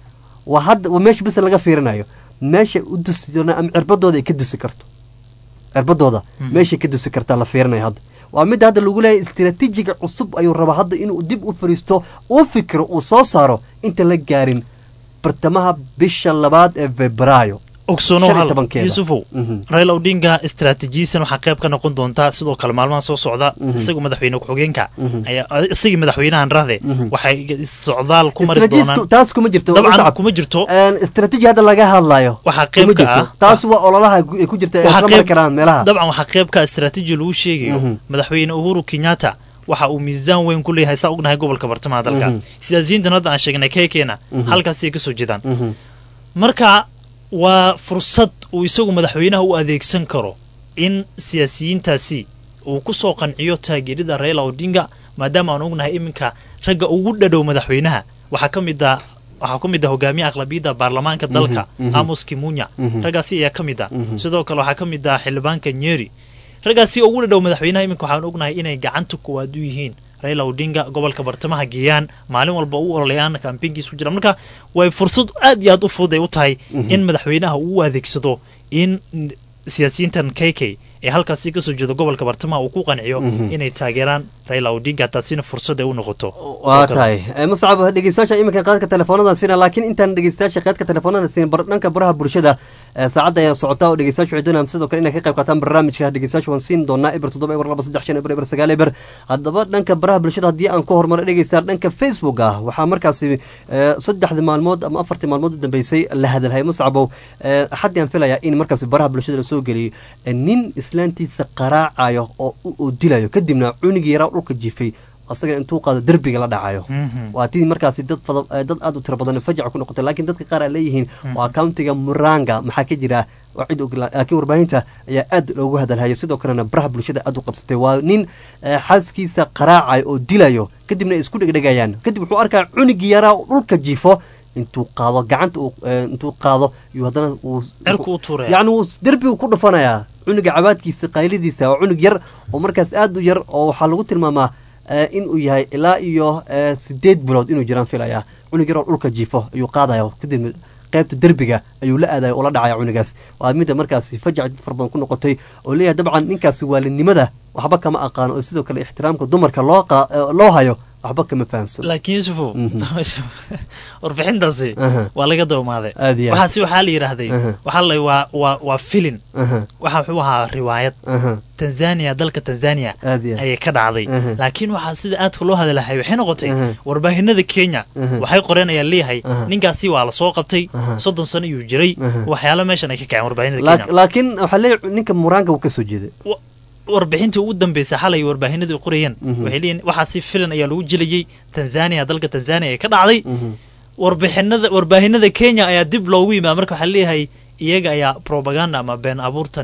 waa hadda waa meesha bis laga fiirinayo meesha u dusi doona ama cirbadooda ay ka dusi karto cirbadooda meeshay ka dusi kartaa la fiirinayo hadda waa midda hadda lagu leeyahay istiraatiijiga cusub ayuu rabaa hadda inuu dib u fariisto uu fikiro uu soo saaro inta la gaarin bartamaha bisha labaad ee febraayo ogsoonow shan iyo hal tobankeeda. yuusufow Mhm. raila odinga istaraatiijiyisan waxaa qayb ka noqon doontaa sidoo kale maalmaha soo socda isagoo madaxweyne ku-xigeenka ayaa isagii madaxweynahan rahde waxay socdaal ku mari Istaraatiijis- doonaan taas kuma jirto dabcan Muscab. kuma jirto Een, istaraatiiji hadda laga hadlayo Waxaa kuma qayb ka jirto. ah- taas waa ololaha gu- ay ku jirta ay waxaa isla mari qayb karaan meelaha dabcan waxaa qayb ka istaraatiiji lagu sheegayo Mhm. madaxweyne uhuru kenyatta waxa uu miisaan weyn ku leeyahay saa ognahay gobolka bartamaha dalka Mhm. siyaasiyiintan hadda aan sheegnay keekeena Mhm. halkaasi ay kasoo jeedaan Mhm. marka waa fursad uu isagu madaxweynaha u adeegsan karo in siyaasiyiintaasi uu ku soo qanciyo taageerida raila odinga maadaama aan ognahay iminka ragga ugu dhadhow madaxweynaha waxaa ka mid ah waxaa ka mid ah hogaamiye aqlabiyadda baarlamaanka dalka mhm. amos kimunya Mhm. raggaasi ayaa ka mid ah Mhm. sidoo kale waxaa ka mid ah xildhibaanka nyeri raggaasi ugu dhadhow madaxweynaha iminka waxaan ognahay inay gacanta koowaad u yihiin raila odinga gobolka bartamaha geeyaan maalin walba u ololayaan kambeynkiis ku jira marka way fursad aad iyo aad u fudud ay u tahay in madaxweynaha uu u adeegsado in n- siyaasiyiintan k k ee halkaasi kasoo jeeda gobolka bartamaha uu ku qanciyo Mhm. inay taageeraan raila odinga taasina fursad ay u noqoto waa tahay Eh, muscab dhegeystayaasha iminka qaadka telefoonada siina laakiin intaan dhegeystayaasha qaadka telefoonada siin bar dhanka baraha bulshada eh, saacadda ayaa socota oo dhegeystayaashu waxay doonayaan sidoo kale inay ka qayb qaataan barnaamijka dhegeystayaashu waan siin doonaa eber toddoba eber laba saddex shan eber eber sagaal eber haddaba dhanka baraha bulshada haddii aan ku horumaro dhegeystayaal dhanka facebook ah waxaa markaasi eh, saddexdii maalmood ama afartii maalmood u dambeysay la hadalhay muscabow eh, xaddii aan filayaa in markaasi baraha bulshada la soo geliyo eh, nin islaantiisa qaraacayo oo u oo dilayo kadibna cunigii yaraa dhulka jiifay asaga intuu qaado derbiga la dhacayo Mhm. waa tii markaasi dad fada eh, dad aad u tiro badan fajac ku noqotay laakiin dadka qaar ay leeyihiin waa countiga muranga maxaa ka jira waa cid og laakiin warbaahinta ayaa aad loogu hadalhayo sidoo kalena baraha bulshada aad u qabsatay waa nin eh, xaaskiisa qaraacayo oo dilayo kadibna ay isku dhegdhegayaan kadib wuxuu arkaa cunigii yaraa oo dhulka jiifo intuu qaado gacanta uu eh, intuu qaado iyo haddana uu cirku u tuuraya yacni wuu derbigu ku dhufanayaa cunuga cabaadkiisa qaylidiisa waa cunug yar oo markaas aad u yar oo waxaa lagu tilmaamaa eh, inuu yahay ilaa iyo eh, sideed bilood inuu jiraan filayaa cunug yar oo dhulka jiifo ayuu qaadaya kadib qaybta derbiga ayuu la aadaya oo la dhacaya cunugaas waa midda markaasi fajac fara badan ku noqotay oo leeyahay dabcan ninkaasi waalinimada waxba kama aqaano oo sidoo kale ixtiraamka dumarka loo qa- eh, loo hayo waxba kama fahamsan laakiin yusufow Mhm. warbixintaasi Aha. waa laga dawmaaday Aad iyo aad. waxaasi waxaa la yidhaahday Aha. waxaa la waa waa waa filin Aha, waxa wuxuu ahaa riwaayad aha, tanzania dalka tanzania aad iyo aad. ayay ka dhacday Aha. laakiin waxaa sida aadka loo hadalahay waxay noqotay Aha. warbaahinada kenya Aha. waxay qoreen ayaa leeyahay Aha. ninkaasi waa la soo qabtay Aha. soddon sano iyuu jiray Aha. waxyaalo meeshan ay ka kaceen warbaahinada Laak- kenya laakiin waxaa leeyahay ninka muraanka uu ka soo jeeday Wa- warbixintii ugu dambeysay xalay warbaahinadu ay qorayeen Mhm. waxay leeyihin waxaasi filan ayaa lagu jilayay tanzania dalka tanzania ee ka dhacday Mhm. warbixinada warbaahinada kenya ayaa dib loogu yimaada marka waxaa leeyahay iyaga ayaa propaganda ama been abuurtani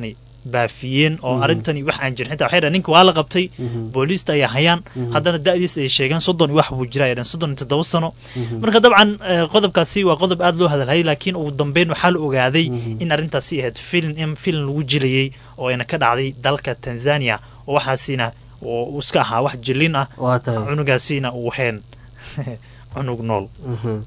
baafiyeen oo arrintani wax aan jirin xitaa waxay dhahen ninka waa la qabtay booliista ayaa hayaan haddana da'diis ay sheegeen soddon iyo wax buu jira ay dhahen soddon iyo toddoba sano marka dabcan eh, qodobkaasi waa qodob aad loo hadalhayay laakiin ugu dambeyn waxaa la ogaaday in arrintaasi ahayd filin in filin lagu jilayay oo ayna ka dhacday dalka tanzania oo waxaasina oo uu iska ahaa wax jilin ah waa tahay cunugaasina uu heen cunug nool Mhm.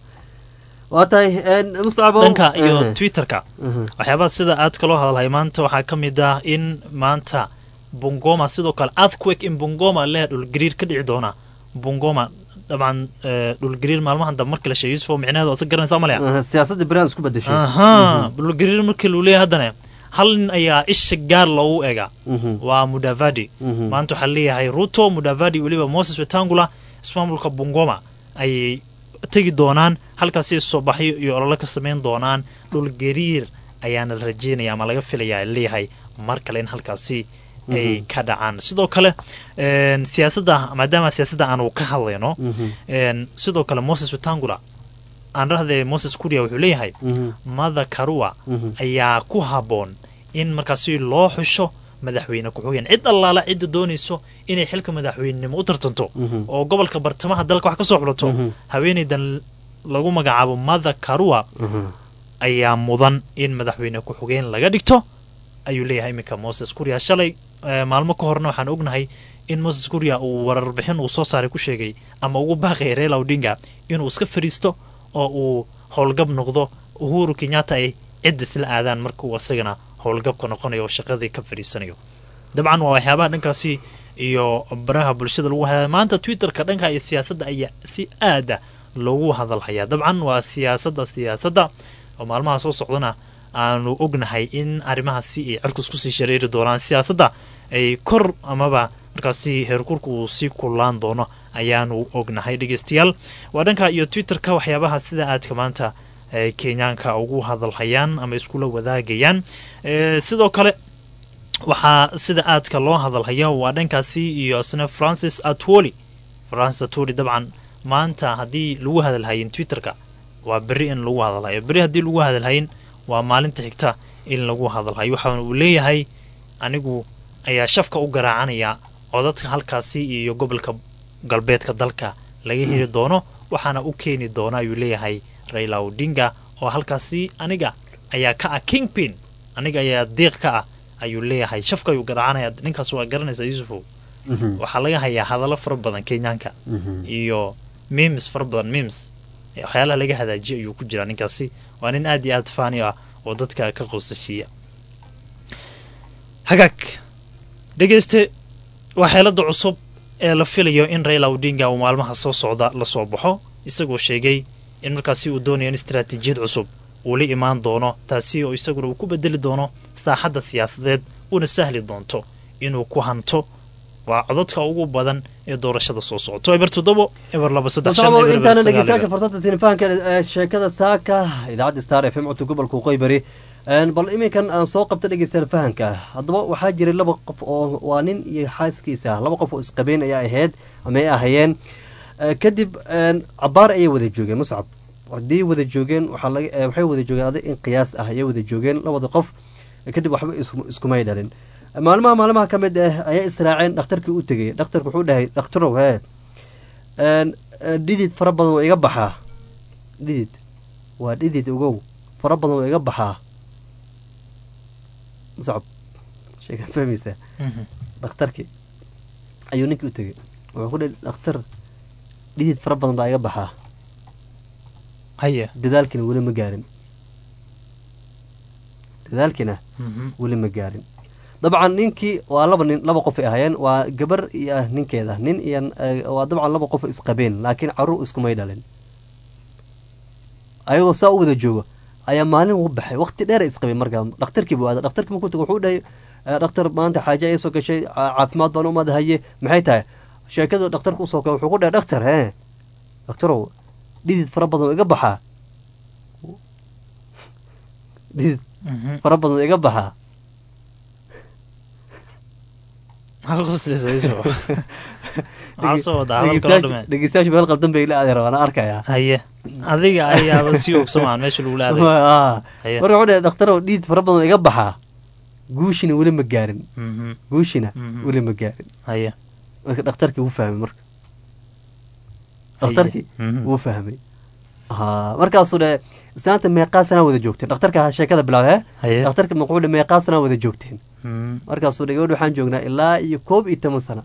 waa tahay muscabo dhanka iyo Mhm. twitterka Mhm. waxyaabaha sida aadka loo hadalhay maanta waxaa ka mid ah in maanta bungoma sidoo kale earthquake in bungoma leh dhulgariir ka dhici doona bungoma dabcan eh, dhulgariir maalmahan dambe marka la sheegay yusuf oo micnaheedu asa garanaysaa malaya Mhm, siyaasadda beriaan isku bedeshay aha dhulgariir markii luu leeyahay haddana hal nin ayaa isha gaar loogu eega Mhm. waa mudavadi Mhm. maanta waxaa leeyahay ruto mudavadi weliba moses wetangula ismaamulka bungoma ayay tegi doonaan halkaasi soo baxyo iyo olole ka samayn doonaan dhulgariir ayaana la rajeynaya ama laga filaya leeyahay mar kale in halkaasi ay ka dhacaan sidoo kale een, siyaasadda maadaama siyaasadda aanu ka hadlayno Mhm. een, sidoo kale moses wetangula aan dhahdee moses kuria wuxuu leeyahay Mhm. mother karua Mhm. ayaa ku habboon in markaasi loo xusho madaxweyne ku-xigeen cid allaala cidda doonayso inay xilka madaxweynenimo u tartanto Mhm. oo gobolka bartamaha dalka wax ka soo xulato Mhm. haweenaydan lagu magacaabo mother karua Mhm. ayaa mudan in madaxweyne ku-xigeen laga dhigto ayuu leeyahay iminka moses kuria shalay eh, maalmo ka horna waxaan ognahay in moses kuria uu wararbixin uu soo saaray ku sheegay ama ugu baaqaya reela odinga inuu iska fadhiisto oo uu howlgab noqdo uhuru kenyatta ay cid isla aadaan marka uu isagana howlgabka noqonayo oo shaqadii ka fadhiisanayo dabcan waa waxyaabaha dhankaasi iyo baraha bulshada lagu haya maanta twitterka dhanka iyo siyaasadda ayaa si aada loogu hadalhayaa dabcan waa siyaasadda siyaasadda oo maalmaha soo socdana aanu ognahay in arrimahaasi ay cirkus kusii shareeri doonaan siyaasadda ay kor amaba markaasi heerkurka uu sii kullaan doono ayaanu ognahay dhegeystayaal waa dhanka iyo twitterka waxyaabaha sida aadka maanta ay kenyaanka ugu hadalhayaan ama iskula wadaagayaan Eh, sidoo kale waxaa sida aadka loo hadalhaya waa dhankaasi iyo isna francis atwoli francis atwoli dabcan maanta haddii lagu hadalhayin twitterka waa beri in lagu hadalhayo beri haddii lagu hadalhayin waa maalinta xigta in lagu hadalhayo waxaana uu leeyahay anigu ayaa shafka u garaacanaya codadka halkaasi iyo gobolka galbeedka dalka laga heli doono waxaana u keeni doona ayuu leeyahay raila odinga oo halkaasi aniga ayaa ka ah kingpin aniga ayaa diiq ka ah ayuu leeyahay shafka ayuu garaacanaya ninkaas waa garanaysaa yusufow Mhm. waxaa laga hayaa hadallo fara badan kenyaanka Mhm. iyo memes fara badan memes ee waxyaalaha laga hadaajiya ayuu ku jiraa ninkaasi waa nin aad iyo aad faani ah oo dadka ka qoosashiiya hagaag dhegeyste waa xeelada cusub ee la filayo in raila odinga uu maalmaha soo socda la soo baxo isagoo sheegay in markaasi uu doonayo in istaraatiijiyad cusub uu la imaan doono taasi oo isaguna uu ku bedeli doono saaxadda siyaasadeed una sahli doonto inuu ku hanto waa codadka ugu badan ee doorashada soo socoto eber toddobo eber laba saddex shan muscabo eber eber intaana sagaal dhegeystayaasha eber. fursadda tilifaanka ee sheekada saaka idaacadda star f m codka gobolka waqooyi bari Een, bal iminkan aan soo qabta dhegeystayaal fahanka haddaba waxaa jiray laba qof oo waa nin iyo xaaskiisa laba qof oo isqabeen ayaa ahayd ama ay ahayeen Eh, kadib een, cabaar ayay wada joogeen muscab haddii wada joogeen waxaa laga eh, waxay wada joogeen adig in qiyaas ah ayay wada joogeen labada qof Eh, kadib waxba isku- iskumay dhalin maalmaha maalmaha ka mid ah ayaa israaceen dhakhtarkii u tegay dhakhtarku wuxuu dhahay dhakhtarow hee een, eh, dhidid fara badan waa iga baxaa dhidid waa dhidid ogow fara badan waa iga baxaa muscab sheekaa fahmaysaa Mhm. dhakhtarkii ayuu ninkii u tegay wuxuu ku dhahay dhakhtar dhidid fara badan baa iga baxaa haya dadaalkina weli ma gaarin dadaalkina Mhm. weli ma gaarin dabcan ninkii waa laba nin laba qof ay ahaayeen waa gabar iyo ah ninkeeda nin iyo eh, waa dabcan laba qof oo isqabeen laakiin caruur iskumay dhalin ayagoo saa u wada joogo ayaa maalin u baxay waqti dheer ay isqabeen markaa dhakhtarkii buu aaday dhakhtarkii markuu tago wuxuu dhahay eh, dhakhtar maanta xaaje ay soo gashay ca- caafimaad baan umaad haye maxay tahay sheekadu dhakhtarka usoo kale wuxuu ku dhahay dhakhtar hee dhakhtarow dhidid fara badan oo iga baxaa dhidid Mhm. fara badan oo iga baxaa maxaa qoslaysaa Yusuf? maxaa soo wadaa hadalka loo dhamee dhegeystayaasha meel qaldan bay la aadi rabaan aan arkayaa haye adiga ayaaba sii ogsamaan meesha lagu laaday Ah. Haye. marka wuxuu dhahay dhakhtarow dhiid fara badan oo iga baxaa guushina weli ma gaarin Mhm. guushina Mhm. weli ma gaarin haye marka dhakhtarkii wuu fahmay marka dhakhtarkii Mhm. wuu fahmay ha markaasuu dhe islaanta meeqaa sanaa wada joogteen dhakhtarka sheekada bilaab he haye dhakhtarka maquudhe meeqaa sanaa wada joogteen Mhm. markaasuu dhe gabadh waxaan joognaa ilaa iyo koob iyo toban sana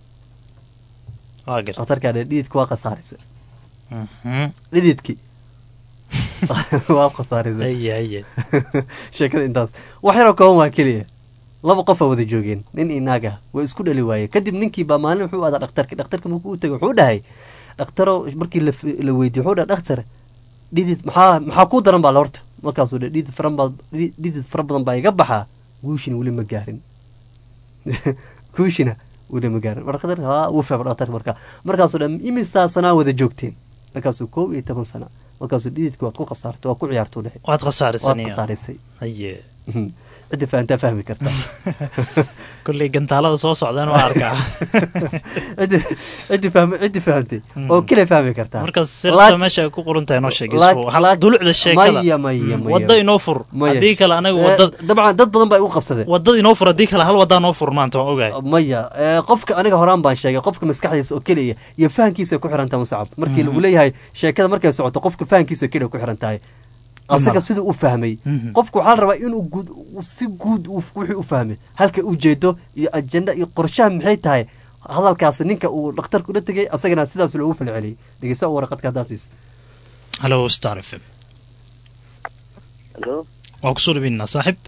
waa garta dhakhtarkaa dhe dhididka waa khasaarisay Mhm. dhididkii waa khasaarisay haye haye sheekada intaas wax yaroo kooban waa keliya laba qof aa wada joogeen nin iyo naag ah waa isku dhali waaye kadib ninkii baa maalin wuxuu aadaa dhakhtarki dhakhtarka markuu u tagay wuxuu dhahay dhakhtaro markii la f- la weydiye wuxuu dhahay dhakhtar dhidid maxaa maxaa kuu daran baa la horta markaasuu dhe dhidid fara baa dhidid fara badan baa iga baxaa guushina weli ma gaarin guushina weli ma gaarin marka dhakhtarka haa wuu fahmay dhakhtarka markaa markaasuu dhe imisaa sanaa wada joogteen markaasuu koob iyo toban sana markaasuu dhididki waad ku khasaartay waa ku ciyaartuu dhahay waad waad khasaarisaniya khasaarisay haye ciddi fahantaa fahmi karta kolley gantaalada soo socdaan waa arkaa ciddi ciddi fahmi ciddi fahamtay oo kale fahmi kartaa marka sirta Laak- meesha ay ku qoran tahay noo sheeg laak- isku hal laak- dulucda sheekada maya maya Mm, maya wadda inoo fur Maya. haddii kale anaga Eh, wadda dabcan dad badan baa igu qabsadeen waddada inoo fur haddii kale hal waddaa noo fur maanta waan ogahay maya eh, qofka aniga horaan baan sheegay qofka maskaxdiisa oo keliya iyo fahankiisa ay ku xiran tahay musacab markii lagu leeyahay sheekada markay socoto qofka fahankiisa oo keliya ku xiran tahay asaga siduu u fahmay Mhm. qofku waxaa la rabaa inuu guud si guud uu- wixii u fahmay halka ujeedo iyo ajenda iyo qorshaha maxay tahay hadalkaasi ninka uu dhakhtarka ula tegay asagana sidaas loogu falceliyey dhegeysta u waraqadka haddaasiis hallo star f m halo waa kusoo dhaweynaa saaxib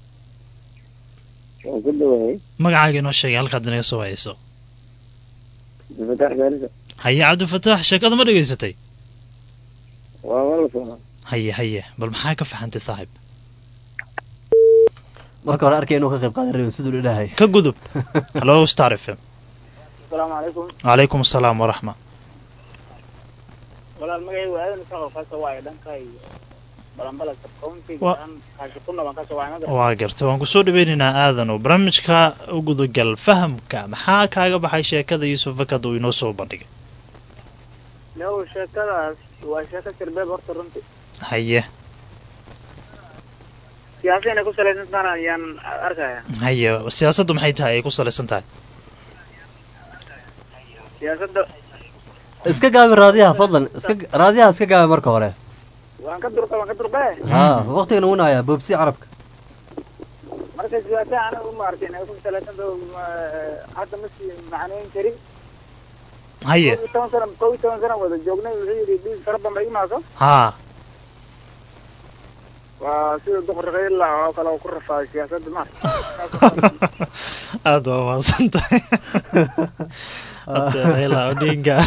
waan ku dhawahay magacaaga inoo sheegay halkaad inaga soo hayso fataax gaarisa haye cabdifataax sheekada ma dhegaysatay waa wala socdaa haye haye bal maxaa ka faxantay saaxib marka hore arkay inuu ka qayb qaadan rabin siduu idhahay ka gudub hallo star f m asalaamu calaykum calaykum asalaam waraxma walaal magacaygu aadan isaqo kasoo waayo dhanka iyo balanbalasa countiga Wa- aan kaashikuna baan kasoo waay magar waa gartay waan kusoo dhaweynaynaa aadan oo barnaamijka u gudagal fahamka maxaa kaaga baxay sheekada yuusuf fakad uu inoo soo bandhigay yow sheekadaas waa sheeko sirbeeb horta runti haye siyaasa inay ku salaysan tahan ayaan arkaya haye siyaasaddu maxay tahay ay ku salaysan tahay siyaasadda iska gaabi raadiyaha fadlan iska raadiyaha iska gaabi marka hore waan ka durqa waan ka durqe ha waqtigan uunaya boobsi carabka marka siyaasa anaga maartay inay ku salaysan taho hadda ma sii macnayn karin haye kow iyo toban sana kow iyo toban sana wada joognay wuxuu yidhi dhiig fara badan ba imaaso haa waa sida duqraqayla oo kale oo ku rafaaday siyaasadda ma aada waa mahadsan tahay Hadda Raila Odinga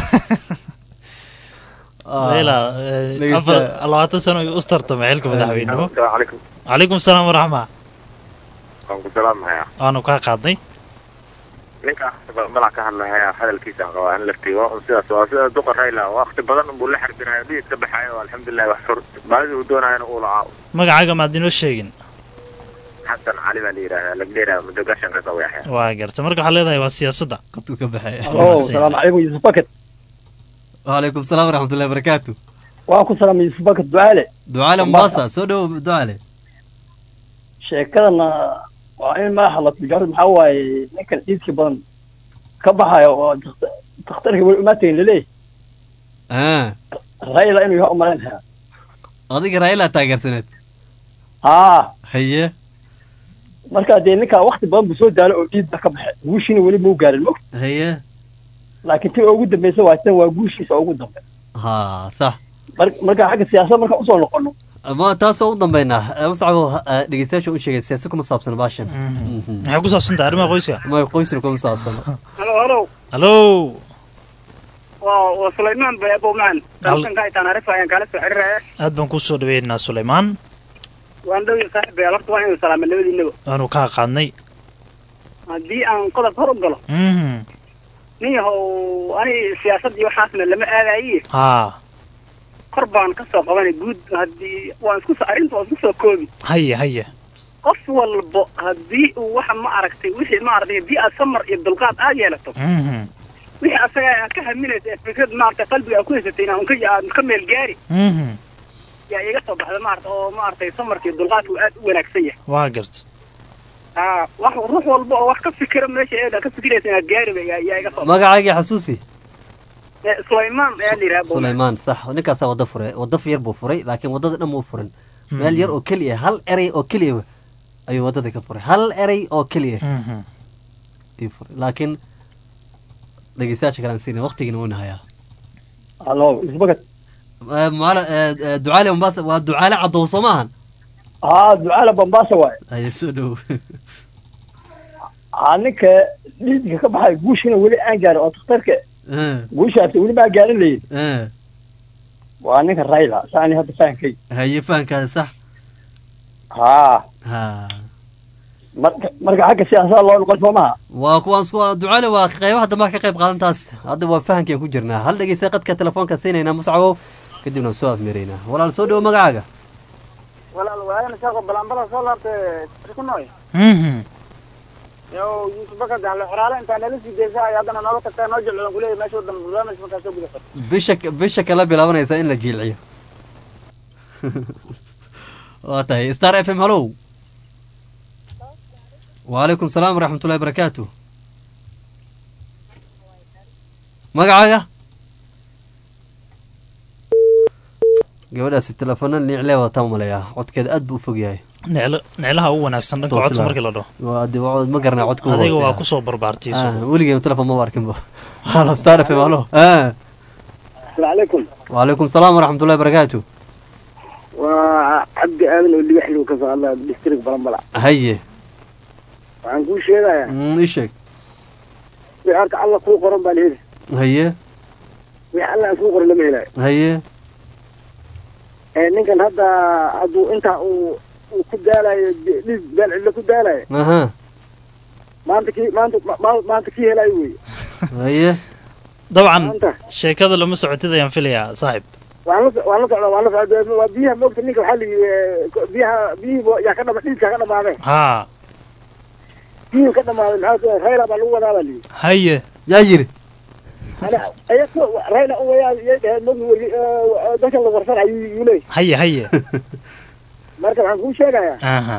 Raila eh, dhegeysta. afar labaatan sano ayuu u tartamay xilka madaxweynimo asalaamu calaykum calaykum salaam waraxma waan ku salaamahayaa waanu kaa qaadnay ninka malac ka hadlahayaa hadalkiisa aan qabaa in la tigo sidaas waa sida duqa rayla waqti badan unbuu la xarbinayo dhiid ka baxayo alxamdulilah wax fur baadida uu doonayana uu lacaa magacaaga maad inoo sheegin xasan cali baa la yidhahdaa lagdheera muddo gashan ka qaweexya waa garta marka waxaa leedahay waa siyaasadda qadku ka baxay Oh, salaamu calaykum yuusuf baket waalaikum salaam waraxmatullahi barakaatu waan ku salaamay yuusuf baket ducaale ducaale mombasa soo dhowo ducaale sheekadana waa in madaxa la tijaaro maxaa waaye ninkan ciidkii badan ka baxayo oo dakht- dakhtarkii weli umaatayn laleeyahy ah rayla inuu yaha umalaynaya adiga raila taageersaneed haa haye marka dee ninkaa wakti badan buu soo daalo oo dhiidba ka baxay guushiina weli mau gaarin mo haye laakiin tii ugu dambeysa waa tan waa guushiisa ugu dambe ha sax mar marka xagga siyaasadda markaan usoo noqono ma taasoo u dambeynaa mascabo dhegeystayaasha u sheegay siyaasa kuma saabsan baashan maxay ku saabsan tahay arrimaha qoyska ma qoysna kuma saabsano halo halo hallo waa waa sulaymaan baabowmaan Hal- dalkanka ay taanaarifa ayaan kaala soo xiriiraya aad baan kuu soo dhaweynaynaa sulaymaan waan dhow iyo saaxiib beel horta waa inuu salaama labadiinaba waanu kaa qaadnay haddii aan qodob hor u galo Mhm. nin yahow ani siyaasad iyo waxaasna lama aadaye haa kor baan ka soo qabanay guud haddii waan isku soo arrinta waan isku soo koobi haye haye qof walbo haddii uu waxa ma aragtay wixii ma aragtay haddii aad samar iyo dulqaad aad yeelato Mhm. wixii asaga aad ka haminaysa ee fikrad maaragtay qalbiga aad ku haysatay inaan unka aad ka meel gaari Mhm. yaa iga soo baxda maarata oo maaragtay samarka iyo dulqaadku aad u wanaagsan yahay waa garta aa wax ruux walba oo wax ka fikira meesha eeda ka fikiraysa inaad gaari ba yaa yaa iga soo magacaagii xasuusi Eh, sulaymaan ayaa la yidhaha sulaymaan sax ninkaasaa waddo furay waddo yar buu furay laakiin waddada dhan muu furin meel yar oo keliya hal erey oo keliya ayuu waddada ka furay hal erey oo keliya Mhm. ayuu furay laakiin dhegeystayaasha kale aan siinin waqtigiina wuu nahayaa halo isbagad Eh, mucaala- eh, eh, ducaale mombasa waa ducaale cadow soo maahan haa ducaala bambaasa waaye aye soo dhow haa ninka dhiidka ka baxay guushina weli aan gaarin oo takhtarka Eh, guushaasi weli maa gaarin layin eh, waa ninka rayla saani hadda fahankay haye fahankaada sax haa ha marka marka xagga siyaasadda loo noqon soo maha waa kuwaan waa ducaale waa qeybaha dambe ka qayb qaadantaas hadda waa fahankian ku jirnaa hal dhegeysta qadka telefoonka siinaynaa muscabow kadibna soo afmeeraynaa walaal soo dhowo magacaaga walaal waayana shaaqo balanbala soo laabtay ku nooy Mhm. yow yuusuf bakar gaxle xoraale intaa nala sii deysa ay haddana noola tagtaa noo jilcilan kuleeyahy meesha wadan barnaamij markaa soo gudafa bisha bisha kala bilaabanaysa in la jiilciyo waa tahay star f m hallow waalaikum salaam waraxmatullahi barakaatu magacaaga gabadhaasi telefoona niiclee wataa umaleeyaa codkeeda aad buu u fog yahay Neclo- neclaha ugu wanaagsan dhanka codka markii la dhaho waa de- waa- ma garanaa codka u adiga waa hooseeya. kusoo barbaartay Ah, isugu. weligeen telefon ma arkinba halo star f m hallo Ah, asalaamu calaykum waalaikum salaam waraxmatullahi barakaatu waa cabdi aadan oo ligaxlow ka soo hadlaya district balanbala haye waxaan kuu sheegayaa Mm, ii sheeg wixii horta alla kuu qoran baa la heli haye wixii alla aan kuu qoran lama helayo haye ee ninkan hadda hadduu intaa uu uu ku daalayo dhiig beel cidlo ku daalayo aha maanta kii maanta ma- ma- maanta kii helayo wey haye dabcan maanta sheekada lama socotid ayaan filayaa saaxib waan la waan la socdaa waan la socdaa waa biyaha moogta ninka waxaa la yidhi biyaha biyihii yaa ka dhama dhiigkaa ka dhamaadeen haa biyihii ka dhamaaday maxaa rayla baa lagu wadaa baa la yidhi haye yaa yiri ayaga rayla u wayaa iyay dhaheen mogi weri dadkan la warsan ayuu yuu leeyahy haye haye marka waxaan kuu sheegayaa aha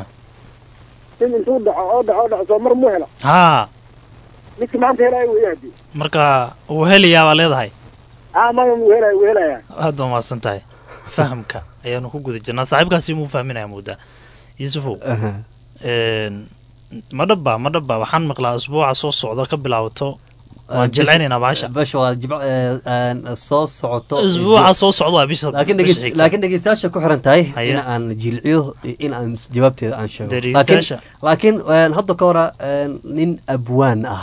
in intuu dhaco oo dhaco oo dhaco soo mar muu helo haa midki maanta helayo weya hadii marka uu helayaa baa leedahay aa maya muu helayo wuu helayaa aad baa mahadsan tahay fahamka ayaanu ku guda jirnaa saaxiibkaasi muu fahminaya moodaa yuusufow aha een, ma dhabba ma dhabba waxaan maqlaa asbuuca soo socda ka bilaabato waan jilcinaynaa baasha basha waa jimc aan soo socoto asbuuca soo socda waa bisha laakiin bisha dhegeys- xigta. laakiin dhegeystayaasha ku xiran tahay Haye. in aan jilciyo in aan jawaabteeda aan sheego laakiin Dhegeystayaasha. laakiin een, hadda ka hora een, nin abwaan ah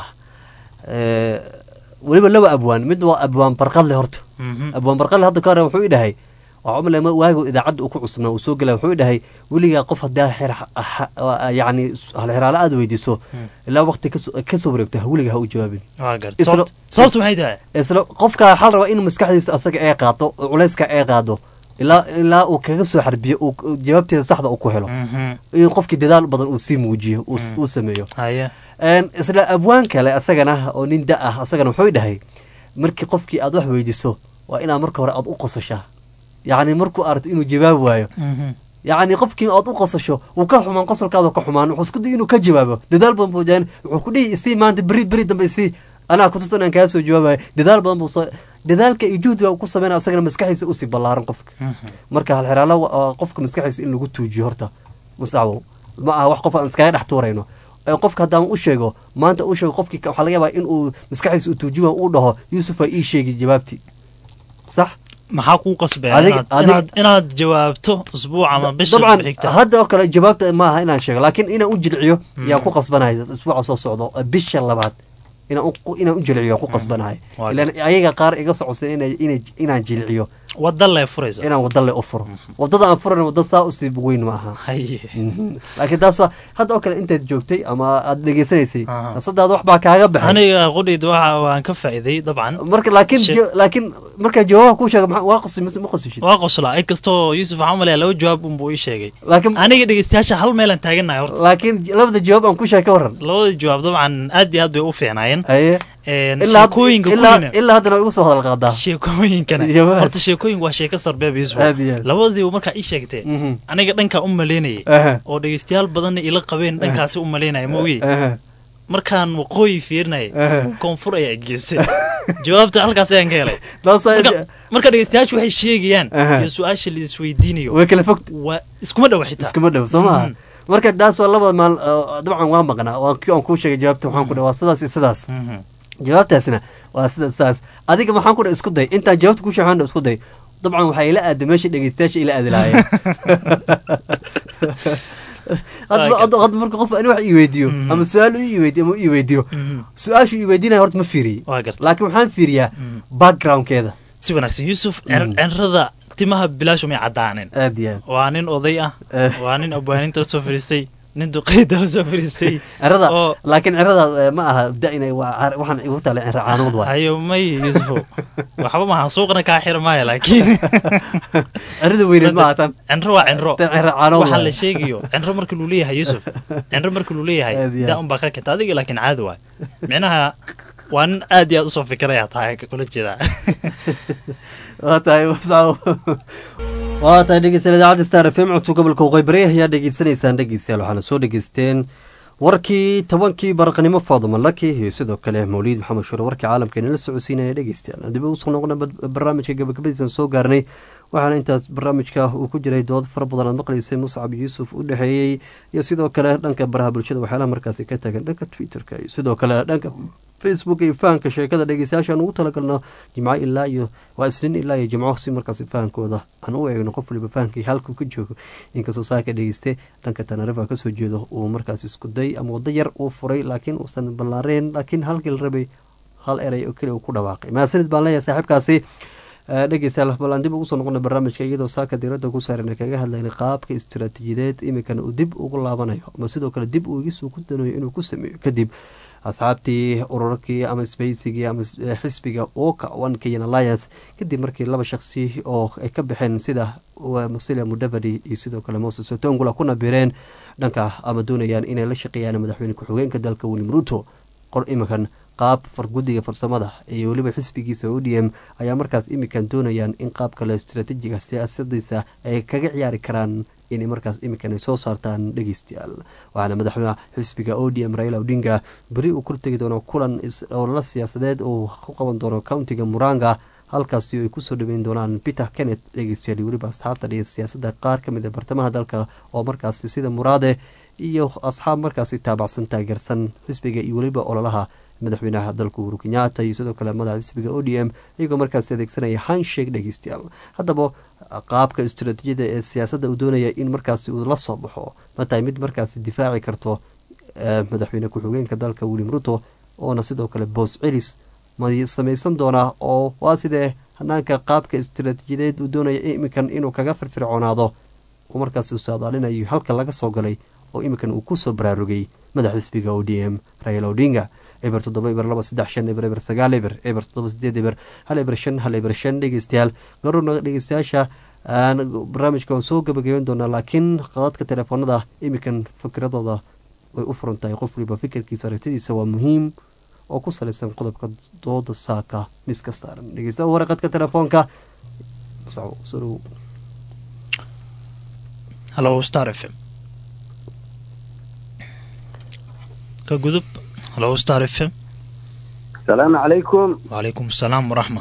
ee, weliba laba abwaan mid waa abwaan barqadle horta Mhm. abwaan barqadle hadda ka hore wuxuu i dhahay waxaa umale waagu idaacadda uu ku cusubnaa uu soo gelay wuxuu i dhahay weligaa qof hadaa xer yacni halxiraalo aada weydiiso ilaa waqti kasoo- kasoo wareegto weligaa ha u jawaabin waa garta Isla- Sababt- sababtu maxay tahay isla qofka waxaa la rabaa in maskaxdiisa asaga ay qaado oo culayska ay qaado ilaa ilaa uu kaga soo xarbiyo uu uu jawaabteeda saxda uu ku helo Mhm. in qofkii dadaal badan uu sii muujiyo uu s- uu sameeyo haye Een, isla abwaan kale asagana oo nin da ah asagana wuxuu dhahay markii qofkii aad wax weydiiso waa inaad marka hore aad u qosashaa yacni markuu aragto inuu jawaab waayo Mhm. yacni qofkii aad u qosasho wuu ka xumaan qosolkaada ka xumaan wuxuu isku day inuu ka jawaabo dadaal badan buu jaan wuxuu ku dhihi isii maanta beri beri dambe isii anaa kutus inaan kaa soo jawaabayo dadaal badan buu soo dadaalka iyo juhdiga uu ku sameynaya asagana maskaxiisa usii ballaaran qofka Mhm. marka halxiraalo waa qofka maskaxiisa in lagu tuujiyo horta musacwo ma aha wax qof aan iskaga dhex tuurayno ee qofka haddaan u sheego maanta u sheego qofkii waxaa laga yaabaa in uu maskaxiisa uu tuujiyo uu dhaho yuusuf waa ii sheegi jawaabtii sax maxaa kuu qasbaya Adig- inaad adig- inaad inaad jawaabto usbuuc ama bisha dabcan xigta hadda oo kale jawaabta maaha inaan sheego laakiin inaan u jilciyo yaan ku qasbanahay isbuuca soo socdo ee bisha labaad inaan u- inaan u jilciyo yaan ku qasbanahay Waa ilaan ayaga qaar iga socodsan inay inay inaan jilciyo wada lee furaysa inaan wadale u furo wadada aan furan wadda saa usii weyn ma aha haye laakiin taas waa hadda oo kale intaad joogtay ama aad dhegeysanaysay Aha. nafsadaada wax baa kaaga baxay aniga qudhayd waxa waan ka faa'iiday dabcan marka laakiin She- jo- laakiin markaa jawaabaha kuu sheega maxaa- waa qosi mise ma qosishid waa qoslaa inkastoo yuusuf waxaan umaleyaa laba jawaab unbuu ii sheegay laakiin aniga dhegeystayaasha hal meelaan taaganahay horta laakiin labada jawaab aan ku sheeg ka waran labada jawaab dabcan aad iyo aad bay u fiicnaayeen haye Een, ilaa sheekooyinka ilaa kulina ilaa haddana way igu soo hadal qaadaa sheekooyinkana Iyo maas. horta sheekooyinku waa sheeko sarbeeb yusuf Aad iyo aad. labadiiba markaa ii sheegtee Mhm. aniga dhankaa u malaynayay Aha. oo dhegeystayaal badanna ila qabeen dhankaasi u malaynaya ma ogi Aha. markaan waqooyi fiirinayay Aha. koonfur ayaa geystay jawaabta halkaas ayaan ka helay Taas ay- marka marka dhegeystayaashu waxay sheegayaan Aha. iyo su-aasha la isweydiinayo way kala fogta waa iskuma dhow xitaa iskuma dhow soo maha Mhm. marka taas waa labada maal oo dabcan waa maqnaa waa kii aan kuu sheegay jawaabta waxaan ku dhaha waa sidaas iyo sidaas Mhm. jawaabtaasna waa sida sidaas adiga maxaan ku dhaha isku day intaan jawaabta ku sheexan isku day dabcan waxaa ila aaday meesha dhegeystayaasha ila aadi lahaayeen hadba Waa hadba- hadba marka qof ani wax ii weydiiyo Mhm. ama su-aal uu ii weydiiyo ama uu ii weydiiyo Mhm. su-aashu ii weydiinaya horta ma fiiriyey waa garta laakiin waxaan fiiriyaa Mhm. backgroundkeeda si wanaagsan yuusuf Mm. cer- cerrada timaha bilaashu may caddaaneen aad iyo aad waa nin oday ah Eh. waa nin abwaaninta la soo fadhiistay nin duqeyda la soo fadhiistay cirada oo laakiin cirada eh, ma aha da inay waa car- waxaan igu tala cira caanood waay hayo may yuusufo waxba maha suuqna kaa xir maayo laakiin cirada weyneed ma ahatan cinro waa cinro tan cira caanood waxaa la waay sheegayo cinro marka luu leeyahay yuusuf cinro marka luu leeyahay Aad iyo aad. daa unbaa ka kenta adiga laakiin caadi waay micnaha waa nin aad iyo aad usoo fikiraya tahay kula jeedaa waa tahay wasaaw waa tahay dhegeystayaal idaacadda star f m codka gobolka waqooyi ayaa dhegeysanaysaan dhegeystayaal waxaana soo dhegeysteen warkii tobankii baraqnimo faaduma laki iyo sidoo kale mawliid maxamed shure warkii caalamkeena la socodsiinaya dhegeystayaal dib ugu soo noqona barnaamijka gabagabadiisan soo gaarnay waxaana intaas barnaamijka uu ku jiray dood fara badan aad maqlaysay muscab yuusuf u dhexeeyey iyo sidoo kale dhanka baraha bulshada waxyaalaha markaasi ka taagan dhanka twitterka iyo sidoo kale dhanka facebook iyo fahanka sheekada dhegeystayaasha aan ugu talagalno jimco ilaa iyo waa isniin ilaa iyo jimco si markaasi fahankooda aan u eegno qof waliba fahankii halkuu ka joogo inkastoo saaka dhegeyste dhanka tanarifa kasoo jeedo uu markaas isku day ama wado yar uu furay laakiin uusan ballaareen laakiin halkii la rabay hal erey oo keli uu ku dhawaaqay mahadsanid baan leeyahay saaxiibkaasi dhegeystayaal bal aan dib ugu soo noqona barnaamijka iyadoo saaka diiradda ku saaran kaga hadlayna qaabka istiraatiijiyadeed iminkana uu dib ugu laabanayo ama sidoo kale dib uu igisuu ku danayo inuu ku sameeyo kadib asxaabtii ururkii ama sbaysigii ama xisbiga oka one kenyan alliance kadib markii laba shaqsi oo ay ka baxeen sida musilia mudavadi iyo sidoo kale moses otongula kuna bireen dhanka ama doonayaan inay la shaqeeyaan madaxweyne ku-xigeenka dalka william ruto qor iminkan qaab farguddiga farsamada iyo weliba xisbigiisa o d m ayaa markaas iminkan doonayaan in qaab kale istraatiijiga siyaasadiisa ay kaga ciyaari karaan inay markaas iminkan ay soo saartaan dhegeystayaal waxaana madaxweyne xisbiga o d m raila odinga beri uu kortegi doono kulan olala siyaasadeed uu ku qaban doono countiga muranga halkaasi ay kusoo dhaweyn doonaan peter kenneth dhegeystayaal weliba asxaabta dhiga siyaasadda qaar ka mid a bartamaha dalka oo markaasi sida muraade iyo asxaab markaasi taabacsan taageersan xisbiga iyo weliba ololaha madaxweynaha dalka uhuru kenyaata iyo sidoo kale madaxa xisbiga o d m iyagoo markaasi adeegsanaya hanshake dhegeystayaal haddaba qaabka istaraatiijiyada ee siyaasadda uu doonaya in markaasi uu la soo baxo ma tahay mid markaasi difaaci karto madaxweyne ku-xigeenka dalka william ruto oona sidoo kale boos celis ma samaysan doonaa oo waa sidee hanaanka qaabka istaraatiijiyadeed uu doonaya iminkan inuu kaga firfircoonaado oo markaasi uu saadaalinayo halka laga soo galay oo iminkan uu kusoo baraarugay madax xisbiga o d m raila odinga eber toddoba eber laba saddex shan eber eber sagaal eber eber toddoba sideed eber hal eber shan hal eber shan dhegeystayaal garuurna dhegeystayaasha aan barnaamijka waan soo gabagabeyn doonaa laakiin qadadka telefoonada iminkan fikiradooda way u furan tahay qof waliba fikirkiisa aragtidiisa waa muhiim oo ku salaysan qodobka dooda saaka miska saaran dhegeysta waraqadka telefoonka halo star f m ka gudub halo star f m asalaamu calaykum wacalaykum asalaam waraxma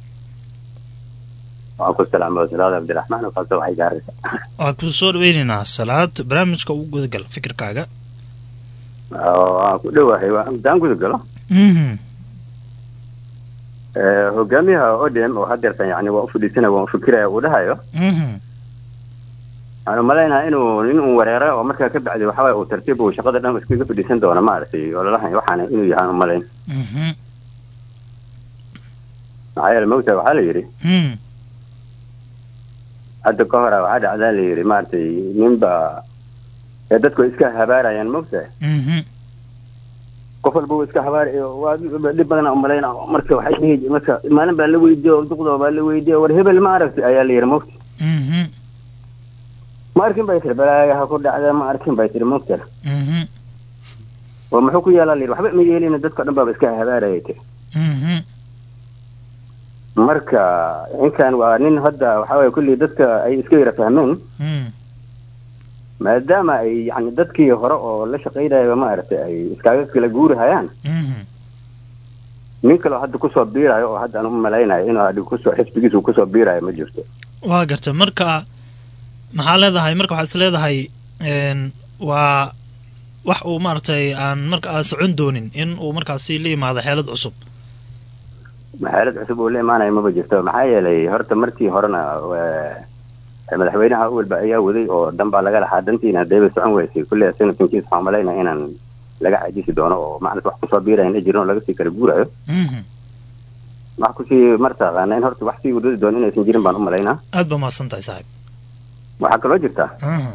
waan ku salaama salaad cabdiraxmaan kaasa waxay gaaraysa waan ku soo dhaweyneynaa salaad barnaamijka ugu gudagal fikirkaaga waan ku dhowahay daan gudagalo hogaamiyaha odm oo hadeertan yani waa ufadhiisanaya waan ufikiraya uu dhahayo waxaan umalaynaa inuu nin uu wareera oo markaa ka bacdi waxaway uu tartiib uu shaqada dhan iskaga fadhiisan doono maaragtay ololahan waxaana inuu yahaan umalayn maxaa yeele mogta waxaa la yidhi hadda ka hora waxaa dhacdaa la yidhi maaragtay ninba ee dadku ay iska habaarayaan mogta qof walba iska habaar waa dhib badan umalayn marka waxay dhihi marka maalin baa la weydiiyo duqdoo baa la weydiiyo war hebel ma aragti ayaa la yidhi mogta ma arkin bay tiri balaaga ha ku dhacda ma arkin bay tiri mogta oo muxuu ku yeelaa layidhi waxba ma yeelina dadka dhan baaba iska habaaraya tiri Mhm. marka ninkan waa nin hadda waxaa waye kulli dadka ay iska yara fahmeen Mm. maadaama ay yani dadkii hore oo la shaqaynaya maaragtay ay iskaga kala guurihayaan Mhm. nin kaleo hadda kusoo biirayo oo hadda aan u malaynayo inuu hadda kusoo xisbigiisu kusoo biirayo ma jirto waa garta marka maxaa leedahay marka waxaad is leedahay een, waa wax uu maaragtay aan marka aan socon doonin in uu markaasi la yimaado xeelad cusub maxaalad cusub oo la imaanayo maba jirto maxaa yeelay horta markii horena eh, madaxweynaha awalba ayaa waday oo dan baa laga lahaa dantiina deeba socon weysay kulle senatankiis waxaan malaynaya inaan laga cajisi doono oo macnata wax kusoo biirayan ay jirin oo laga sii kala guurayo Mhm. wax kusii martaqaana in horta wax sii wadadi doono inaysan jirin baan u malaynaa aad ba mahadsan tahay saaxiib waxaa kaloo jirta Mhm.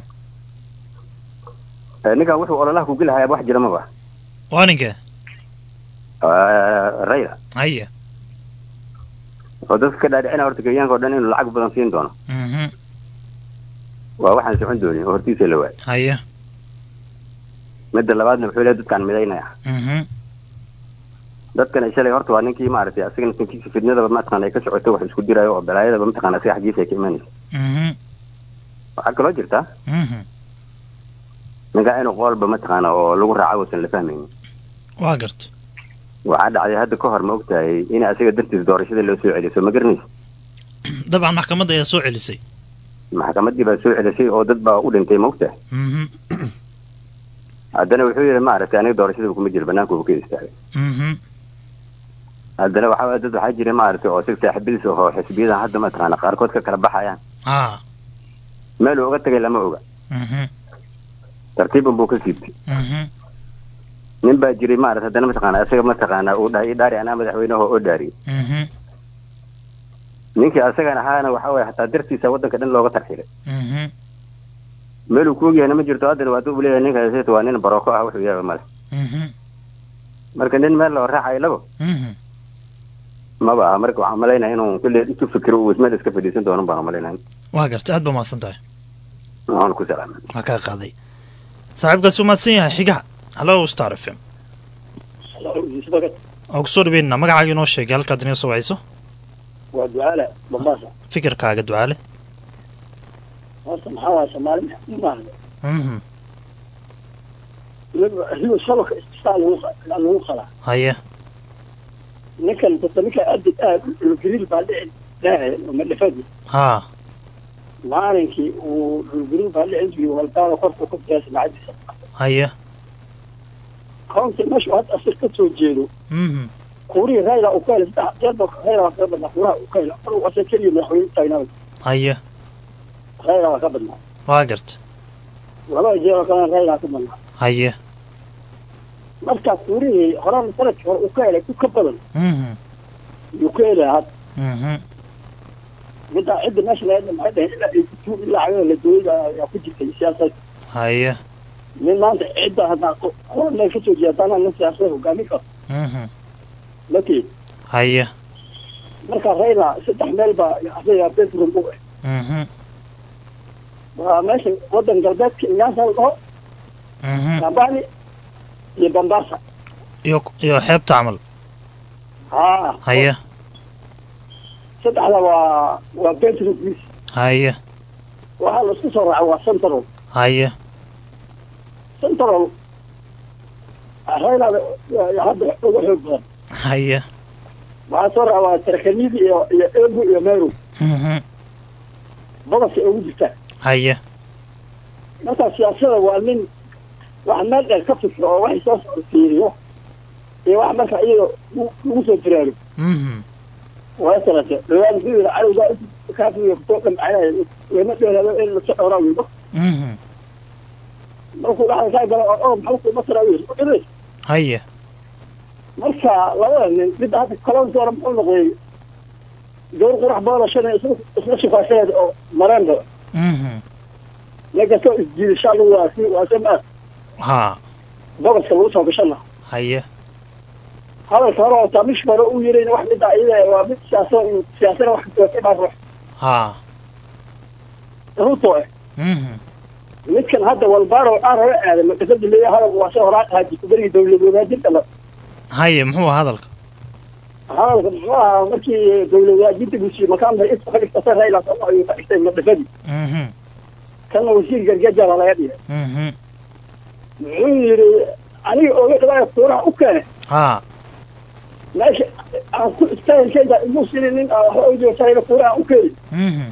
eh, ninkan wuxuu ololaha ku gelahayaa wax jira maba waa ninkee Eh, rayla haye oo dadka ka dhaadhicina horta kenyaanka oo dhan inuu lacag badan siin doono Mhm. waa waxaan socon doonin oo hortiisa la waayay haye midda labaadna wuxuu leeyahay dadkaan midaynaya Mhm. dadkan shalay horta waa ninkii maaragtay asagana tankiisa fidnadaba mataqaana ay ka socoto wax isku dirayo oo balaayadaba mataqaana asiga xaggiisa ay ka imanaysa Mhm. waxaa kaloo jirta Mhm. ninkaa inuu qoolba mataqaana oo lagu raaca uusan la fahmaynin waa garta waxaa dhacday hadda ka hor ma ogtahay in asaga dartiis doorashada loo soo celiyo soo ma garanaysa dabcan maxkamadda ayaa soo celisay maxkamaddii baa soo celisay oo dad baa u dhintay ma ogtahay Mhm. haddana wuxuu yidhi maaragtay aniga doorashadaba kuma jiro banaankuba ka istaagay Mhm. haddana waxaa waye dad waxaa jira maaragtay oo sig saaxiibadiis ahoo xisbiyadan hadda mataqaana qaarkood ka kala baxayaan ah meel uu uga tagay lama oga Mhm. tartiiban buu ka siibtay Mhm. nin baa jiray maarata haddana mataqaana isaga mataqaana uu dhahay idhaari anaa madaxweynaha oo dhaariyey Mhm. ninkii asagan ahaana waxaa waye hataa dartiisa waddanka dhan looga tarxilay Mhm. meeluu ku ogyahayna ma jirto haddana waa u leeyahay ninkaas waa nin barooko ah wuxuu yaaba male Mhm. marka nin meel loo raacayo labo Mhm. maba aha marka waxaan malaynaya inuu kulle intuu fikiro uu meel iska fadhiisan doono baan malaynaya waa garta aad ba mahadsan tahay waxaan ku salaamay waa kaa qaaday saaxiibkaasi u mahadsan yahay xigaha hallo star f m oo kusoo dhaweynana magacaaga inoo sheegay halkaad inaga soo wacayso waa ducaale mombasa fikirkaaga ducaale horta maxaa waaya soomaali maahda Mhm. ribo shabaka ististaa lagu qa- lagu qalaa haye ninkan dadka ninka adid aad dhulgariil baa dhici dhaacay madhafadi haa maalinkii uu dhulgariil baa dhici jiray walbaada korka ku biyaasa lacagdiisa haye county meeshu hadda asir ka soo jeedo Mhm. kuurihii rayla uu ka helay saddex jeer baa rayla waa kaga badnaa kuuraha uu ka helay mar uu asa keliya madaxweyne taagnaa haye rayla waa ka badnaa waa garta labada jeer oo kalena rayla ka badnaa haye marka kuurihii horaan sanadkii hore uu ka helay ku ka badan Mhm. yuu ka helaya hadda Mhm. midda cidda meesha laga maxay dhaheen ilaa ay kutuur ilaa cagada la dooyda ayaa ku jirtay siyaasad haye nin maanta cidda haddaa qoran meel kasoo jeeda haddana nin siyaasada hogaamin karo Mhm. lati haye marka rayla saddex meel baa asaga bedroom u ah Mhm. waa meesha wadan galbeedka inyaasa la dhaho Mhm. kambani iyo bambasa iyo iyo xeebta camal haa haye saddexda waa waa bedroom please haye waxaa la isku soo raaca waa central haye central rayla hadda uga xoog badan haye waxaa soo raaca waa tarakanidi iyo iyo ebu iyo meru Mhm. badasay ugu jirtaan haye marka siyaasada waa nin wax meel dheer ka fikro oo waxay soo socda fiiriyo iyo wax marka iyaga lagu- lagu soo diraago Mhm. waa salate dhawaan biyida cadowga kaafiga kusoo dhamcayay lama dheeraado in lasoo dhowraa wiido Mhm. markuu dhaxda kaa galo oo oo maxaa kuma tara wiil u dhibay haye marka labada nin midda hadda kalon doora muxuu noqday gawar qurax badan oo shan isla isla shifaasadeed oo mareenba Mhm. ninkastoo isjiidasha lagu waa si waa sama haa bogoska lagu soo gashana haye hadalka hore oo taamish hore uu yirayna wax midda iyada waa mid siyaasa siyaasana wax ka baa ruux haa ruto eh Mhm. midkan hadda walbaaro aan hore aaday makasada leeyahay hadalku waa soo horaan ahaa jiko berigi dawlad wadaajinta la haye muxuu ahaa hadalka hadalka muxuu ahaa markii dowladaajinta bulshiye makaamda inta ka dhigtasa rayla soo ayuu ka dhigtay madhafadii mhm kana wasiir gargajala laga dhigay mhm muxuu yidhi aniga oga dhawaaya kuuraha u keene haa meesha aan ku istaahilkayda imuu sinin nin aan waxba ujoogsanayna kuuraha u keeni mhm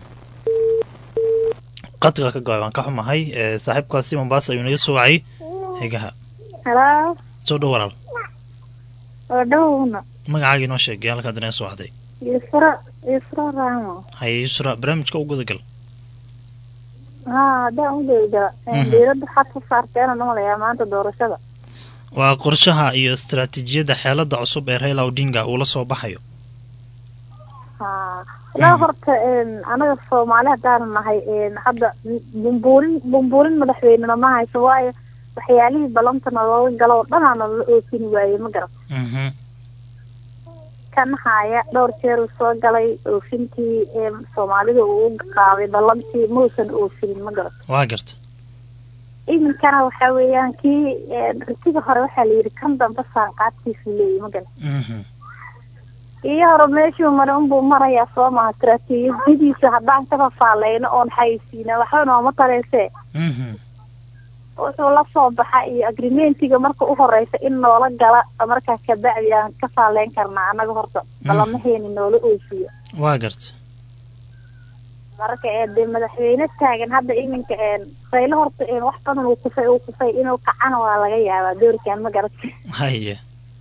qadka ka go-ay waan ka xumahay ee saaxiibkaasi mombasa ayuu naga soo wacay xigaha Hello, soo dhow walaal oo dhowna. magacaaga inoo sheegay halkaad inaga soo wacday Isra, Isra Ramo. haye yusra barnaamijka u gudagal Haa, haddaan u dayda. Mhm. Dowladda waxaad ku saarteen oo malayaa maanta doorashada. waa qorshaha iyo istaraatiijiyadda xeelada cusub ee raila odinga uu la soo baxayo Haa. Ilaa horta een anaga Soomaali haddaan nahay een hadda bumbuurin bumbuurin madaxweynena ma hayso waayo waxyaalihii balantana looga galo oo dhanaana la oofin waayey ma garan mhm kan haya dhowr jeer uu soo galay oofintii een soomaalida uu u qaaday ballantii muusan oofinin ma garan waa garta iminkana waxa weeyaan kii een, ritiga hore waxaa la yidhi kan dambe saanqaadkiisu leeyahy ma garan mhm iyo hore meeshuu maray unbuu marayaa soo maha istaraatiijiyadiisa haddaan ka fafaaleyno oon xayisiina waxba nooma taleysee mhm wuxuu la soo baxa iyo agreementiga marka u horeysa in noola gala markaa kabacdi aan ka faaleyn karnaa annaga horta balamaheeni noola oofiyo waa garta marka ee dee madaxweyne taagan hadda iminka een raylo horta een wax badan uu kufay uu kufay inuu kacana waa laga yaabaa doorkan ma garata haye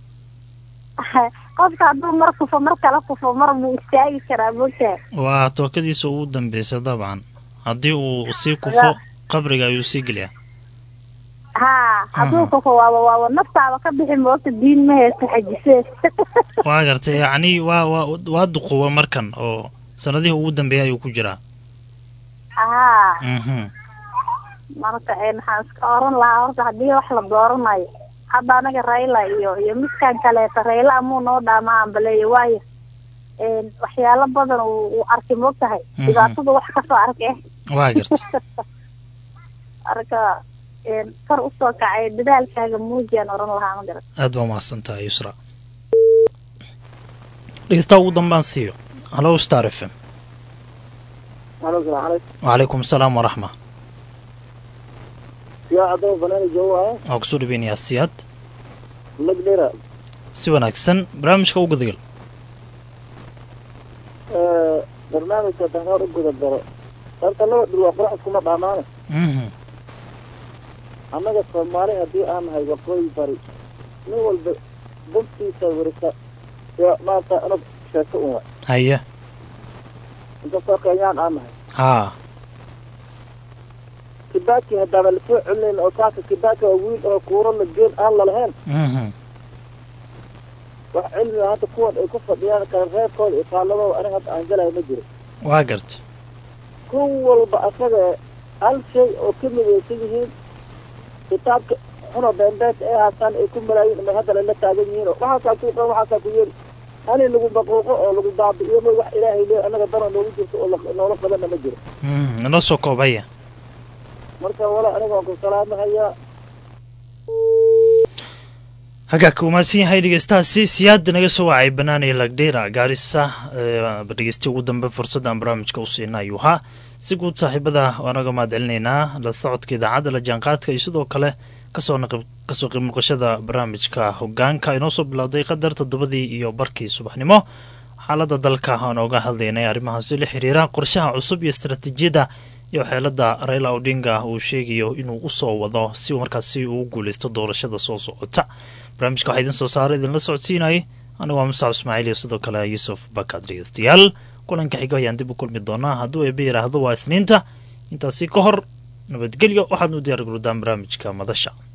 qofka hadduu mar kufo mar kala kufo mar buu istaagi karaa moogtahay waa tookadiisa ugu dambeysay dabcan haddii uu sii kufo qabriga ayuu sii geliyaa haa hadduu kufo waaba waaba naftaaba ka bixi moogta diin ma heesta xajisee waa garta yacni waa waa waa duquwa markan oo sanadihii ugu dambeeyay ayuu ku jiraa haa mhm marka een waxaan iska oran lahaa horta haddii wax la dooranayo hadda anaga rayla iyo iyo midkan kaleeta rayla amuu noo dhaama ambaleeyo waayo een waxyaalo badan uu uu arkay moogtahay Mhm. dhibaatada wax kasoo arkay waa garta marka een kor usoo kacay dadaalkaaga muujiyaan oran lahaa ma garan aad baa umahadsan tahay yusra dhegeystaha ugu dambaan siiyo hallo star f m Halo, salaam calaykum. wacalaykum asalaam waraxma Yaa adoo banaani joogo ah, waa kusoo dhaweynayaa siyaad magdheera. si wanaagsan barnaamijka u gudagal Ee, barnaamijka dahnoor u guda galo. Horta laba dhul waa qurac iskuma dhaamaane. mhm Annaga Soomaali haddii aan nahay waqooyi bari, nin walba dantiisa warisa. Yaa maanta anag sheeko un waay. haye Inkastoo Kenyaan aan nahay. haa Kibaki haddaaba lasoo celinayn oo kaaka Kibaki waa wiil oo kuuro la geen aan lalahayn. mhm Wax cilmi ah hadda kuwan ay ku fadhiyaan kala reebkooda iyo faalladooda aniga hadda aan galayo ma jiro. waa garta kun walba asaga hal shay oo ka midaysan yihiin kitaabka xunoo beenbeenta ay haastaan ay ku malaayiin ama hadda lala taagan yihiin oo waxaasaa ku qan waxaasaa ku yeeli hani lagu baquuqo oo lagu baabi'iyo ma wax ilaahay leey annaga danoo noogu jirto oo la- noola qabanna ma jiro mhm inoo soo koobaya marka wala aniga waan ku salaamahayaa hagaagka umaadsan yahay dhegeystahaasi siyaada naga soo wacay banaanay lagdheera gaarisa dhegeysti ugu dambe fursadda aan barnaamijka u siina ayuu ahaa si guud saaxiibada waanaga mahad celinaynaa la socodka idaacadda la jaanqaadka iyo sidoo kale kasoo naqib kasoo qayb noqoshada barnaamijka hogaanka inoo soo bilowday qadar toddobadii iyo barkii subaxnimo xaaladda dalka aan oga hadlaynay arrimahaasi la xiriira qorshaha cusub iyo istaraatiijiyadda iyo xeelada raila odinga uu sheegayo inuu usoo wado si uu markaasi uu guuleysto doorashada soo socota barnaamijka waxaa idin soo saara idinla socodsiinayay anigu waa mustaaf ismaaciil iyo sidoo kale yuusuf bakad dhegeystayaal kulanka xigo ayaan dib u kulmi doonaa hadduu eebe yidhaahdo waa isniinta intaasi ka hor nabadgelyo waxaad u diyaar garudaan barnaamijka madasha